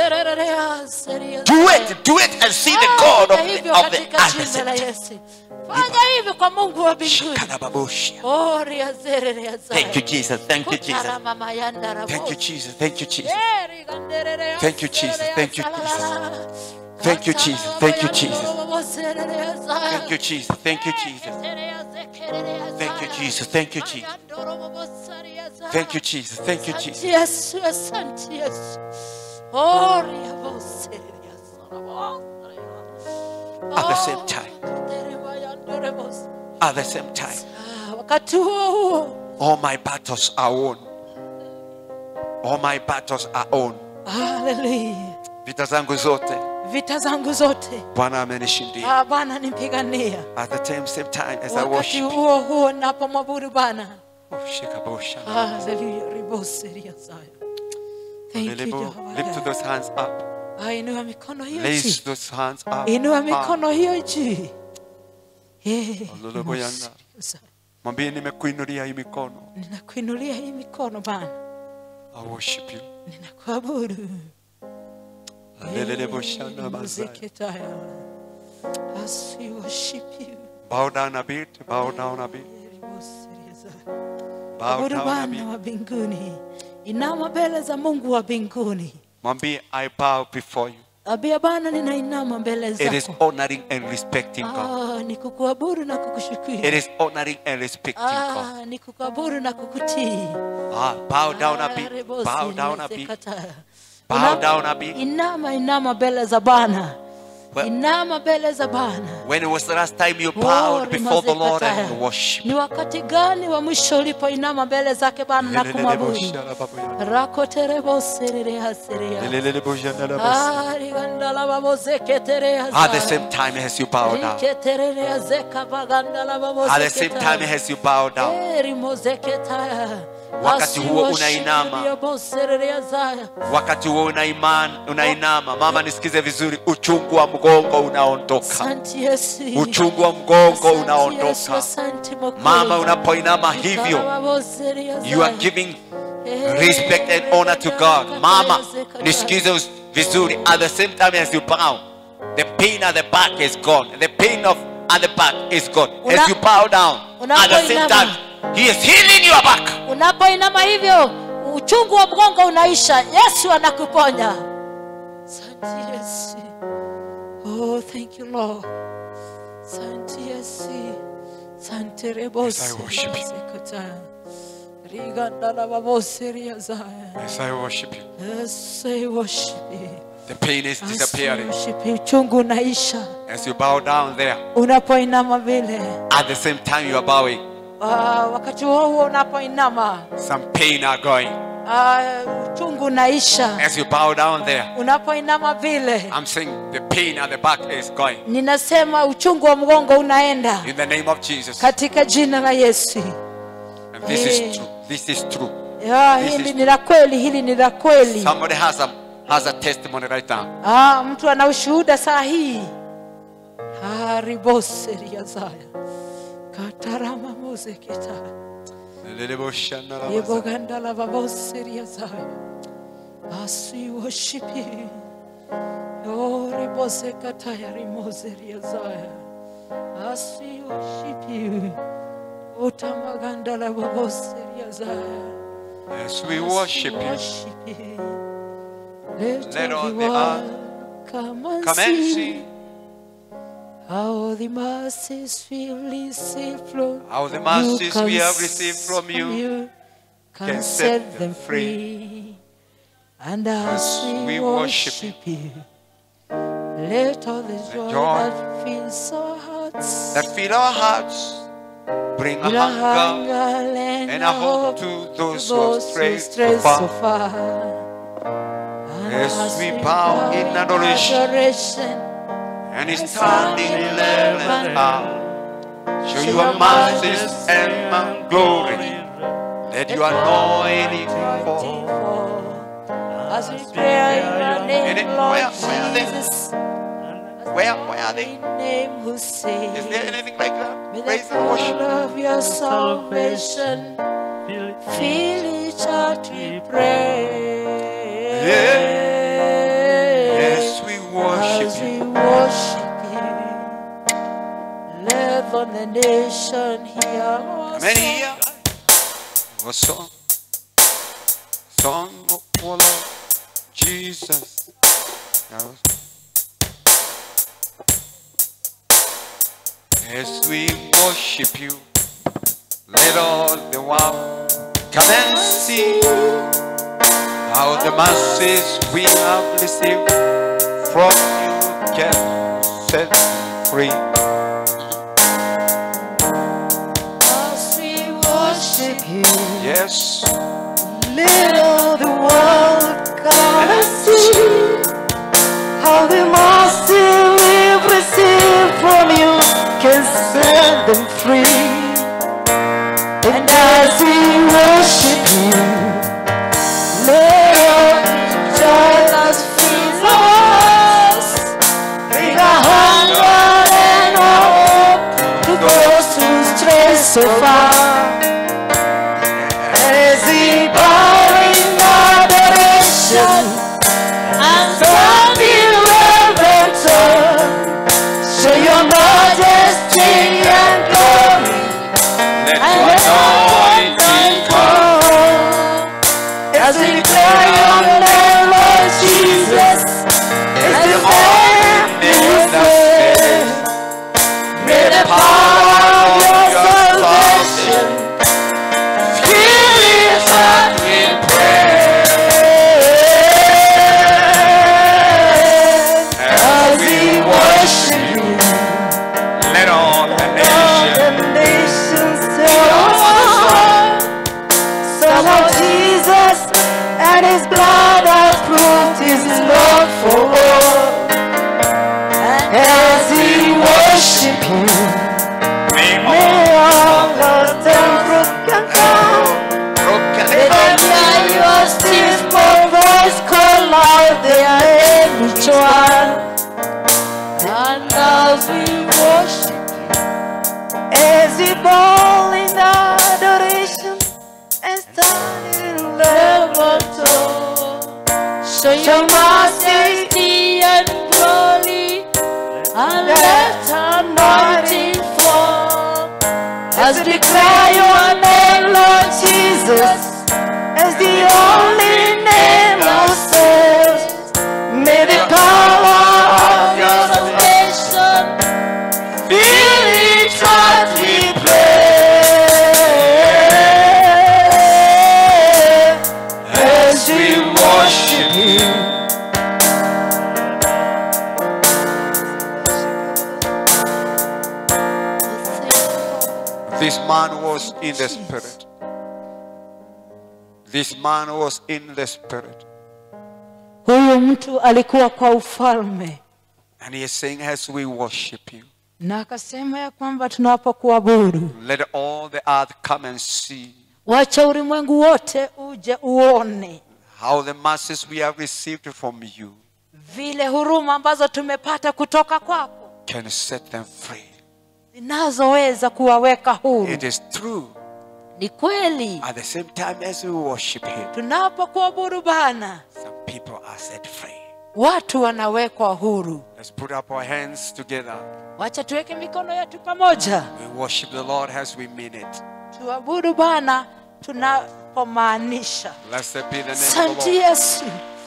[SPEAKER 2] Do it, do it and see the God of the, of the at the same time.
[SPEAKER 3] fanya hivi kwa mungu wa mbinguni
[SPEAKER 2] Shakarababosha.
[SPEAKER 3] Oh, riazere, riazere.
[SPEAKER 2] Thank you, Jesus. Thank you, Jesus.
[SPEAKER 3] Kutara mama yandara
[SPEAKER 2] Thank you,
[SPEAKER 3] bosi.
[SPEAKER 2] Jesus. Thank you, Jesus.
[SPEAKER 3] Eri ganderere
[SPEAKER 2] Thank you, Jesus.
[SPEAKER 3] azere,
[SPEAKER 2] Thank you,
[SPEAKER 3] azala,
[SPEAKER 2] Jesus.
[SPEAKER 3] la, la, la.
[SPEAKER 2] Thank you, Jesus. Thank you,
[SPEAKER 3] Atara
[SPEAKER 2] Jesus.
[SPEAKER 3] baba bosere, azala.
[SPEAKER 2] Thank you, Jesus. Thank you, Jesus.
[SPEAKER 3] Eketere, azekere, azala.
[SPEAKER 2] Thank you, Jesus. Thank you, Jesus.
[SPEAKER 3] Ayandoro bobosari, azala.
[SPEAKER 2] Thank you, Jesus. Thank you, Jesus.
[SPEAKER 3] Yesu, asante Yesu. Oh, riabosere, azala, bosere.
[SPEAKER 2] At the same
[SPEAKER 3] Oh,
[SPEAKER 2] time.
[SPEAKER 3] katere, bayandore, bosi.
[SPEAKER 2] At the same time,
[SPEAKER 3] Ah, wakati huo huo
[SPEAKER 2] all my battles are won. All my battles are won.
[SPEAKER 3] haleluya
[SPEAKER 2] Vita zangu zote
[SPEAKER 3] vita zangu zote
[SPEAKER 2] Bwana amenishindia.
[SPEAKER 3] Ah, bwana nipigania
[SPEAKER 2] At the same, same time as I
[SPEAKER 3] wakati
[SPEAKER 2] worship.
[SPEAKER 3] huo huo napomwabudu bwana
[SPEAKER 2] Oh, shikabosha.
[SPEAKER 3] haleluya riboseria saya thank you
[SPEAKER 2] Lelebo.
[SPEAKER 3] Jehovah
[SPEAKER 2] Lift
[SPEAKER 3] God.
[SPEAKER 2] those hands up.
[SPEAKER 3] Ah, inua mikono hiyo
[SPEAKER 2] Raise
[SPEAKER 3] juu
[SPEAKER 2] those hands up.
[SPEAKER 3] inua
[SPEAKER 2] Ah.
[SPEAKER 3] mikono hiyo juu Eh,
[SPEAKER 2] Ololobo yanda.
[SPEAKER 3] riboseria saya.
[SPEAKER 2] Mwambie nimekuinulia hii mikono.
[SPEAKER 3] ninakuinulia hii mikono bwana
[SPEAKER 2] I worship you.
[SPEAKER 3] ninakuabudu
[SPEAKER 2] Lelelebo shanda
[SPEAKER 3] Eh,
[SPEAKER 2] mazaya.
[SPEAKER 3] muzikitaya. As we worship you
[SPEAKER 2] Bow down a bit. Bow down a bit.
[SPEAKER 3] riboseria saya.
[SPEAKER 2] Bow
[SPEAKER 3] abudu
[SPEAKER 2] down a bit.
[SPEAKER 3] bwana wa mbinguni inama mbele za mungu wa mbinguni
[SPEAKER 2] Mwambie I bow before you.
[SPEAKER 3] abia bwana ninainama mbele
[SPEAKER 2] It is
[SPEAKER 3] zako
[SPEAKER 2] honoring and respecting God.
[SPEAKER 3] ah, ni kukuabudu na kukushukuru
[SPEAKER 2] It is honoring and respecting God.
[SPEAKER 3] ah, ni kukuabudu na kukutii
[SPEAKER 2] Ah, bow down a
[SPEAKER 3] Ah,
[SPEAKER 2] bit.
[SPEAKER 3] rebosi,
[SPEAKER 2] Bow down a bit.
[SPEAKER 3] niwezekata.
[SPEAKER 2] Bow
[SPEAKER 3] Una-
[SPEAKER 2] down a bit.
[SPEAKER 3] inama inama mbele za bwana
[SPEAKER 2] Well-
[SPEAKER 3] inama mbele za bwana
[SPEAKER 2] When was the last time you
[SPEAKER 3] Oh,
[SPEAKER 2] bowed before the Lord
[SPEAKER 3] rimazekataya.
[SPEAKER 2] and worshiped?
[SPEAKER 3] ni wakati gani wa mwisho ulipoinama mbele zake bwana na kumwabudu rakoterebosererehaserea
[SPEAKER 2] At the same time as you bow down. At the same time as you bow down. Wakati huo unainama. Wakati huo unaimani, unainama. Mama nisikize vizuri, uchungu wa mgongo unaondoka. Uchungu wa mgongo unaondoka. Mama unapoinama hivyo, you are giving respect and honor to God. Mama, nisikize us- vizuri. At the same time as you bow, the pain at the back is gone. The pain of at the back is gone. As
[SPEAKER 3] Una-
[SPEAKER 2] you bow down, at the same
[SPEAKER 3] unapoinama.
[SPEAKER 2] time, He is healing your back.
[SPEAKER 3] unapoinama hivyo uchungu wa mgongo unaisha yesu anakuponya Asante Yesu. Oh, thank you, Lord. Santi Yesu. Sante rebose.
[SPEAKER 2] Yes, I worship you.
[SPEAKER 3] Sekata. Riganda la babose riazaya.
[SPEAKER 2] Yes, I worship you.
[SPEAKER 3] Yes, I worship you.
[SPEAKER 2] The pain is
[SPEAKER 3] Yes, I
[SPEAKER 2] disappearing.
[SPEAKER 3] worship you. Uchungu unaisha
[SPEAKER 2] As you bow down there,
[SPEAKER 3] unapoinama vile.
[SPEAKER 2] at the same time you are bowing,
[SPEAKER 3] Ah, wakati huo huo unapoinama
[SPEAKER 2] some pain are going.
[SPEAKER 3] ah, uchungu unaisha
[SPEAKER 2] As you bow down there,
[SPEAKER 3] unapoinama vile.
[SPEAKER 2] I'm saying the pain at the back is going.
[SPEAKER 3] Ninasema uchungu wa mgongo unaenda
[SPEAKER 2] In the name of Jesus.
[SPEAKER 3] katika jina la Yesu.
[SPEAKER 2] And this is true. This is true.
[SPEAKER 3] Ya,
[SPEAKER 2] This
[SPEAKER 3] hili
[SPEAKER 2] is-
[SPEAKER 3] ni la kweli, hili ni la kweli.
[SPEAKER 2] Somebody has a has a testimony right now.
[SPEAKER 3] Ah, mtu ana ushuhuda saa hii. Hariboseriazaya katarama mozeketa yebogandala baboseriazaya as we worship you. Oh, ribosekataya rimozeriazaya as we worship you. Utamagandala baboseriazaya
[SPEAKER 2] As we worship you,
[SPEAKER 3] worship you. Let,
[SPEAKER 2] Let all the
[SPEAKER 3] everyone
[SPEAKER 2] earth
[SPEAKER 3] come and
[SPEAKER 2] come and
[SPEAKER 3] see
[SPEAKER 2] see
[SPEAKER 3] how the masses will receive from
[SPEAKER 2] how the
[SPEAKER 3] you
[SPEAKER 2] masses
[SPEAKER 3] can
[SPEAKER 2] we have received from you
[SPEAKER 3] can,
[SPEAKER 2] can
[SPEAKER 3] set,
[SPEAKER 2] set
[SPEAKER 3] them
[SPEAKER 2] them
[SPEAKER 3] free. And as,
[SPEAKER 2] As
[SPEAKER 3] we,
[SPEAKER 2] we
[SPEAKER 3] worship,
[SPEAKER 2] worship
[SPEAKER 3] you, let all the joy,
[SPEAKER 2] joy
[SPEAKER 3] that fills our hearts
[SPEAKER 2] that fill our hearts, bring a
[SPEAKER 3] with a
[SPEAKER 2] hunger
[SPEAKER 3] hunger and,
[SPEAKER 2] and
[SPEAKER 3] a
[SPEAKER 2] a hope
[SPEAKER 3] hope
[SPEAKER 2] to
[SPEAKER 3] to
[SPEAKER 2] those who have
[SPEAKER 3] those who
[SPEAKER 2] strayed
[SPEAKER 3] stray
[SPEAKER 2] so
[SPEAKER 3] so
[SPEAKER 2] far.
[SPEAKER 3] far. And
[SPEAKER 2] As we bow in adoration,
[SPEAKER 3] adoration
[SPEAKER 2] and is standing in love and power. Show your mercies and my glory. Let your anointing fall.
[SPEAKER 3] As we pray your
[SPEAKER 2] Any-
[SPEAKER 3] name, Lord
[SPEAKER 2] where- where are they?
[SPEAKER 3] Jesus,
[SPEAKER 2] Where, where are they?
[SPEAKER 3] in name who
[SPEAKER 2] Is
[SPEAKER 3] saves.
[SPEAKER 2] there anything like that?
[SPEAKER 3] May
[SPEAKER 2] Praise
[SPEAKER 3] the
[SPEAKER 2] and
[SPEAKER 3] power
[SPEAKER 2] worship.
[SPEAKER 3] of your salvation fill each heart we pray.
[SPEAKER 2] Yes, we
[SPEAKER 3] As
[SPEAKER 2] worship you.
[SPEAKER 3] we worship you, let on the nation hear our
[SPEAKER 2] Many
[SPEAKER 3] song.
[SPEAKER 2] here. A song. Song of our Lord Jesus. Now, As we worship you, let all the world come and see how the masses we have received from you can set free.
[SPEAKER 3] As we worship you,
[SPEAKER 2] Yes.
[SPEAKER 3] let all the world come and see how the mercy we've received from you can set them free. And as we worship you, let all joy that fills us bring a hunger and a hope to those who stray so far. As we bow in adoration and stand in reverence, show your majesty and glory
[SPEAKER 2] Let
[SPEAKER 3] and
[SPEAKER 2] your
[SPEAKER 3] let
[SPEAKER 2] anointing come.
[SPEAKER 3] As we declare your name, Lord Jesus, is the only name May the power of your salvation fill each heart with praise. As we worship you,
[SPEAKER 2] Let all the
[SPEAKER 3] all
[SPEAKER 2] nations
[SPEAKER 3] the nations tell us Son of Jesus and his blood has proved his love for all. And as we worship you,
[SPEAKER 2] may
[SPEAKER 3] may all lost and broken come.
[SPEAKER 2] broken
[SPEAKER 3] May the
[SPEAKER 2] hearts
[SPEAKER 3] hear your still small voice call out their name each one. And as we worship as we bow in adoration and stand in reverence, show your majesty and glory, and let anointing fall. As we declare your name, Lord Jesus, as the only name of saves, may the power of your salvation fill
[SPEAKER 2] This man was in the spirit. This man was in the spirit.
[SPEAKER 3] huyu mtu alikuwa kwa ufalme
[SPEAKER 2] And he is saying, as we worship you,
[SPEAKER 3] na akasema ya kwamba tunapokuabudu
[SPEAKER 2] let all the earth come and see
[SPEAKER 3] wacha ulimwengu wote uje uone
[SPEAKER 2] how the masses we have received from you
[SPEAKER 3] vile huruma ambazo tumepata kutoka kwako
[SPEAKER 2] can set them free.
[SPEAKER 3] zinazoweza kuwaweka huru
[SPEAKER 2] It is true.
[SPEAKER 3] ni kweli
[SPEAKER 2] At the same time as we worship him,
[SPEAKER 3] tunapokuabudu bana
[SPEAKER 2] some people are set free.
[SPEAKER 3] watu wanawekwa huru
[SPEAKER 2] Let's put up our hands together.
[SPEAKER 3] wacha tuweke mikono yetu pamoja
[SPEAKER 2] We worship the Lord as we mean it.
[SPEAKER 3] tuabudu bana tunapomaanisha
[SPEAKER 2] Blessed be the name of
[SPEAKER 3] santi
[SPEAKER 2] the Lord.
[SPEAKER 3] yesu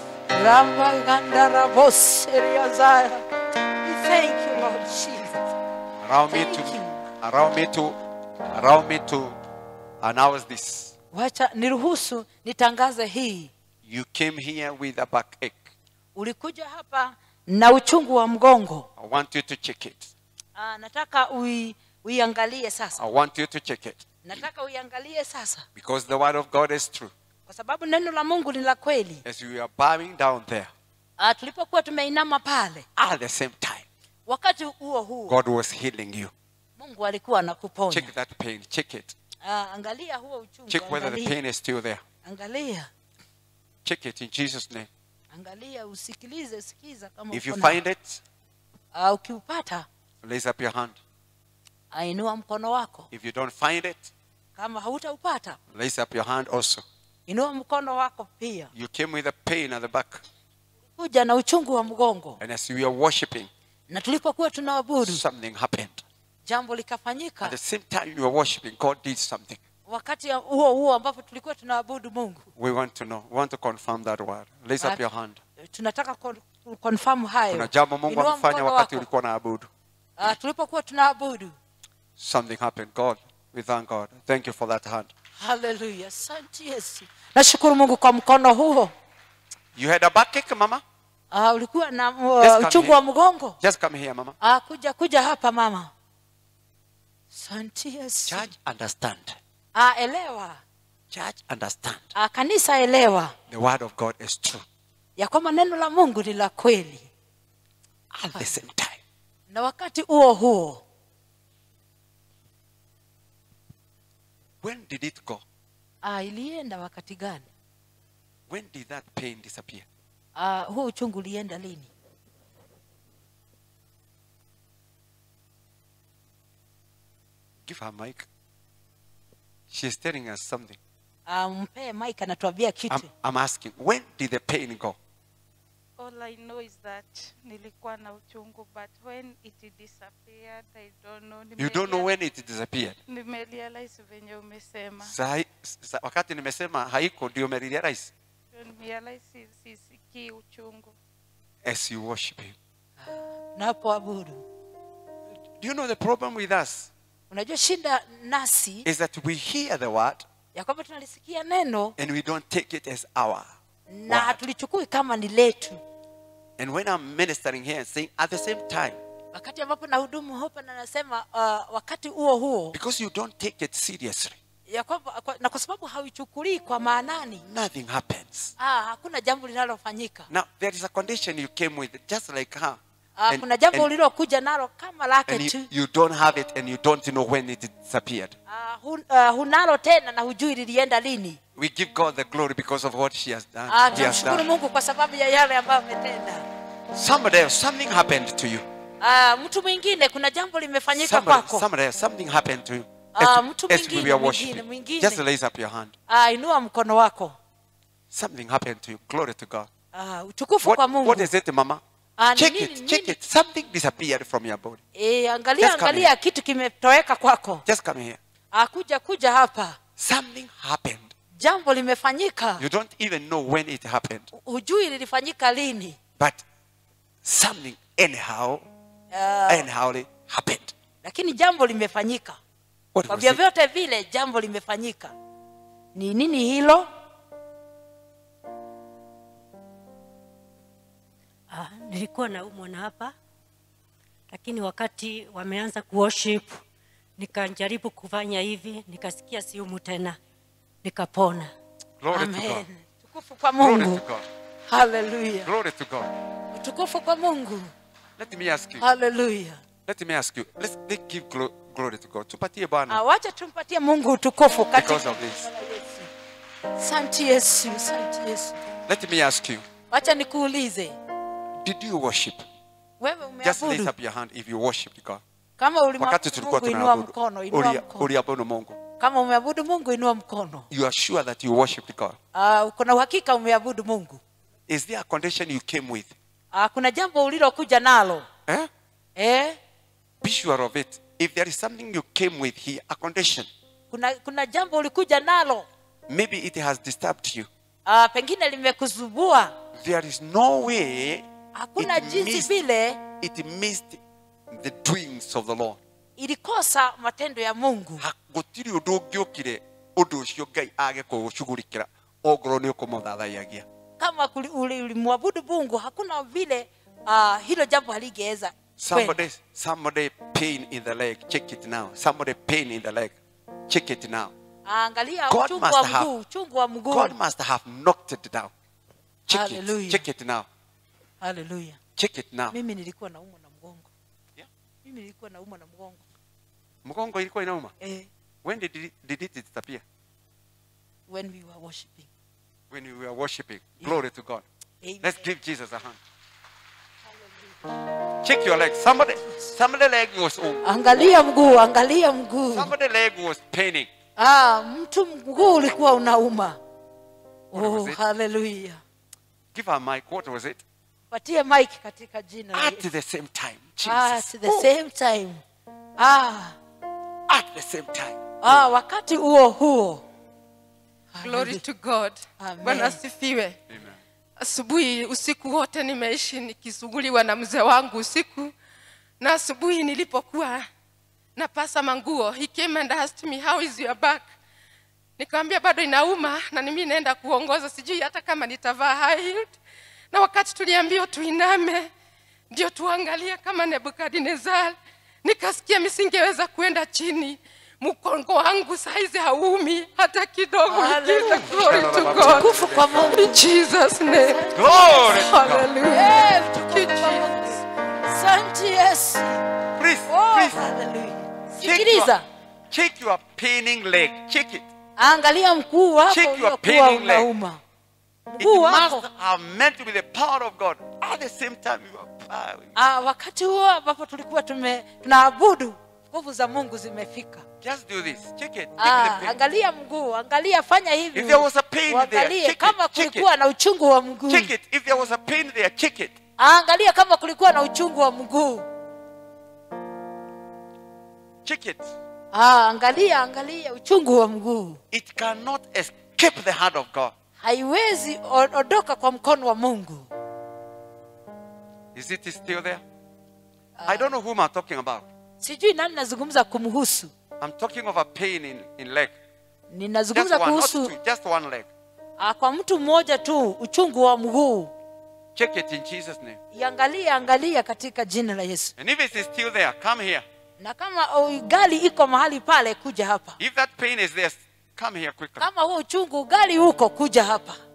[SPEAKER 3] ramagandaraboseriyazaya thank you lord jesus
[SPEAKER 2] Allow me
[SPEAKER 3] Thank
[SPEAKER 2] to
[SPEAKER 3] you.
[SPEAKER 2] allow me to allow me to announce this.
[SPEAKER 3] wacha niruhusu nitangaze hii
[SPEAKER 2] You came here with a backache.
[SPEAKER 3] ulikuja hapa na uchungu wa mgongo
[SPEAKER 2] I want you to check it.
[SPEAKER 3] Aa, nataka ui, uiangalie sasa
[SPEAKER 2] I want you to check it.
[SPEAKER 3] nataka uiangalie sasa
[SPEAKER 2] Because the word of God is true.
[SPEAKER 3] kwa sababu neno la mungu ni la kweli
[SPEAKER 2] As we are bowing down there,
[SPEAKER 3] Aa, tulipokuwa tumeinama pale
[SPEAKER 2] at the same time,
[SPEAKER 3] wakati huo huo
[SPEAKER 2] God was healing you.
[SPEAKER 3] mungu alikuwa anakuponya
[SPEAKER 2] Check that pain. Check it.
[SPEAKER 3] Aa, angalia huo uchungu
[SPEAKER 2] Check whether the
[SPEAKER 3] angalia,
[SPEAKER 2] pain is still there.
[SPEAKER 3] angalia
[SPEAKER 2] Check it in Jesus' name.
[SPEAKER 3] angalia usikilize sikiza kama
[SPEAKER 2] If you
[SPEAKER 3] uko na-
[SPEAKER 2] find it,
[SPEAKER 3] Aa, ukiupata
[SPEAKER 2] raise up your hand.
[SPEAKER 3] ainua mkono wako
[SPEAKER 2] If you don't find it,
[SPEAKER 3] kama hautaupata
[SPEAKER 2] raise up your hand also.
[SPEAKER 3] inua mkono wako pia
[SPEAKER 2] You came with a pain at the back.
[SPEAKER 3] kuja na uchungu wa mgongo
[SPEAKER 2] And as we are worshiping,
[SPEAKER 3] na tulipokuwa tunaabudu
[SPEAKER 2] something happened.
[SPEAKER 3] jambo
[SPEAKER 2] At
[SPEAKER 3] likafanyika
[SPEAKER 2] the same time you are worshiping, God did something.
[SPEAKER 3] wakati ya- huo huo ambapo tulikuwa tunaabudu mungu
[SPEAKER 2] We want to know. We want to confirm that word. Raise up
[SPEAKER 3] At-
[SPEAKER 2] your hand.
[SPEAKER 3] tunataka kon- confirm hayo
[SPEAKER 2] Kuna jambo Mungu
[SPEAKER 3] Inua
[SPEAKER 2] amefanya
[SPEAKER 3] mkono
[SPEAKER 2] wakati
[SPEAKER 3] wako.
[SPEAKER 2] ulikuwa na abudu.
[SPEAKER 3] Ah, tulipokuwa tunaabudu
[SPEAKER 2] Something happened. God, we thank God. Thank you for that hand.
[SPEAKER 3] haleluya asante yesu nashukuru mungu kwa mkono huo
[SPEAKER 2] You had a backache, Mama?
[SPEAKER 3] Ah, ulikuwa na
[SPEAKER 2] Yes, come
[SPEAKER 3] uh, uchungu
[SPEAKER 2] here.
[SPEAKER 3] wa mgongo
[SPEAKER 2] Just come here, Mama.
[SPEAKER 3] Ah, kuja kuja hapa mama asante yesu
[SPEAKER 2] Church, understand.
[SPEAKER 3] Ah, elewa
[SPEAKER 2] Church, understand.
[SPEAKER 3] Ah, kanisa elewa
[SPEAKER 2] The word of God is true.
[SPEAKER 3] ya kwamba neno la mungu ni la kweli
[SPEAKER 2] At the same time,
[SPEAKER 3] na wakati huo huo
[SPEAKER 2] when did it go?
[SPEAKER 3] ah, ilienda wakati gani
[SPEAKER 2] When did that pain disappear?
[SPEAKER 3] ah, huo uchungu ulienda lini
[SPEAKER 2] Give her mic. She's telling us something.
[SPEAKER 3] ah, mpee mike anatuambia
[SPEAKER 2] I'm,
[SPEAKER 3] kitu
[SPEAKER 2] I'm asking, when did the pain go?
[SPEAKER 4] All I know is that nilikuwa na uchungu but when it disappeared I don't know.
[SPEAKER 2] You don't know
[SPEAKER 4] Nimerea-
[SPEAKER 2] when it disappeared.
[SPEAKER 4] Nimerealize venye umesema.
[SPEAKER 2] Sahi, sa, wakati nimesema haiko ndio umerealize
[SPEAKER 4] Ndio Nimerealize si- sisikii uchungu.
[SPEAKER 2] as you worship him.
[SPEAKER 3] napoabudu
[SPEAKER 2] Do you know the problem with us
[SPEAKER 3] unajua shinda nasi
[SPEAKER 2] is that we hear the word
[SPEAKER 3] ya kwamba tunalisikia neno
[SPEAKER 2] and we don't take it as our.
[SPEAKER 3] na
[SPEAKER 2] Word.
[SPEAKER 3] hatulichukui kama ni letu
[SPEAKER 2] And when I'm ministering here and saying at the same time,
[SPEAKER 3] wakati ambapo nahudumu hapa na nasema uh, wakati huo huo
[SPEAKER 2] because you don't take it seriously,
[SPEAKER 3] ya kwamba kwa, na kwa sababu hauichukulii kwa maanani
[SPEAKER 2] nothing happens.
[SPEAKER 3] ah, hakuna jambo linalofanyika
[SPEAKER 2] Now there is a condition you came with, just like her.
[SPEAKER 3] ah,
[SPEAKER 2] And-
[SPEAKER 3] kuna jambo
[SPEAKER 2] and-
[SPEAKER 3] ulilokuja nalo kama lake
[SPEAKER 2] and
[SPEAKER 3] tu
[SPEAKER 2] you, you don't have it and you don't know when it disappeared.
[SPEAKER 3] ah, hun, uh, hunalo tena na hujui lilienda lini
[SPEAKER 2] We give God the glory because of what she has done.
[SPEAKER 3] ah,
[SPEAKER 2] he has
[SPEAKER 3] tumshukuru
[SPEAKER 2] done.
[SPEAKER 3] mungu kwa sababu ya yale ambayo ametenda
[SPEAKER 2] Somebody else, something happened to you.
[SPEAKER 3] ah, mtu mwingine kuna jambo limefanyika
[SPEAKER 2] Somebody,
[SPEAKER 3] kwako
[SPEAKER 2] somebody else, something happened to you.
[SPEAKER 3] Ah,
[SPEAKER 2] As,
[SPEAKER 3] mtu
[SPEAKER 2] as we
[SPEAKER 3] mwingine,
[SPEAKER 2] were
[SPEAKER 3] mwingine,
[SPEAKER 2] worshiping.
[SPEAKER 3] mwingine.
[SPEAKER 2] Just raise up your hand.
[SPEAKER 3] ah, inua mkono wako
[SPEAKER 2] Something happened to you. Glory to God.
[SPEAKER 3] ah, utukufu
[SPEAKER 2] What,
[SPEAKER 3] kwa mungu
[SPEAKER 2] what is it, Mama?
[SPEAKER 3] Ah, ni
[SPEAKER 2] check
[SPEAKER 3] nini,
[SPEAKER 2] it, check
[SPEAKER 3] nini?
[SPEAKER 2] it. Something disappeared from your body.
[SPEAKER 3] e, angalia
[SPEAKER 2] Just come
[SPEAKER 3] angalia kitu kimetoweka kwako
[SPEAKER 2] Just come here.
[SPEAKER 3] ah, kuja kuja hapa
[SPEAKER 2] Something happened.
[SPEAKER 3] jambo limefanyika
[SPEAKER 2] You don't even know when it happened,
[SPEAKER 3] hujui lilifanyika lini
[SPEAKER 2] but something anyhow,
[SPEAKER 3] Ah,
[SPEAKER 2] anyhow it happened.
[SPEAKER 3] lakini jambo limefanyika
[SPEAKER 2] What
[SPEAKER 3] kwa
[SPEAKER 2] was it?
[SPEAKER 3] vyovyote vile jambo limefanyika ni nini hilo
[SPEAKER 5] Ah, nilikuwa naumwa na hapa lakini wakati wameanza kuworship nikajaribu kufanya hivi nikasikia siumu tena nikapona
[SPEAKER 2] Glory to God.
[SPEAKER 3] amen tukufu kwa
[SPEAKER 2] Glory
[SPEAKER 3] mungu
[SPEAKER 2] to God.
[SPEAKER 3] haleluya
[SPEAKER 2] Glory to God.
[SPEAKER 3] utukufu kwa mungu
[SPEAKER 2] Let me ask you.
[SPEAKER 3] haleluya
[SPEAKER 2] Let me ask you. Let's, let's give glo- glory to God. Tupatie Bwana
[SPEAKER 3] Ah, wacha tumpatie mungu utukufu
[SPEAKER 2] because
[SPEAKER 3] katika
[SPEAKER 2] of this.
[SPEAKER 3] santi yesu santi yesu
[SPEAKER 2] Let me ask you.
[SPEAKER 3] wacha nikuulize
[SPEAKER 2] Did you worship?
[SPEAKER 3] wewe
[SPEAKER 2] Just lift
[SPEAKER 3] umeabudu
[SPEAKER 2] up your hand if you worship God.
[SPEAKER 3] kama
[SPEAKER 2] Wakati tulikuwa
[SPEAKER 3] ulimwabudu mungu inua
[SPEAKER 2] tunaabudu.
[SPEAKER 3] mkono inua
[SPEAKER 2] Ulia-
[SPEAKER 3] mkono
[SPEAKER 2] Uliabudu Mungu.
[SPEAKER 3] kama umeabudu mungu inua mkono
[SPEAKER 2] You are sure that you worshiped God.
[SPEAKER 3] uh, kuna uhakika umeabudu mungu
[SPEAKER 2] Is there a condition you came with?
[SPEAKER 3] uh, kuna jambo ulilokuja nalo
[SPEAKER 2] Eh?
[SPEAKER 3] eh?
[SPEAKER 2] Be sure of it. If there is something you came with here, a condition,
[SPEAKER 3] kuna kuna jambo ulikuja nalo
[SPEAKER 2] maybe it has disturbed you.
[SPEAKER 3] uh, pengine limekuzubua
[SPEAKER 2] There is no way
[SPEAKER 3] hakuna
[SPEAKER 2] it
[SPEAKER 3] jinsi
[SPEAKER 2] missed,
[SPEAKER 3] vile
[SPEAKER 2] it missed the doings of the Lord.
[SPEAKER 3] ilikosa matendo ya mungu
[SPEAKER 2] Ha- gũtirĩ ũndũ ũngĩũkire ũndũ ũcio ngai age kũũcugurikĩra ongorwo nĩ ũkũmũthathaiyagia
[SPEAKER 3] kama kuli- uli- ulimwabudu mungu hakuna vile uh, hilo jambo haligeweza kwenda.
[SPEAKER 2] somebody somebody pain in the leg check it now somebody pain in the leg check it now
[SPEAKER 3] angalia
[SPEAKER 2] God
[SPEAKER 3] uchungu
[SPEAKER 2] must
[SPEAKER 3] wa
[SPEAKER 2] have-
[SPEAKER 3] mguu uchungu wa mguu
[SPEAKER 2] god must have knocked it down check
[SPEAKER 3] Hallelujah.
[SPEAKER 2] it check it now
[SPEAKER 3] haleluya
[SPEAKER 2] check it now
[SPEAKER 3] mimi nilikuwa naumwa na mgongo
[SPEAKER 2] Yeah.
[SPEAKER 3] mimi nilikuwa naumwa na mgongo
[SPEAKER 2] mgongo ilikuwa inauma
[SPEAKER 3] eh,
[SPEAKER 2] when did it, did it disappear
[SPEAKER 3] when we were worshiping
[SPEAKER 2] when we were worshiping glory to god
[SPEAKER 3] Amen.
[SPEAKER 2] let's give jesus a hand check your leg somebody somebody leg was oh,
[SPEAKER 3] angalia mguu angalia mguu
[SPEAKER 2] somebody leg was paining
[SPEAKER 3] ah, mtu mguu ulikuwa unauma
[SPEAKER 2] What was
[SPEAKER 3] oh,
[SPEAKER 2] it?
[SPEAKER 3] haleluya
[SPEAKER 2] give her mic what was it
[SPEAKER 3] patie mike katika jina la
[SPEAKER 2] at
[SPEAKER 3] Yesu.
[SPEAKER 2] the same time
[SPEAKER 3] ah,
[SPEAKER 2] jesus
[SPEAKER 3] at the
[SPEAKER 2] Oh,
[SPEAKER 3] same time ah,
[SPEAKER 2] at the same time
[SPEAKER 3] ah, wakati huo huo
[SPEAKER 6] Glory to God.
[SPEAKER 3] Amen.
[SPEAKER 6] Bwana asifiwe.
[SPEAKER 2] Amen.
[SPEAKER 6] Asubuhi usiku wote nimeishi nikisuguliwa na mzee wangu usiku, na asubuhi nilipokuwa napasa manguo, he came and asked me how is your back. Nikamwambia bado inauma na mimi naenda kuongoza, sijui hata kama nitavaa high heeled. Na wakati tuliambiwa tuiname ndio tuangalie kama Nebukadnezar, nikasikia misingeweza kwenda chini mkongo wangu saizi haumi hata kidogo.
[SPEAKER 3] Hallelujah.
[SPEAKER 6] Glory to God.
[SPEAKER 3] tukufu kwa mungu
[SPEAKER 6] In Jesus name.
[SPEAKER 2] glory to god
[SPEAKER 6] Hallelujah.
[SPEAKER 3] Eh, tukufu kwa Mungu. Asante Yesu.
[SPEAKER 2] please
[SPEAKER 3] Oh,
[SPEAKER 2] please
[SPEAKER 3] hallelujah.
[SPEAKER 2] check your,
[SPEAKER 3] sikiliza
[SPEAKER 2] check your paining leg check it
[SPEAKER 3] angalia mguu wako
[SPEAKER 2] Check your
[SPEAKER 3] uliokuwa
[SPEAKER 2] paining leg.
[SPEAKER 3] unauma
[SPEAKER 2] it
[SPEAKER 3] mguu wako
[SPEAKER 2] must have meant to be the power of god at the same time you are bowing
[SPEAKER 3] ah, wakati huo ambapo tulikuwa tume tunaabudu nguvu za mungu zimefika
[SPEAKER 2] just do this check it check
[SPEAKER 3] ah,
[SPEAKER 2] the pain.
[SPEAKER 3] angalia mguu angalia fanya hivi
[SPEAKER 2] If there was a pain there,
[SPEAKER 3] Uangalie
[SPEAKER 2] check it,
[SPEAKER 3] kama
[SPEAKER 2] check
[SPEAKER 3] kulikuwa na uchungu wa mguu
[SPEAKER 2] check it if there was a pain there check it
[SPEAKER 3] Ah, angalia kama kulikuwa na uchungu wa mguu
[SPEAKER 2] check it
[SPEAKER 3] ah, angalia angalia uchungu wa mguu
[SPEAKER 2] it cannot escape the hand of god
[SPEAKER 3] haiwezi o- ondoka kwa mkono wa mungu
[SPEAKER 2] is it still there i don't know whom i'm talking about
[SPEAKER 3] sijui nani nazungumza kumhusu
[SPEAKER 2] i'm talking of a pain in, in leg just
[SPEAKER 3] ninazungumza
[SPEAKER 2] one not
[SPEAKER 3] kuhusu
[SPEAKER 2] two just one leg
[SPEAKER 3] ah, kwa mtu mmoja tu uchungu wa mguu
[SPEAKER 2] check it in jesus name
[SPEAKER 3] iangalie angalia katika jina la yesu
[SPEAKER 2] and if it is still there come here
[SPEAKER 3] na kama oh, gari iko mahali pale kuja hapa
[SPEAKER 2] if that pain is there come here quickly
[SPEAKER 3] kama huo uchungu gari huko kuja hapa